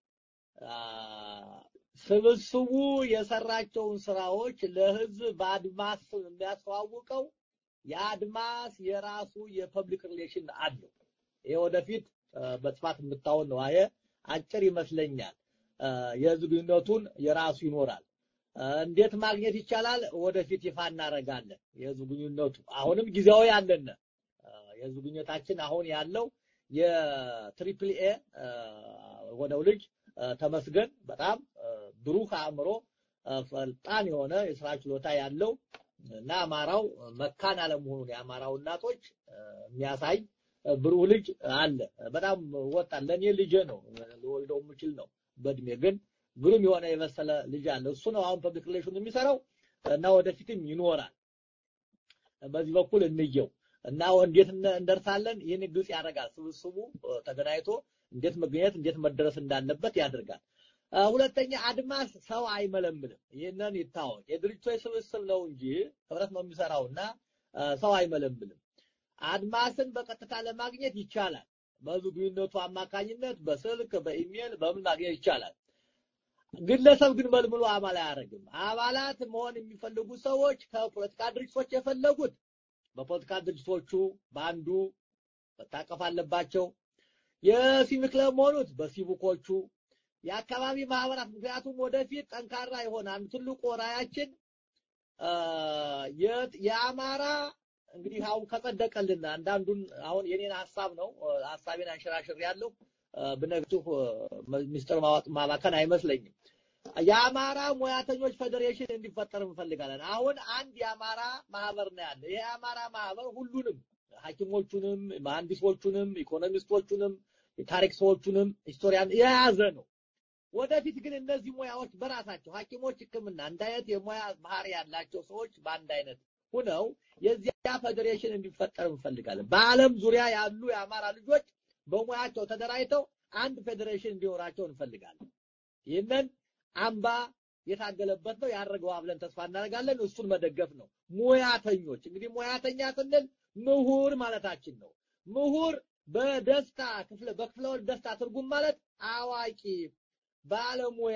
ስብስቡ የሰራቸውን ስራዎች ለህዝብ በአድማስ የሚያስተዋውቀው የአድማስ የራሱ የፐብሊክ ሪሌሽን አለው። ይሄ ወደፊት በስፋት የምታውን ነው። አየ አጭር ይመስለኛል። የህዝብ ግንኙነቱን የራሱ ይኖራል። እንዴት ማግኘት ይቻላል? ወደፊት ይፋ እናደርጋለን። የህዝብ ግንኙነቱ አሁንም ጊዜያዊ አለን። የህዝብ ግንኙነታችን አሁን ያለው የትሪፕል ኤ ሆነው ልጅ ተመስገን በጣም ብሩህ አእምሮ ፈጣን የሆነ የስራ ችሎታ ያለው እና አማራው መካን አለመሆኑን የአማራው እናቶች የሚያሳይ ብሩህ ልጅ አለ። በጣም ወጣት ለኔ ልጄ ነው፣ ልወልደው የምችል ነው። በእድሜ ግን ግሩም የሆነ የመሰለ ልጅ አለ። እሱ ነው አሁን ፐብሊክ ሪሌሽን የሚሰራው እና ወደፊትም ይኖራል። በዚህ በኩል እንየው እና እንዴት እንደርሳለን? ይህን ግልጽ ያደርጋል። ስብስቡ ተገናኝቶ እንዴት መገኘት እንዴት መደረስ እንዳለበት ያደርጋል። ሁለተኛ አድማስ ሰው አይመለምልም። ይህንን ይታወቅ። የድርጅቶች ስብስብ ነው እንጂ ህብረት ነው የሚሰራውና ሰው አይመለምልም። አድማስን በቀጥታ ለማግኘት ይቻላል። በህዝብ ግንኙነቱ አማካኝነት በስልክ በኢሜል በምን ማግኘት ይቻላል። ግለሰብ ግን መልምሎ አባል አያደርግም። አባላት መሆን የሚፈልጉ ሰዎች ከፖለቲካ ድርጅቶች የፈለጉት በፖለቲካ ድርጅቶቹ በአንዱ መታቀፍ አለባቸው። የሲቪክ ክለብ መሆኑት በሲቪኮቹ የአካባቢ ማህበራት ምክንያቱም ወደፊት ጠንካራ የሆነ አንዱ ትልቁ ራያችን የአማራ እንግዲህ አሁን ከጸደቀልን አንዳንዱን አሁን የኔን ሀሳብ ነው ሀሳቤን አንሸራሽር ያለው ብነግርህ ሚስጥር ማወጥ ማባከን አይመስለኝም። የአማራ ሙያተኞች ፌዴሬሽን እንዲፈጠር እንፈልጋለን። አሁን አንድ የአማራ ማህበር ነው ያለ። ይሄ የአማራ ማህበር ሁሉንም ሐኪሞቹንም፣ መሐንዲሶቹንም፣ ኢኮኖሚስቶቹንም፣ የታሪክ ሰዎቹንም ሂስቶሪያን የያዘ ነው። ወደፊት ግን እነዚህ ሙያዎች በራሳቸው ሐኪሞች ሕክምና አንድ አይነት የሙያ ባህሪ ያላቸው ሰዎች በአንድ አይነት ሁነው የዚያ ፌዴሬሽን እንዲፈጠር እንፈልጋለን። በዓለም ዙሪያ ያሉ የአማራ ልጆች በሙያቸው ተደራጅተው አንድ ፌዴሬሽን እንዲኖራቸው እንፈልጋለን። ይህንን አምባ የታገለበት ነው ያደረገው ብለን ተስፋ እናደርጋለን። እሱን መደገፍ ነው። ሙያተኞች እንግዲህ ሙያተኛ ስንል ምሁር ማለታችን ነው። ምሁር በደስታ ክፍለ በክፍለ ወልድ ደስታ ትርጉም ማለት አዋቂ፣ ባለሙያ፣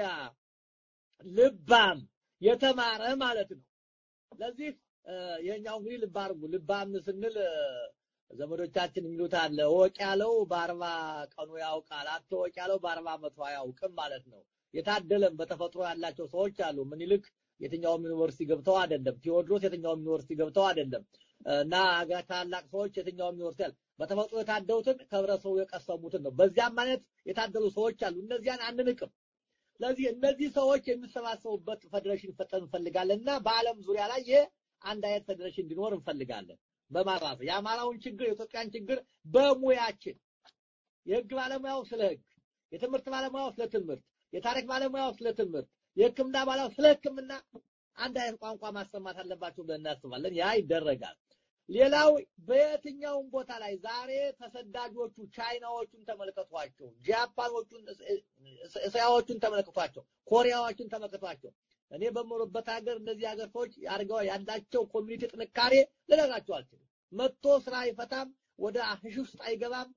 ልባም፣ የተማረ ማለት ነው። ለዚህ የኛው እንግዲህ ልብ አድርጉ። ልባም ስንል ዘመዶቻችን የሚሉት አለ ወቅ ያለው በአርባ ቀኑ ያውቃል፣ አትወቅ ያለው በአርባ ዓመቱ አያውቅም ማለት ነው። የታደለም በተፈጥሮ ያላቸው ሰዎች አሉ። ምኒልክ የትኛውም ዩኒቨርሲቲ ገብተው አይደለም። ቴዎድሮስ የትኛውም ዩኒቨርሲቲ ገብተው አይደለም። እና ታላቅ ሰዎች የትኛውም ዩኒቨርሲቲ አለ በተፈጥሮ የታደሉትን ከህብረተሰቡ የቀሰሙትን ነው። በዚያም ማለት የታደሉ ሰዎች አሉ። እነዚያን አንንቅም። ስለዚህ እነዚህ ሰዎች የሚሰባሰቡበት ፌዴሬሽን ፈጠን እንፈልጋለን እና በዓለም ዙሪያ ላይ ይህ አንድ አይነት ፌዴሬሽን እንዲኖር እንፈልጋለን። በማራፍ የአማራውን ችግር የኢትዮጵያን ችግር በሙያችን የህግ ባለሙያው ስለ ህግ፣ የትምህርት ባለሙያው ስለ ትምህርት፣ የታሪክ ባለሙያው ስለ ትምህርት፣ የህክምና ባለሙያው ስለ ህክምና አንድ አይነት ቋንቋ ማሰማት አለባቸው ብለን እናስባለን። ያ ይደረጋል። ሌላው በየትኛውም ቦታ ላይ ዛሬ ተሰዳጆቹ ቻይናዎቹን ተመልከቷቸው፣ ጃፓኖቹን፣ እስያዎቹን ተመልከቷቸው፣ ኮሪያዎቹን ተመልከቷቸው። እኔ በምኖርበት ሀገር እነዚህ ሀገር ሰዎች አድርገው ያላቸው ኮሚኒቲ ጥንካሬ ልነግራቸው አልችልም። መጥቶ ስራ አይፈታም፣ ወደ ህሽ ውስጥ አይገባም።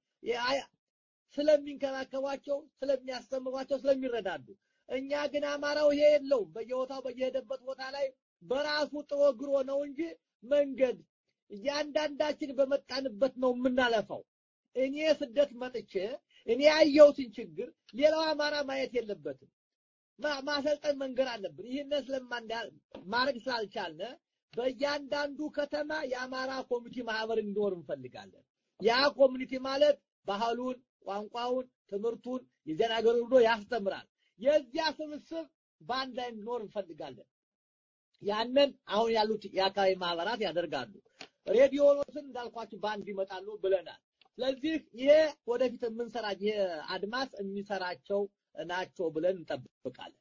ስለሚንከባከቧቸው፣ ስለሚያስተምሯቸው፣ ስለሚረዳዱ እኛ ግን አማራው ይሄ የለውም። በየቦታው በየሄደበት ቦታ ላይ በራሱ ጥሮ ግሮ ነው እንጂ መንገድ እያንዳንዳችን በመጣንበት ነው የምናለፋው። እኔ ስደት መጥቼ እኔ ያየሁትን ችግር ሌላው አማራ ማየት የለበትም። ማሰልጠን መንገር አለብን። ይህንን ስለማንዳ ማድረግ ስላልቻልን በእያንዳንዱ ከተማ የአማራ ኮሚኒቲ ማህበር እንዲኖር እንፈልጋለን። ያ ኮሚኒቲ ማለት ባህሉን፣ ቋንቋውን፣ ትምህርቱን የዚያን ሀገር ሄዶ ያስተምራል። የዚያ ስብስብ በአንድ ላይ እንዲኖር እንፈልጋለን። ያንን አሁን ያሉት የአካባቢ ማህበራት ያደርጋሉ። ሬዲዮኖችን እንዳልኳችሁ በአንድ ይመጣሉ ብለናል። ስለዚህ ይሄ ወደፊት የምንሰራ ይሄ አድማስ የሚሰራቸው ናቸው ብለን እንጠብቃለን።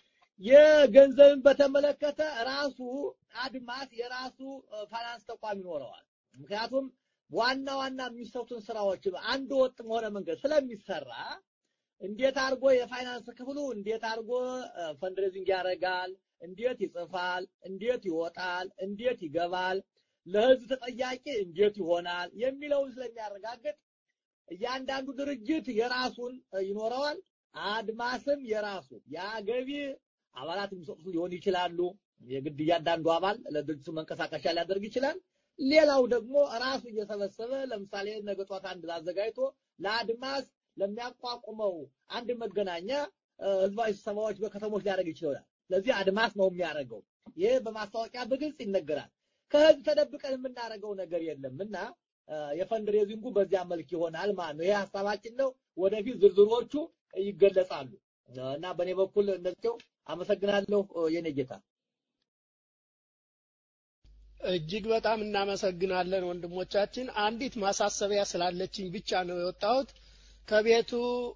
የገንዘብን በተመለከተ ራሱ አድማስ የራሱ ፋይናንስ ተቋም ይኖረዋል። ምክንያቱም ዋና ዋና የሚሰሩትን ስራዎች አንድ ወጥ በሆነ መንገድ ስለሚሰራ እንዴት አድርጎ የፋይናንስ ክፍሉ እንዴት አድርጎ ፈንድሬዚንግ ያደርጋል፣ እንዴት ይጽፋል፣ እንዴት ይወጣል፣ እንዴት ይገባል፣ ለህዝብ ተጠያቂ እንዴት ይሆናል የሚለውን ስለሚያረጋግጥ እያንዳንዱ ድርጅት የራሱን ይኖረዋል። አድማስም የራሱ የገቢ አባላት የሚሰጡት ሊሆን ይችላሉ። የግድ እያንዳንዱ አባል ለድርጅቱ መንቀሳቀሻ ሊያደርግ ይችላል። ሌላው ደግሞ ራሱ እየሰበሰበ ለምሳሌ ነገ ጧት አንድ አዘጋጅቶ ለአድማስ ለሚያቋቁመው አንድ መገናኛ ህዝባዊ ስብሰባዎች በከተሞች ሊያደርግ ይችላል። ስለዚህ አድማስ ነው የሚያደርገው። ይሄ በማስታወቂያ በግልጽ ይነገራል። ከህዝብ ተደብቀን የምናደርገው ነገር የለም እና የፈንድሬዚንጉ በዚያ መልክ ይሆናል ማለት ነው። ይሄ ሀሳባችን ነው። ወደፊት ዝርዝሮቹ ይገለጻሉ እና በእኔ በኩል እነዚው አመሰግናለሁ የኔ ጌታ። እጅግ በጣም እናመሰግናለን ወንድሞቻችን። አንዲት ማሳሰቢያ ስላለችኝ ብቻ ነው የወጣሁት። ከቤቱ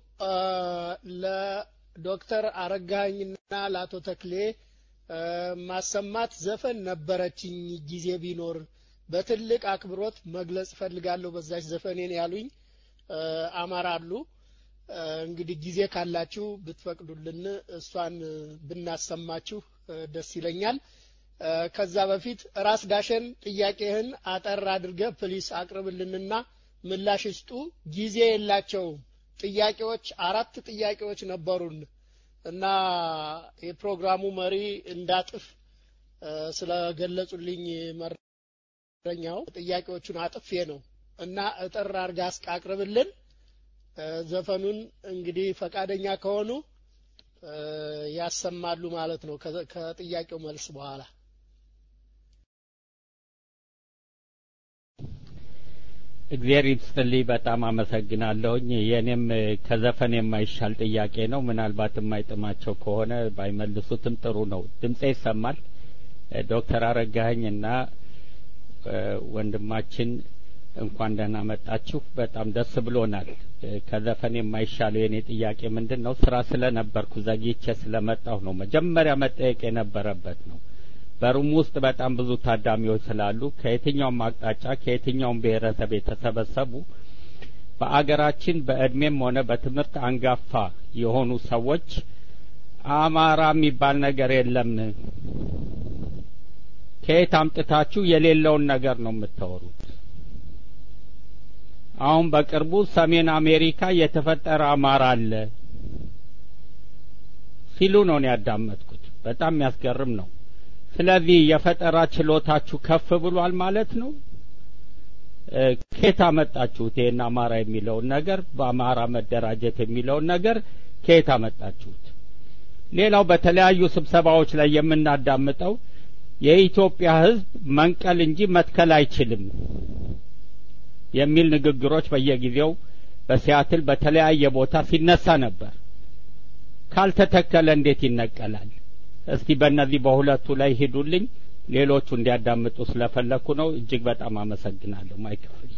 ለዶክተር አረጋኝና ለአቶ ተክሌ ማሰማት ዘፈን ነበረችኝ ጊዜ ቢኖር በትልቅ አክብሮት መግለጽ ፈልጋለሁ በዛች ዘፈኔን ያሉኝ አማራሉ። እንግዲህ ጊዜ ካላችሁ ብትፈቅዱልን እሷን ብናሰማችሁ ደስ ይለኛል። ከዛ በፊት ራስ ዳሸን ጥያቄህን አጠር አድርገህ ፕሊስ አቅርብልንና ምላሽ ይስጡ። ጊዜ የላቸውም። ጥያቄዎች አራት ጥያቄዎች ነበሩን እና የፕሮግራሙ መሪ እንዳጥፍ ስለገለጹልኝ መረኛው ጥያቄዎቹን አጥፌ ነው እና እጥር አድርጋ አቅርብልን። ዘፈኑን እንግዲህ ፈቃደኛ ከሆኑ ያሰማሉ ማለት ነው ከጥያቄው መልስ በኋላ። እግዚአብሔር ይስጥልኝ። በጣም አመሰግናለሁኝ። የኔም ከዘፈን የማይሻል ጥያቄ ነው። ምናልባት የማይጥማቸው ከሆነ ባይመልሱትም ጥሩ ነው። ድምጼ ይሰማል። ዶክተር አረጋኸኝ እና ወንድማችን እንኳን ደህና መጣችሁ። በጣም ደስ ብሎናል። ከዘፈን የማይሻለው የኔ ጥያቄ ምንድን ነው? ስራ ስለነበርኩ ዘግይቼ ስለመጣሁ ነው። መጀመሪያ መጠየቅ የነበረበት ነው። በሩም ውስጥ በጣም ብዙ ታዳሚዎች ስላሉ ከየትኛውም አቅጣጫ ከየትኛውም ብሔረሰብ የተሰበሰቡ በአገራችን በእድሜም ሆነ በትምህርት አንጋፋ የሆኑ ሰዎች አማራ የሚባል ነገር የለም፣ ከየት አምጥታችሁ የሌለውን ነገር ነው የምታወሩት? አሁን በቅርቡ ሰሜን አሜሪካ የተፈጠረ አማራ አለ ሲሉ ነው ያዳመጥኩት። በጣም የሚያስገርም ነው። ስለዚህ የፈጠራ ችሎታችሁ ከፍ ብሏል ማለት ነው። ከየት አመጣችሁት? ይሄን አማራ የሚለውን ነገር በአማራ መደራጀት የሚለውን ነገር ከየት አመጣችሁት? ሌላው በተለያዩ ስብሰባዎች ላይ የምናዳምጠው የኢትዮጵያ ሕዝብ መንቀል እንጂ መትከል አይችልም የሚል ንግግሮች በየጊዜው በሲያትል በተለያየ ቦታ ሲነሳ ነበር። ካልተተከለ እንዴት ይነቀላል? እስቲ በእነዚህ በሁለቱ ላይ ሂዱልኝ። ሌሎቹ እንዲያዳምጡ ስለፈለኩ ነው። እጅግ በጣም አመሰግናለሁ። ማይክሮፎን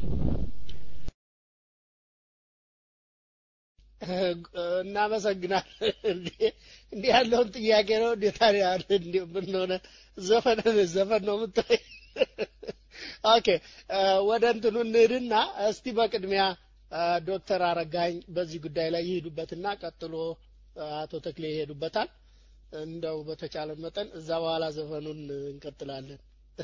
እናመሰግናለን። እንዲህ ያለውን ጥያቄ ነው እንዴ ታዲያ? እንዴ ምን ሆነ? ዘፈን ዘፈን ነው የምትለኝ? ኦኬ ወደ እንትኑ እንሂድና እስቲ በቅድሚያ ዶክተር አረጋኝ በዚህ ጉዳይ ላይ ይሄዱበትና ቀጥሎ አቶ ተክሌ ይሄዱበታል። እንደው በተቻለ መጠን እዛ በኋላ ዘፈኑን እንቀጥላለን።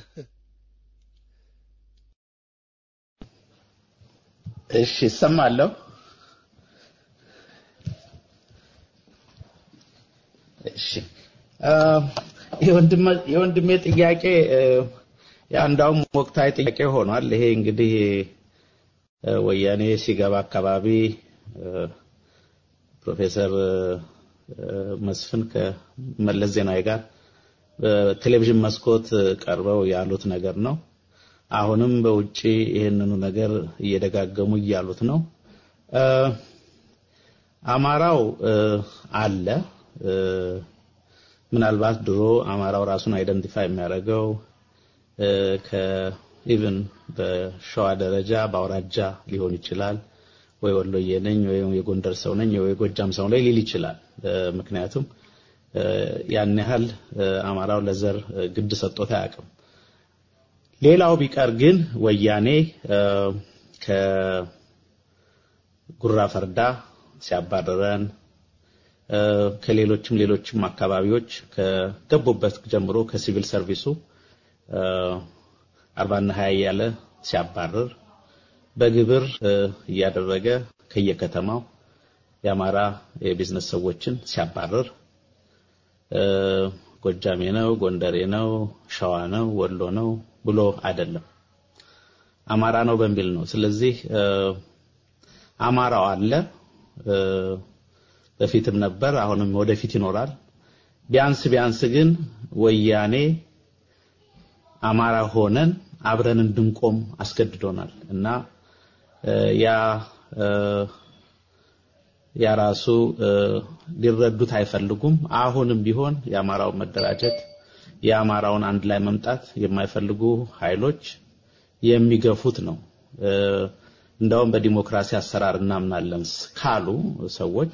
እሺ እሰማለሁ። እሺ የወንድሜ ጥያቄ ያ እንዳውም ወቅታዊ ጥያቄ ሆኗል። ይሄ እንግዲህ ወያኔ ሲገባ አካባቢ ፕሮፌሰር መስፍን ከመለስ ዜናዊ ጋር በቴሌቪዥን መስኮት ቀርበው ያሉት ነገር ነው። አሁንም በውጪ ይህንኑ ነገር እየደጋገሙ እያሉት ነው። አማራው አለ። ምናልባት ድሮ አማራው ራሱን አይደንቲፋይ የሚያደርገው ከኢቭን በሸዋ ደረጃ በአውራጃ ሊሆን ይችላል። ወይ ወሎዬ ነኝ ወይ የጎንደር ሰው ነኝ ወይ የጎጃም ሰው ነኝ ሊል ይችላል። ምክንያቱም ያን ያህል አማራው ለዘር ግድ ሰጥቶት አያውቅም። ሌላው ቢቀር ግን ወያኔ ከጉራ ፈርዳ ሲያባረረን ከሌሎችም ሌሎችም አካባቢዎች ከገቡበት ጀምሮ ከሲቪል ሰርቪሱ አርባና ሀያ እያለ ሲያባርር በግብር እያደረገ ከየከተማው የአማራ የቢዝነስ ሰዎችን ሲያባርር ጎጃሜ ነው፣ ጎንደሬ ነው፣ ሸዋ ነው፣ ወሎ ነው ብሎ አይደለም አማራ ነው በሚል ነው። ስለዚህ አማራው አለ፣ በፊትም ነበር፣ አሁንም ወደፊት ይኖራል። ቢያንስ ቢያንስ ግን ወያኔ አማራ ሆነን አብረን እንድንቆም አስገድዶናል እና ያ ያራሱ ሊረዱት አይፈልጉም። አሁንም ቢሆን የአማራውን መደራጀት የአማራውን አንድ ላይ መምጣት የማይፈልጉ ኃይሎች የሚገፉት ነው። እንደውም በዲሞክራሲ አሰራር እናምናለን ካሉ ሰዎች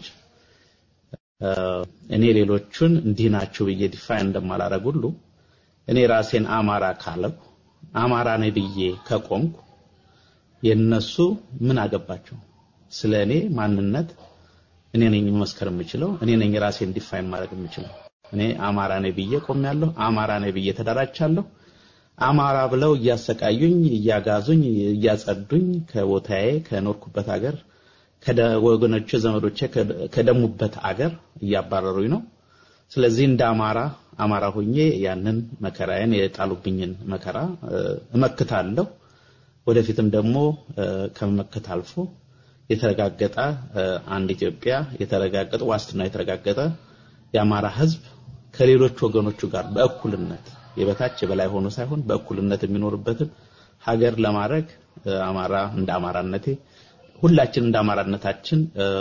እኔ ሌሎቹን እንዲህ ናቸው ብዬ ዲፋይን እንደማላረግ ሁሉ እኔ ራሴን አማራ ካለው አማራ ነኝ ብዬ ከቆምኩ የነሱ ምን አገባቸው? ስለ እኔ ማንነት እኔ ነኝ መመስከር የምችለው፣ እኔ ነኝ ራሴን ዲፋይን ማድረግ የምችለው። እኔ አማራ ነኝ ብዬ ቆሜያለሁ፣ አማራ ነኝ ብዬ ተደራጅቻለሁ። አማራ ብለው እያሰቃዩኝ፣ እያጋዙኝ፣ እያጸዱኝ ከቦታዬ ከኖርኩበት ሀገር ወገኖቼ ዘመዶቼ ከደሙበት አገር እያባረሩኝ ነው። ስለዚህ እንደ አማራ አማራ ሆኜ ያንን መከራዬን የጣሉብኝን መከራ እመክታለሁ። ወደፊትም ደግሞ ከመመከት አልፎ የተረጋገጠ አንድ ኢትዮጵያ የተረጋገጠ ዋስትና የተረጋገጠ የአማራ ሕዝብ ከሌሎች ወገኖቹ ጋር በእኩልነት የበታች የበላይ ሆኖ ሳይሆን በእኩልነት የሚኖርበትን ሀገር ለማድረግ አማራ እንደ አማራነቴ ሁላችን እንደ አማራነታችን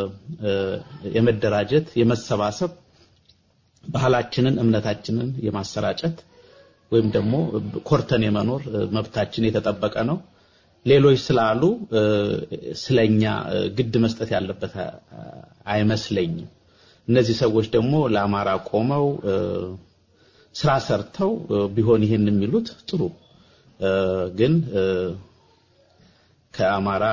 የመደራጀት የመሰባሰብ ባህላችንን እምነታችንን የማሰራጨት ወይም ደግሞ ኮርተን የመኖር መብታችን የተጠበቀ ነው። ሌሎች ስላሉ ስለኛ ግድ መስጠት ያለበት አይመስለኝም። እነዚህ ሰዎች ደግሞ ለአማራ ቆመው ስራ ሰርተው ቢሆን ይሄን የሚሉት ጥሩ ግን ከአማራ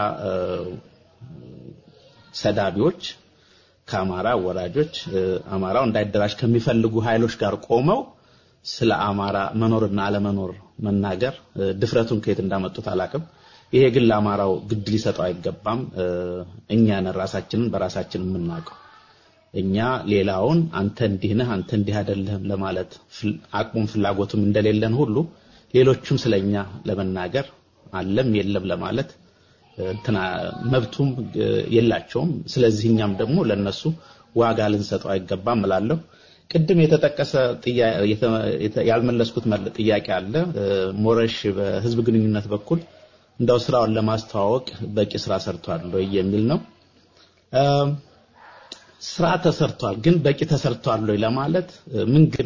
ሰዳቢዎች ከአማራ ወራጆች አማራው እንዳይደራጅ ከሚፈልጉ ኃይሎች ጋር ቆመው ስለ አማራ መኖርና አለመኖር መናገር ድፍረቱን ከየት እንዳመጡት አላቅም። ይሄ ግን ለአማራው ግድ ሊሰጠው አይገባም። እኛን ራሳችንን በራሳችን የምናውቀው እኛ ሌላውን አንተ እንዲህ ነህ አንተ እንዲህ አይደለህም ለማለት አቅሙም ፍላጎቱም እንደሌለን ሁሉ ሌሎችም ስለኛ ለመናገር አለም የለም ለማለት እንትና መብቱም የላቸውም። ስለዚህ እኛም ደግሞ ለነሱ ዋጋ ልንሰጠው አይገባም እላለሁ። ቅድም የተጠቀሰ ያልመለስኩት ጥያቄ አለ። ሞረሽ በህዝብ ግንኙነት በኩል እንደው ስራውን ለማስተዋወቅ በቂ ስራ ሰርቷል ወይ የሚል ነው። ስራ ተሰርቷል፣ ግን በቂ ተሰርቷል ወይ ለማለት ምን ግን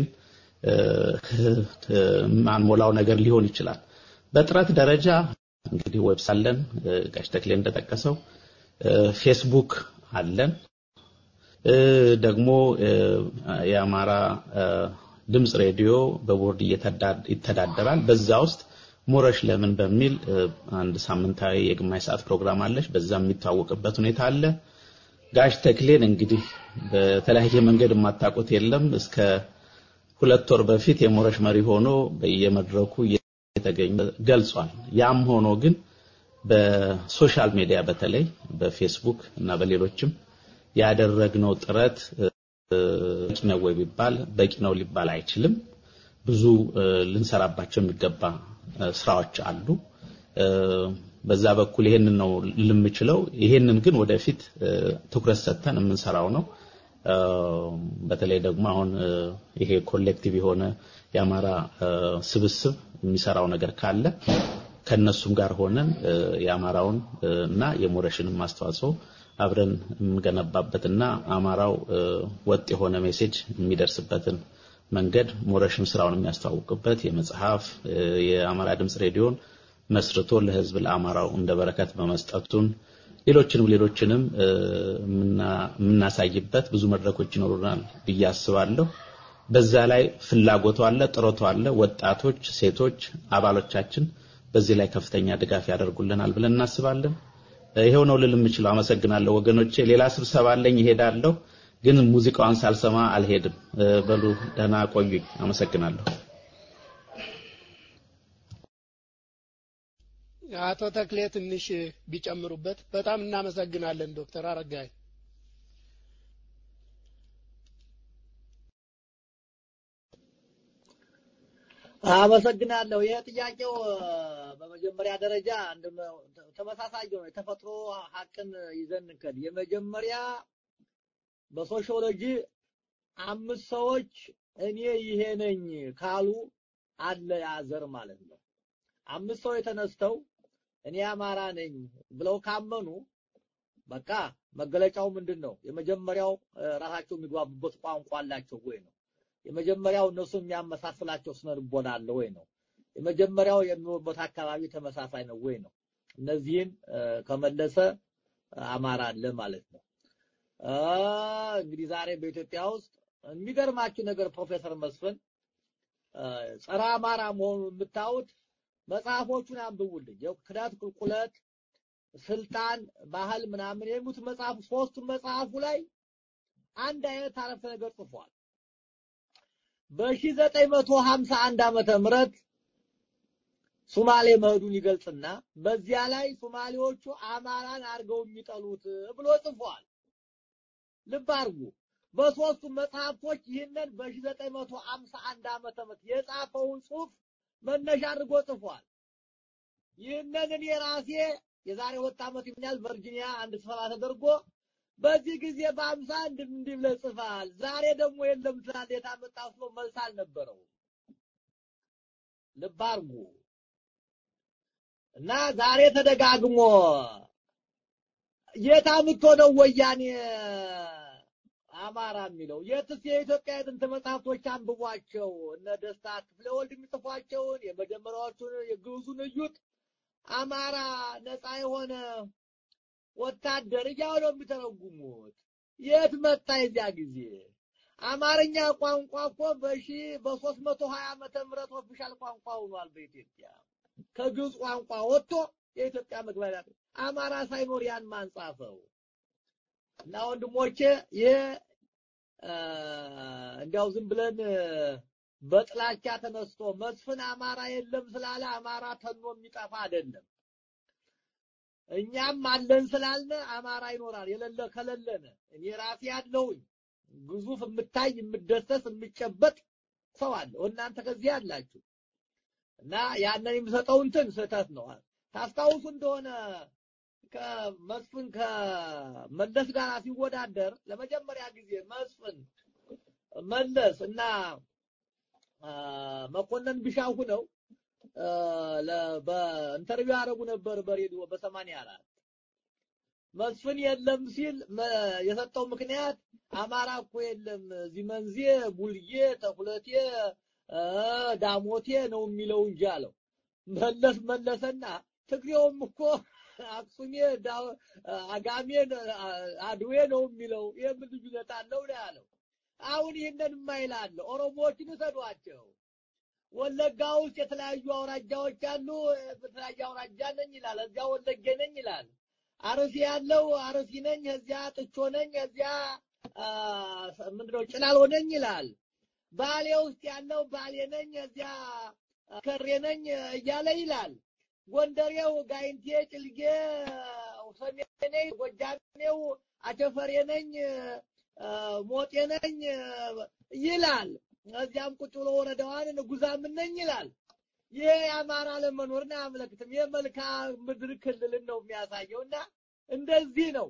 ማንሞላው ነገር ሊሆን ይችላል። በጥረት ደረጃ እንግዲህ ዌብስ አለን፣ ጋሽ ተክሌ እንደጠቀሰው ፌስቡክ አለን። ደግሞ የአማራ ድምፅ ሬዲዮ በቦርድ ይተዳደራል። በዛ ውስጥ ሞረሽ ለምን በሚል አንድ ሳምንታዊ የግማሽ ሰዓት ፕሮግራም አለች። በዛ የሚታወቅበት ሁኔታ አለ። ጋሽ ተክሌን እንግዲህ በተለያየ መንገድ የማታውቁት የለም። እስከ ሁለት ወር በፊት የሞረሽ መሪ ሆኖ በየመድረኩ የተገኘ ገልጿል። ያም ሆኖ ግን በሶሻል ሚዲያ በተለይ በፌስቡክ እና በሌሎችም ያደረግነው ጥረት በቂ ነው ወይ ቢባል በቂ ነው ሊባል አይችልም። ብዙ ልንሰራባቸው የሚገባ ስራዎች አሉ። በዛ በኩል ይሄንን ነው ልምችለው። ይሄንን ግን ወደፊት ትኩረት ሰጥተን የምንሰራው ነው። በተለይ ደግሞ አሁን ይሄ ኮሌክቲቭ የሆነ የአማራ ስብስብ የሚሰራው ነገር ካለ ከነሱም ጋር ሆነን የአማራውን እና የሞረሽንም አስተዋጽኦ አብረን የምንገነባበትና አማራው ወጥ የሆነ ሜሴጅ የሚደርስበትን መንገድ ሞረሽም ስራውን የሚያስተዋውቅበት የመጽሐፍ የአማራ ድምፅ ሬዲዮን መስርቶ ለህዝብ ለአማራው እንደ በረከት በመስጠቱን ሌሎችንም ሌሎችንም የምናሳይበት ብዙ መድረኮች ይኖሩናል ብዬ አስባለሁ። በዛ ላይ ፍላጎቱ አለ፣ ጥረቱ አለ። ወጣቶች፣ ሴቶች አባሎቻችን በዚህ ላይ ከፍተኛ ድጋፍ ያደርጉልናል ብለን እናስባለን። ይሄው ነው ልል የምችለው። አመሰግናለሁ ወገኖቼ። ሌላ ስብሰባ አለኝ፣ ይሄዳለሁ። ግን ሙዚቃዋን ሳልሰማ አልሄድም። በሉ ደህና ቆዩኝ። አመሰግናለሁ። አቶ ተክሌ ትንሽ ቢጨምሩበት በጣም እናመሰግናለን ዶክተር አረጋይ አመሰግናለሁ። ይህ ጥያቄው በመጀመሪያ ደረጃ ተመሳሳይ ነው። የተፈጥሮ ሀቅን ይዘን እንከድ። የመጀመሪያ በሶሺዮሎጂ አምስት ሰዎች እኔ ይሄ ነኝ ካሉ አለ ያዘር ማለት ነው። አምስት ሰው የተነስተው እኔ አማራ ነኝ ብለው ካመኑ በቃ መገለጫው ምንድን ነው? የመጀመሪያው ራሳቸው የሚግባቡበት ቋንቋ አላቸው ወይ ነው። የመጀመሪያው እነሱ የሚያመሳስላቸው ስነ ልቦና አለ ወይ ነው። የመጀመሪያው የሚኖርበት አካባቢ ተመሳሳይ ነው ወይ ነው። እነዚህን ከመለሰ አማራ አለ ማለት ነው። እንግዲህ ዛሬ በኢትዮጵያ ውስጥ የሚገርማችሁ ነገር ፕሮፌሰር መስፍን ጸረ አማራ መሆኑን የምታዩት መጽሐፎቹን አንብቡልኝ። ክዳት፣ ቁልቁለት፣ ስልጣን፣ ባህል ምናምን የሚሉት መጽሐፍ ሶስቱም መጽሐፉ ላይ አንድ አይነት አረፍተ ነገር ጽፏል። በ1951 ዓመተ ምህረት ሱማሌ መሄዱን ይገልጽና በዚያ ላይ ሱማሌዎቹ አማራን አድርገው የሚጠሉት ብሎ ጽፏል። ልብ አድርጉ። በሶስቱ መጽሐፍቶች ይህንን በ1951 ዓመተ ምህረት የጻፈውን ጽሑፍ መነሻ አድርጎ ጽፏል። ይህንን እኔ ራሴ የዛሬ ሁለት ዓመት ይሆናል ቨርጂኒያ አንድ ስብሰባ ተደርጎ በዚህ ጊዜ በአምሳ እንዲህ እንዲህ ብለህ ጽፈሃል፣ ዛሬ ደግሞ የለም ትላለህ የታመጣው ብሎ መልስ አልነበረውም። ልብ አድርጉ እና ዛሬ ተደጋግሞ የት አምጥቶ ነው ወያኔ አማራ የሚለው? የትስ የኢትዮጵያ የጥንት መጽሐፍቶች አንብቧቸው። እነ ደስታ ክፍለ ወልድ የሚጽፏቸውን የመጀመሪያዎቹን የግዕዙን እዩት። አማራ ነፃ የሆነ ወታደር እያሉ ነው የሚተረጉሙት። የት መጣ የዚያ ጊዜ? አማርኛ ቋንቋ እኮ በሺ በሶስት መቶ ሀያ ዓመተ ምህረት ኦፊሻል ቋንቋ ሆኗል በኢትዮጵያ ከግዕዝ ቋንቋ ወጥቶ የኢትዮጵያ መግባቢያ አማራ ሳይኖር ያን ማን ጻፈው? እና ወንድሞቼ ይህ እንዲያው ዝም ብለን በጥላቻ ተነስቶ መስፍን አማራ የለም ስላለ አማራ ተኖ የሚጠፋ አይደለም። እኛም አለን ስላልነ አማራ ይኖራል። የሌለ ከሌለነ እኔ ራሴ ያለሁኝ ግዙፍ የምታይ የምደሰስ የምጨበጥ ሰው አለ። እናንተ ከዚህ አላችሁ እና ያንን የሚሰጠው እንትን ስህተት ነው። ታስታውሱ እንደሆነ ከመስፍን ከመለስ ጋር ሲወዳደር ለመጀመሪያ ጊዜ መስፍን መለስ እና መኮንን ቢሻው ነው በኢንተርቪው ያደረጉ ነበር በሬዲዮ በሰማንያ አራት መስፍን የለም ሲል የሰጠው ምክንያት አማራ እኮ የለም እዚህ መንዜ ቡልዬ ተኩለቴ ዳሞቴ ነው የሚለው እንጂ አለው። መለስ መለሰና ትግሬውም እኮ አክሱሜ አጋሜ አድዌ ነው የሚለው ይህም ልዩነት አለው ነው ያለው። አሁን ይህንን የማይላለ ኦሮሞዎችን ውሰዷቸው። ወለጋ ውስጥ የተለያዩ አውራጃዎች አሉ። በተለያየ አውራጃ ነኝ ይላል፣ እዚያ ወለጌ ነኝ ይላል። አርሲ ያለው አርሲ ነኝ፣ እዚያ ጥቾ ነኝ፣ እዚያ ምንድነው ጭላሎ ነኝ ይላል። ባሌ ውስጥ ያለው ባሌ ነኝ፣ እዚያ ከሬ ነኝ እያለ ይላል። ጎንደሬው ጋይንቴ፣ ጭልጌ፣ ሰሜኔ፣ ጎጃሜው አቸፈሬ ነኝ፣ ሞጤ ነኝ ይላል። እዚያም ቁጭ ብሎ ወረዳዋን ንጉዛም ነኝ ይላል። ይሄ የአማራ ለመኖርን አያመለክትም። የመልክዓ ምድር ክልልን ነው የሚያሳየውና እንደዚህ ነው።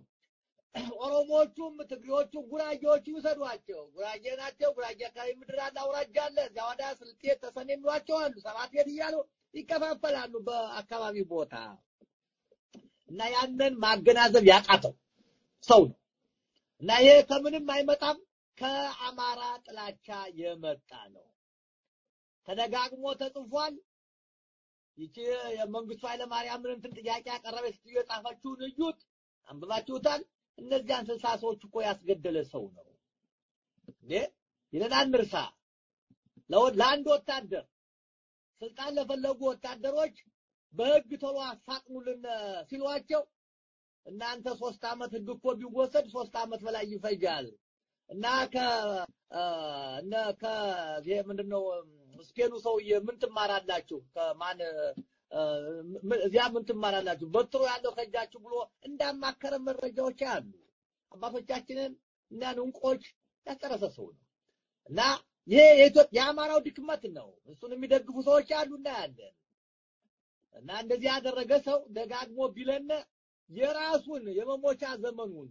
ኦሮሞዎቹም ትግሬዎቹም ጉራጌዎቹ ይውሰዷቸው። ጉራጌ ናቸው። ጉራጌ አካባቢ ምድር አለ፣ አውራጃ አለ። እዚያ ወዲያ ስልጤ ተሰኔ የሚሏቸው አሉ። ሰባት ቤት እያሉ ይከፋፈላሉ በአካባቢ ቦታ እና ያንን ማገናዘብ ያቃተው ሰው ነው እና ይሄ ከምንም አይመጣም ከአማራ ጥላቻ የመጣ ነው። ተደጋግሞ ተጽፏል። ይቺ የመንግስቱ ኃይለማርያምን እንትን ጥያቄ ያቀረበች ስትዩ የጻፈችውን እዩት፣ አንብባችሁታል። እነዚያን ስልሳ ሰዎች እኮ ያስገደለ ሰው ነው እንዴ ይለን አንርሳ። ለአንድ ወታደር ስልጣን ለፈለጉ ወታደሮች በህግ ቶሎ አፋጥኑልን ሲሏቸው እናንተ ሶስት አመት ህግ እኮ ቢወሰድ ሶስት አመት በላይ ይፈጃል እና ከ እነ ከ ምንድነው ስፔኑ ሰውዬ ምን ትማራላችሁ? ከማን እዚያ ምን ትማራላችሁ በትሮ ያለው ከእጃችሁ ብሎ እንዳማከረ መረጃዎች አሉ። አባቶቻችንን እና ንንቆች ያጨረሰ ሰው ነው እና ይሄ የኢትዮጵያ የአማራው ድክመት ነው። እሱን የሚደግፉ ሰዎች አሉ እናያለን። እና እንደዚህ ያደረገ ሰው ደጋግሞ ቢለነ የራሱን የመሞቻ ዘመኑን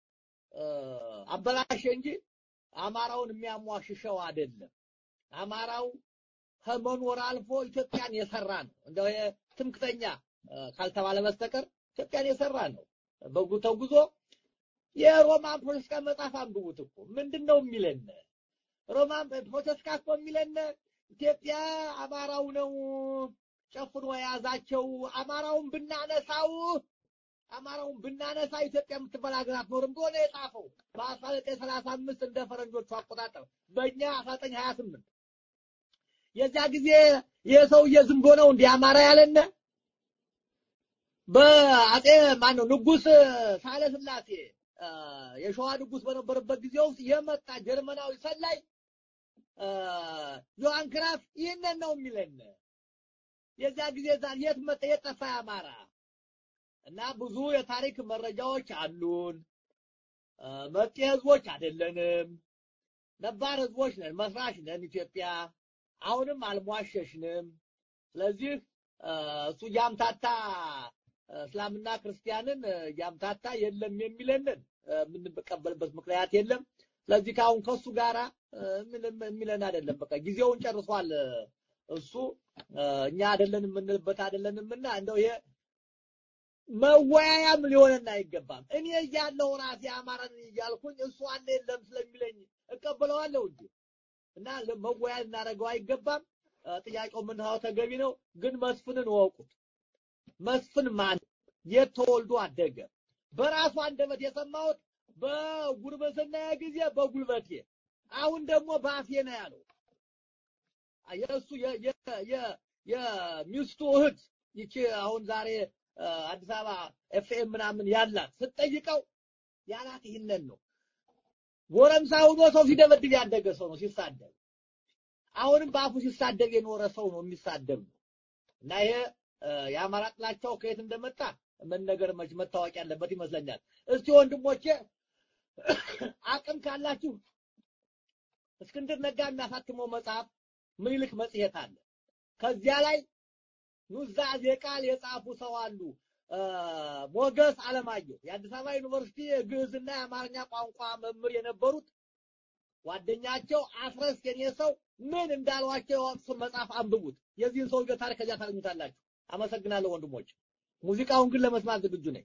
አበላሸ እንጂ አማራውን የሚያሟሽሸው አይደለም። አማራው ከመኖር አልፎ ኢትዮጵያን የሰራ ነው። እንደው ትምክተኛ ካልተባለ በስተቀር ኢትዮጵያን የሰራ ነው። በጉ ተጉዞ የሮማን ፖለቲካ መጽሐፍ አንብቡት እኮ ምንድን ነው የሚለን? ሮማን ፖለቲካ እኮ የሚለን ኢትዮጵያ አማራው ነው ጨፍኖ የያዛቸው። አማራውን ብናነሳው አማራውን ብናነሳ ኢትዮጵያ የምትባል ሀገር አትኖርም ብሎ ነው የጻፈው በአስራ ዘጠኝ ሰላሳ አምስት እንደ ፈረንጆቹ አቆጣጠር በእኛ አስራ ዘጠኝ ሀያ ስምንት የዚያ ጊዜ የሰውዬ ዝም ብሎ ነው እንዲህ አማራ ያለነ በአጼ ማን ነው ንጉስ ሳህለ ስላሴ የሸዋ ንጉስ በነበረበት ጊዜ ውስጥ የመጣ ጀርመናዊ ሰላይ ዮሐን ክራፍ ይህንን ነው የሚለን። የዚያ ጊዜ ዛሬ የት መጣ የጠፋ አማራ እና ብዙ የታሪክ መረጃዎች አሉን። መጤ ህዝቦች አይደለንም፣ ነባር ህዝቦች ነን፣ መስራች ነን ኢትዮጵያ። አሁንም አልሟሸሽንም። ስለዚህ እሱ እያምታታ እስላምና ክርስቲያንን እያምታታ የለም የሚለንን የምንቀበልበት ምክንያት የለም። ስለዚህ ከአሁን ከሱ ጋራ ምንም የሚለን አይደለም። በቃ ጊዜውን ጨርሷል። እሱ እኛ አይደለንም የምንልበት አይደለንምና እንደው ይሄ መወያያም ሊሆነን አይገባም። እኔ እያለሁ ራሴ አማራን እያልኩኝ እሱ አለ የለም ስለሚለኝ እቀበለዋለሁ እንጂ እና መወያያ ልናደርገው አይገባም። ጥያቄው ምንድነው ተገቢ ነው፣ ግን መስፍንን ወቁት። መስፍን ማን የት ተወልዶ አደገ? በራሱ አንደበት የሰማሁት በጉርብትና ጊዜ በጉልበቴ፣ አሁን ደግሞ በአፌ ነው ያለው። የእሱ የሚስቱ እህት ይቺ አሁን ዛሬ አዲስ አበባ ኤፍኤም ምናምን ያላት ስትጠይቀው ያላት ይህንን ነው። ጎረምሳ ሆኖ ሰው ሲደበድብ ያደገ ሰው ነው ሲሳደብ። አሁንም በአፉ ሲሳደብ የኖረ ሰው ነው የሚሳደብ ነው እና ይሄ የአማራ ጥላቻው ከየት እንደመጣ መነገር መች መታወቅ ያለበት ይመስለኛል። እስቲ ወንድሞቼ አቅም ካላችሁ እስክንድር ነጋ የሚያሳትመው መጽሐፍ ምኒልክ መጽሔት አለ። ከዚያ ላይ ኑዛዜ ቃል የጻፉ ሰው አሉ። ሞገስ አለማየሁ የአዲስ አበባ ዩኒቨርሲቲ የግዕዝና የአማርኛ ቋንቋ መምህር የነበሩት ጓደኛቸው አስረስ የኔ ሰው ምን እንዳሏቸው የወቅቱ መጽሐፍ አንብቡት። የዚህን ሰውዬ ታሪክ ከዚያ ታገኙታላችሁ። አመሰግናለሁ ወንድሞች። ሙዚቃውን ግን ለመስማት ዝግጁ ነኝ።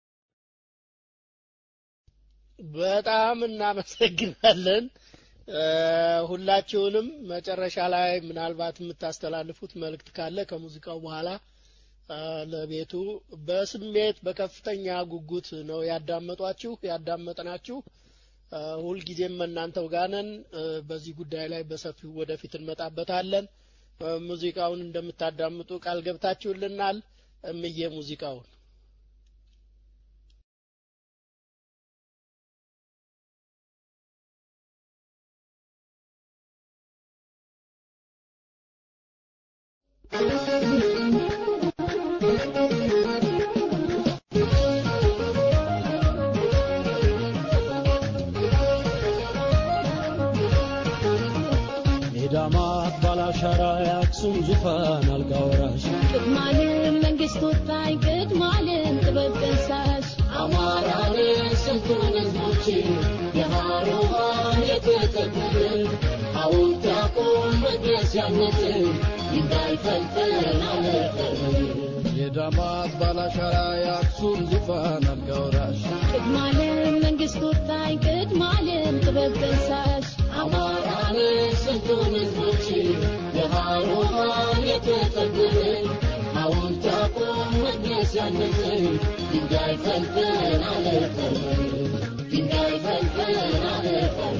በጣም እናመሰግናለን ሁላችሁንም። መጨረሻ ላይ ምናልባት የምታስተላልፉት መልእክት ካለ ከሙዚቃው በኋላ ለቤቱ በስሜት በከፍተኛ ጉጉት ነው ያዳመጧችሁ ያዳመጥናችሁ። ሁልጊዜም እናንተው ጋር ነን። በዚህ ጉዳይ ላይ በሰፊው ወደፊት እንመጣበታለን። ሙዚቃውን እንደምታዳምጡ ቃል ገብታችሁልናል። እምዬ ሙዚቃውን ሜዳማት ባላሻራ የአክሱም ዙፋን አልጋ ወራሽ ቅድማለም መንግስት ወጣኝ ቅድማለም ጥበብ ጠንሳሽ አማራን ስንቱን ህዝቦች የሃሮሃን የተከበረ ሐውልት ያቁም መቅደስ ያነጽ ድንጋይ ፈልፈል አለፈር የዳማት ባላሻራ የአክሱም ዙፋን አልጋ ወራሽ ቅድማለም መንግስት ወጣኝ ቅድማለም ጥበብ ጠንሳሽ አማራን ስንቱን ህዝቦች የሃሮሃን የተከበረ ሐውልት ያቁም መቅደስ ያነጽ ድንጋይ ፈልፈል አለፈር ድንጋይ ፈልፈል አለፈር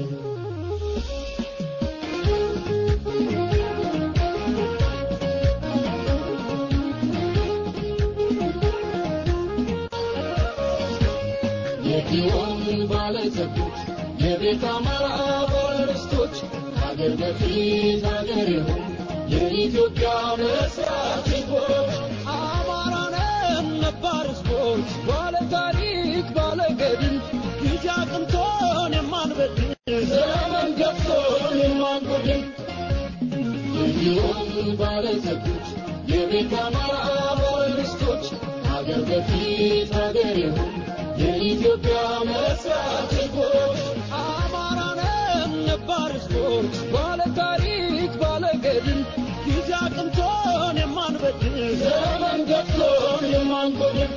የጊዮን ባለጸጎች የቤት አማራ ባለርስቶች ሀገር በፊት ሀገር ይሁን የኢትዮጵያ መስራች ሕዝቦች አማራነን ነባር ሕዝቦች ባለ ታሪክ ባለ ገድል ጊዜ አቅንቶን የማንበድል ዘመን ገብቶን የማንጎድል እንዲሁም ባለጸጎች የቤት አማራ ባለርስቶች ሀገር በፊት ሀገር ይሁን የኢትዮጵያ መስራች ሕዝቦች አማራነን ነባር ሕዝቦች ባለ ታሪክ ባለ ገድል ጊዜ አቅንቶን የማንበድል ዘመን ገብቶን የማንጎድል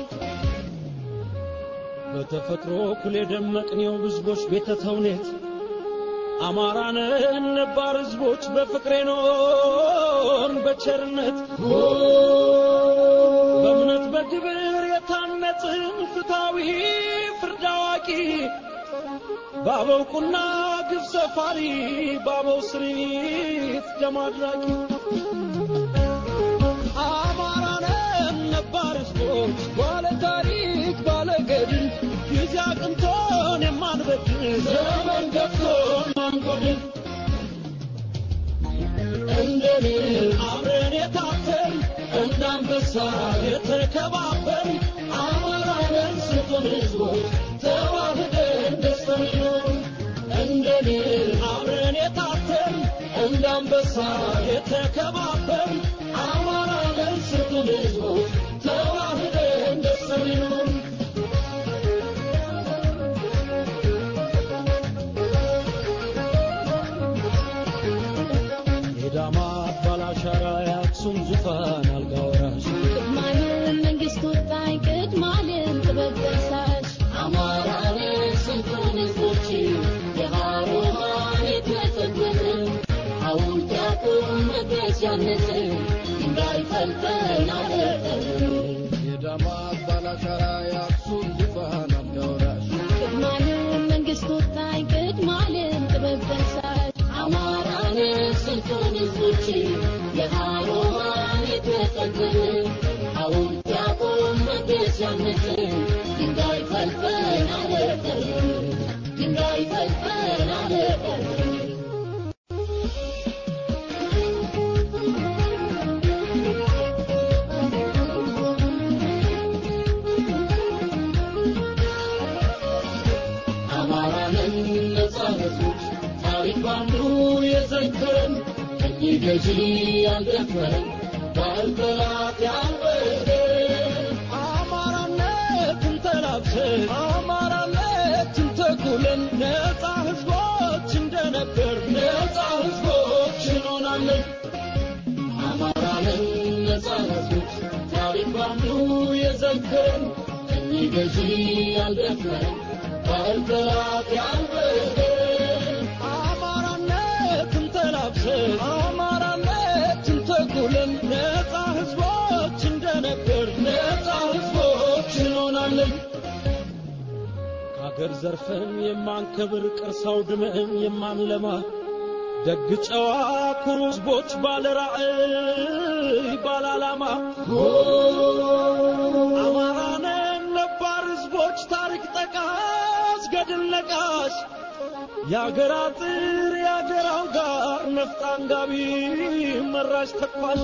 በተፈጥሮ እኩል የደመቅኔው ሕዝቦች ቤተ ተውኔት አማራነን ነባር ሕዝቦች በፍቅሬ ኖን በቸርነት በእምነት በግብር የታነጽን ፍትሐዊ ፍርድ አዋቂ በአበው ቁና ግብ ሰፋሪ በአበው ስሪት ደም አድራቂ አማራነን ነባር ሕዝቦች ባለ ታሪክ ባለ ገድል ጊዜ አቅንቶን የማንበድል ዘመን ገብቶን ማንጎድል እንደኔ አብረን የታተን እንደ አንበሳ የተከባበር አማራነን ስጡን ሕዝቦች ተዋህደን ደስተን ይኖር እንደኔ አብረን የታተን እንደ አንበሳ የተከባበር አማራነን ስጡን ሕዝቦች ተዋህደን ደስተን ይኖር የዳማት ባላሻራ የአክሱም ዙፋን አልጋ ወራሽ ቅድማለም መንግስት ወጣኝ ቅድማለም ጥበብ ደሳሽ አማራን ስንቱን ሕዝቦች የሃሮሃን የተጠበበ ሐውልት ያቁም መገዣነት እንዳይፈልፈን አለጠን የዳማት ባላሻራ የአክሱም ዙፋን አልጋ ወራሽ ቅድማለም መንግስት ወጣኝ ቅድማለም ጥበብ ደሳሽ አማራን ስንቱን ሕዝቦች የሃሮሃን የተጠበበ ሐውልት ያቁም መገዣነት ድንጋይ ፈልፈን አለጠን ድንጋይ ፈልፈን አለጠን አማራንን ነፃ ሕዝቦች ታሪክ ባንዱ የዘከረን ቀኝ ገዢ ያልደፈረን ባህል ጠላት ያልበደን አማራነትን ተላብሰን አማራነትን ተኩለን ነፃ ሕዝቦች እንደነበር ነፃ ሕዝቦች እንሆናለን። አማራንን ነፃ ሕዝቦች ታሪክ ባንዱ የዘከረን ቀኝ ገዢ ያልደፈረን ባህል ጠላት ያልበደን አማራነትን ተላብሰን አማራነትን ተኩለን ነፃ ሕዝቦች እንደነበር ነፃ ሕዝቦች እንሆናለን። ከአገር ዘርፈን የማንከብር ቅርስ አውድመን የማንለማ ደግ ጨዋ ኩሩ ሕዝቦች ባለ ራዕይ ባለ ዓላማ አማራነን ነባር ሕዝቦች ታሪክ ጠቃስ ገድል ነቃሽ የአገር አጥር የአገር አውጋር ነፍጥ አንጋቢ መራሽ ተኳሽ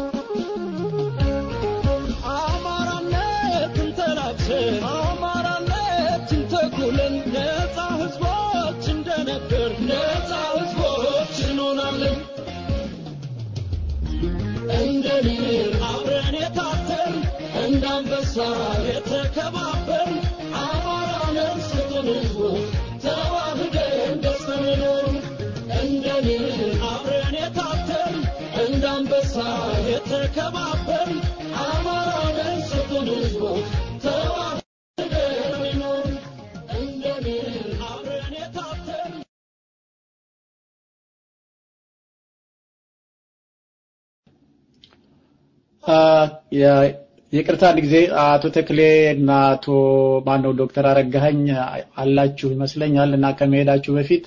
አማራነትን ተላብሰን አማራነትን ተኩለን ነፃ ሕዝቦች እንደነበር ነፃ ሕዝቦች እንሆናለን። እንደ ንር አብረን የታተር እንደ አንበሳ የተከባበር አማራነን ስጡን ሕዝቦች ተዋህደን ደስተን እንኖር። እንደ ንር አብረን የታተር እንደ አንበሳ የተከባበር አማራነን ስጡን ሕዝቦች ተዋህደን እንኖር። እንደ ንር አብረን የታተር ይቅርታ አንድ ጊዜ አቶ ተክሌ እና አቶ ማነው ዶክተር አረጋኸኝ አላችሁ ይመስለኛል እና ከመሄዳችሁ በፊት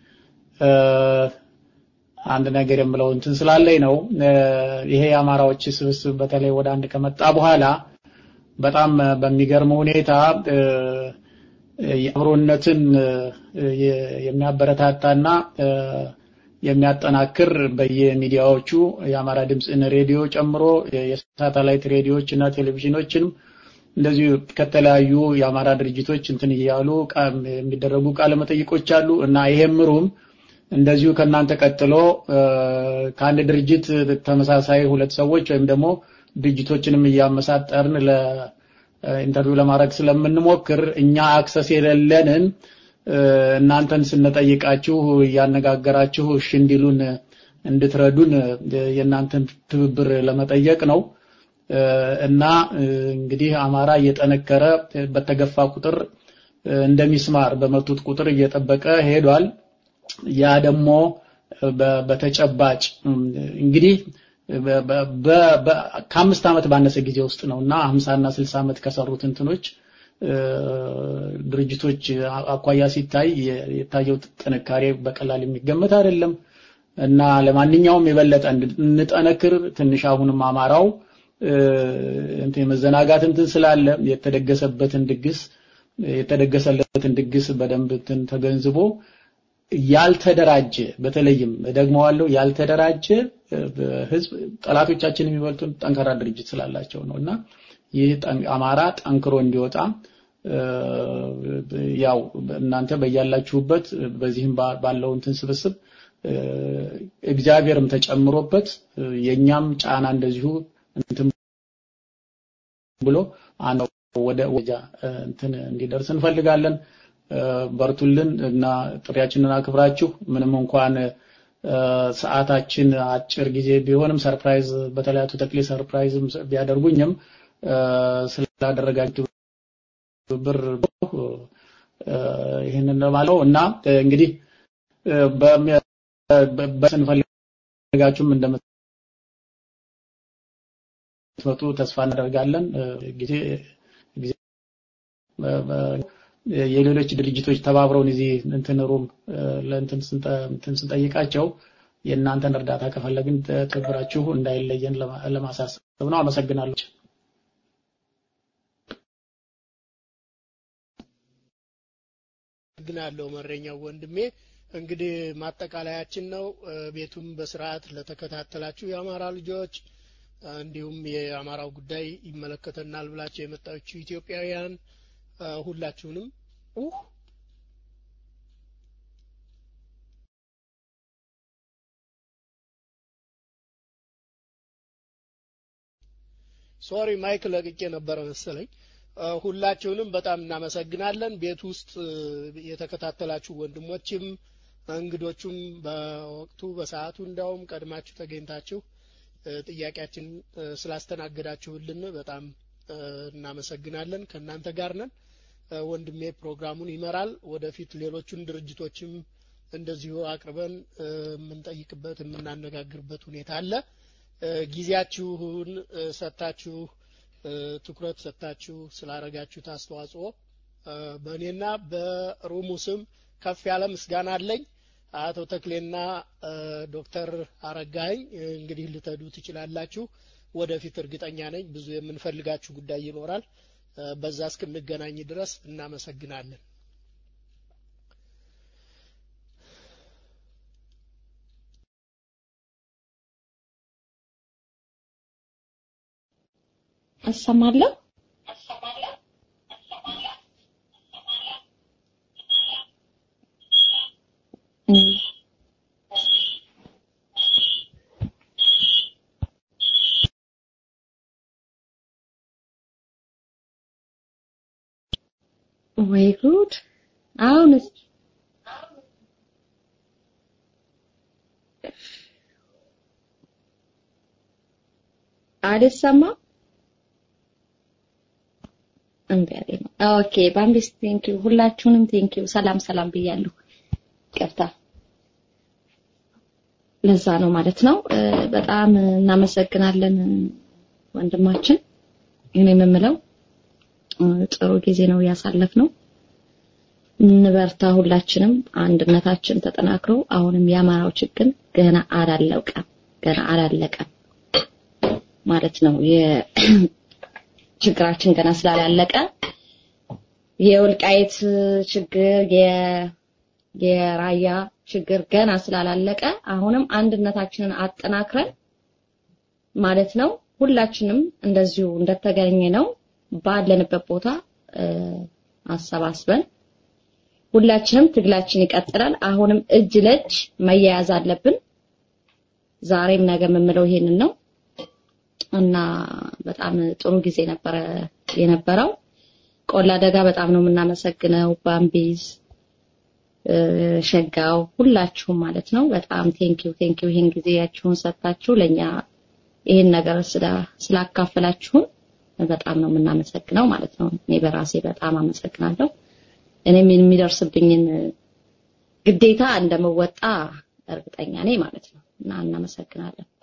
አንድ ነገር የምለው እንትን ስላለኝ ነው። ይሄ የአማራዎች ስብስብ በተለይ ወደ አንድ ከመጣ በኋላ በጣም በሚገርም ሁኔታ የአብሮነትን የሚያበረታታና የሚያጠናክር በየሚዲያዎቹ የአማራ ድምፅን ሬዲዮ ጨምሮ የሳተላይት ሬዲዮዎች እና ቴሌቪዥኖችንም እንደዚሁ ከተለያዩ የአማራ ድርጅቶች እንትን እያሉ የሚደረጉ ቃለ መጠይቆች አሉ እና ይሄም ሩም እንደዚሁ ከእናንተ ቀጥሎ ከአንድ ድርጅት ተመሳሳይ ሁለት ሰዎች ወይም ደግሞ ድርጅቶችንም እያመሳጠርን ለኢንተርቪው ለማድረግ ስለምንሞክር እኛ አክሰስ የሌለንን እናንተን ስንጠይቃችሁ እያነጋገራችሁ እሺ እንዲሉን እንድትረዱን የእናንተን ትብብር ለመጠየቅ ነው እና እንግዲህ አማራ እየጠነከረ በተገፋ ቁጥር እንደሚስማር በመቱት ቁጥር እየጠበቀ ሄዷል። ያ ደግሞ በተጨባጭ እንግዲህ ከአምስት ዓመት ባነሰ ጊዜ ውስጥ ነው እና 50 እና 60 ዓመት ከሰሩት እንትኖች ድርጅቶች አኳያ ሲታይ የታየው ጥንካሬ በቀላል የሚገመት አይደለም እና ለማንኛውም የበለጠ እንጠነክር ትንሽ አሁንም አማራው እንትን የመዘናጋት እንትን ስላለ የተደገሰበትን ድግስ የተደገሰለትን ድግስ በደንብ እንትን ተገንዝቦ ያልተደራጀ በተለይም ደግመዋለሁ ያልተደራጀ ህዝብ ጠላቶቻችን የሚበልጡን ጠንካራ ድርጅት ስላላቸው ነው እና ይህ አማራ ጠንክሮ እንዲወጣ ያው እናንተ በያላችሁበት በዚህም ባለው እንትን ስብስብ እግዚአብሔርም ተጨምሮበት የኛም ጫና እንደዚሁ እንትን ብሎ ወደ ወጃ እንትን እንዲደርስ እንፈልጋለን። በርቱልን እና ጥሪያችንን አክብራችሁ ምንም እንኳን ሰዓታችን አጭር ጊዜ ቢሆንም ሰርፕራይዝ በተለያቱ ተክሌ ሰርፕራይዝም ቢያደርጉኝም ስላደረጋችሁ ብር ይህንን ለማለው እና እንግዲህ በስንፈልጋችሁም እንደምትመጡ ተስፋ እናደርጋለን። ጊዜ የሌሎች ድርጅቶች ተባብረውን እዚህ እንትን ሩም ለእንትን ስንጠይቃቸው የእናንተን እርዳታ ከፈለግን ትብብራችሁ እንዳይለየን ለማሳሰብ ነው። አመሰግናለሁ። አመሰግናለሁ መረኛው ወንድሜ። እንግዲህ ማጠቃለያችን ነው። ቤቱም በስርዓት ለተከታተላችሁ የአማራ ልጆች እንዲሁም የአማራው ጉዳይ ይመለከተናል ብላችሁ የመጣችሁ ኢትዮጵያውያን ሁላችሁንም ሶሪ ማይክ ለቅቄ ነበረ መሰለኝ። ሁላችሁንም በጣም እናመሰግናለን። ቤት ውስጥ የተከታተላችሁ ወንድሞችም እንግዶቹም በወቅቱ በሰዓቱ እንዳውም ቀድማችሁ ተገኝታችሁ ጥያቄያችን ስላስተናገዳችሁልን በጣም እናመሰግናለን። ከእናንተ ጋር ነን። ወንድሜ ፕሮግራሙን ይመራል። ወደፊት ሌሎቹን ድርጅቶችም እንደዚሁ አቅርበን የምንጠይቅበት የምናነጋግርበት ሁኔታ አለ። ጊዜያችሁን ሰጥታችሁ ትኩረት ሰጥታችሁ ስላረጋችሁት አስተዋጽኦ በእኔና በሩሙ ስም ከፍ ያለ ምስጋና አለኝ። አቶ ተክሌና ዶክተር አረጋኸኝ እንግዲህ ልተዱ ትችላላችሁ። ወደፊት እርግጠኛ ነኝ ብዙ የምንፈልጋችሁ ጉዳይ ይኖራል። በዛ እስክንገናኝ ድረስ እናመሰግናለን። አሰማለሁ። ወይ ጉድ! አሁንስ አልሰማም። እምቢ አለኝ። ኦኬ ባምቢስ ቴንኪው፣ ሁላችሁንም ቴንኪው። ሰላም ሰላም ብያለሁ። ይቅርታ ለዛ ነው ማለት ነው። በጣም እናመሰግናለን ወንድማችን። እኔ የምምለው ጥሩ ጊዜ ነው ያሳለፍነው። እንበርታ ሁላችንም፣ አንድነታችን ተጠናክሮ አሁንም የአማራው ችግር ገና አላለቀም ገና አላለቀም ማለት ነው። ችግራችን ገና ስላላለቀ የወልቃይት ችግር የራያ ችግር ገና ስላላለቀ አሁንም አንድነታችንን አጠናክረን ማለት ነው ሁላችንም እንደዚሁ እንደተገኘ ነው ባለንበት ቦታ አሰባስበን ሁላችንም ትግላችን ይቀጥላል። አሁንም እጅ ለእጅ መያያዝ አለብን። ዛሬም ነገ የምምለው ይሄንን ነው እና በጣም ጥሩ ጊዜ ነበረ የነበረው። ቆላ ደጋ በጣም ነው የምናመሰግነው። ባምቢዝ ሸጋው ሁላችሁም ማለት ነው በጣም ቴንኪው ቴንኪው ይሄን ጊዜያችሁን ሰጥታችሁ ለኛ ይሄን ነገር ስላካፈላችሁን በጣም ነው የምናመሰግነው ማለት ነው። እኔ በራሴ በጣም አመሰግናለሁ። እኔም የሚደርስብኝን ግዴታ እንደምወጣ እርግጠኛ ነኝ ማለት ነው እና እናመሰግናለን።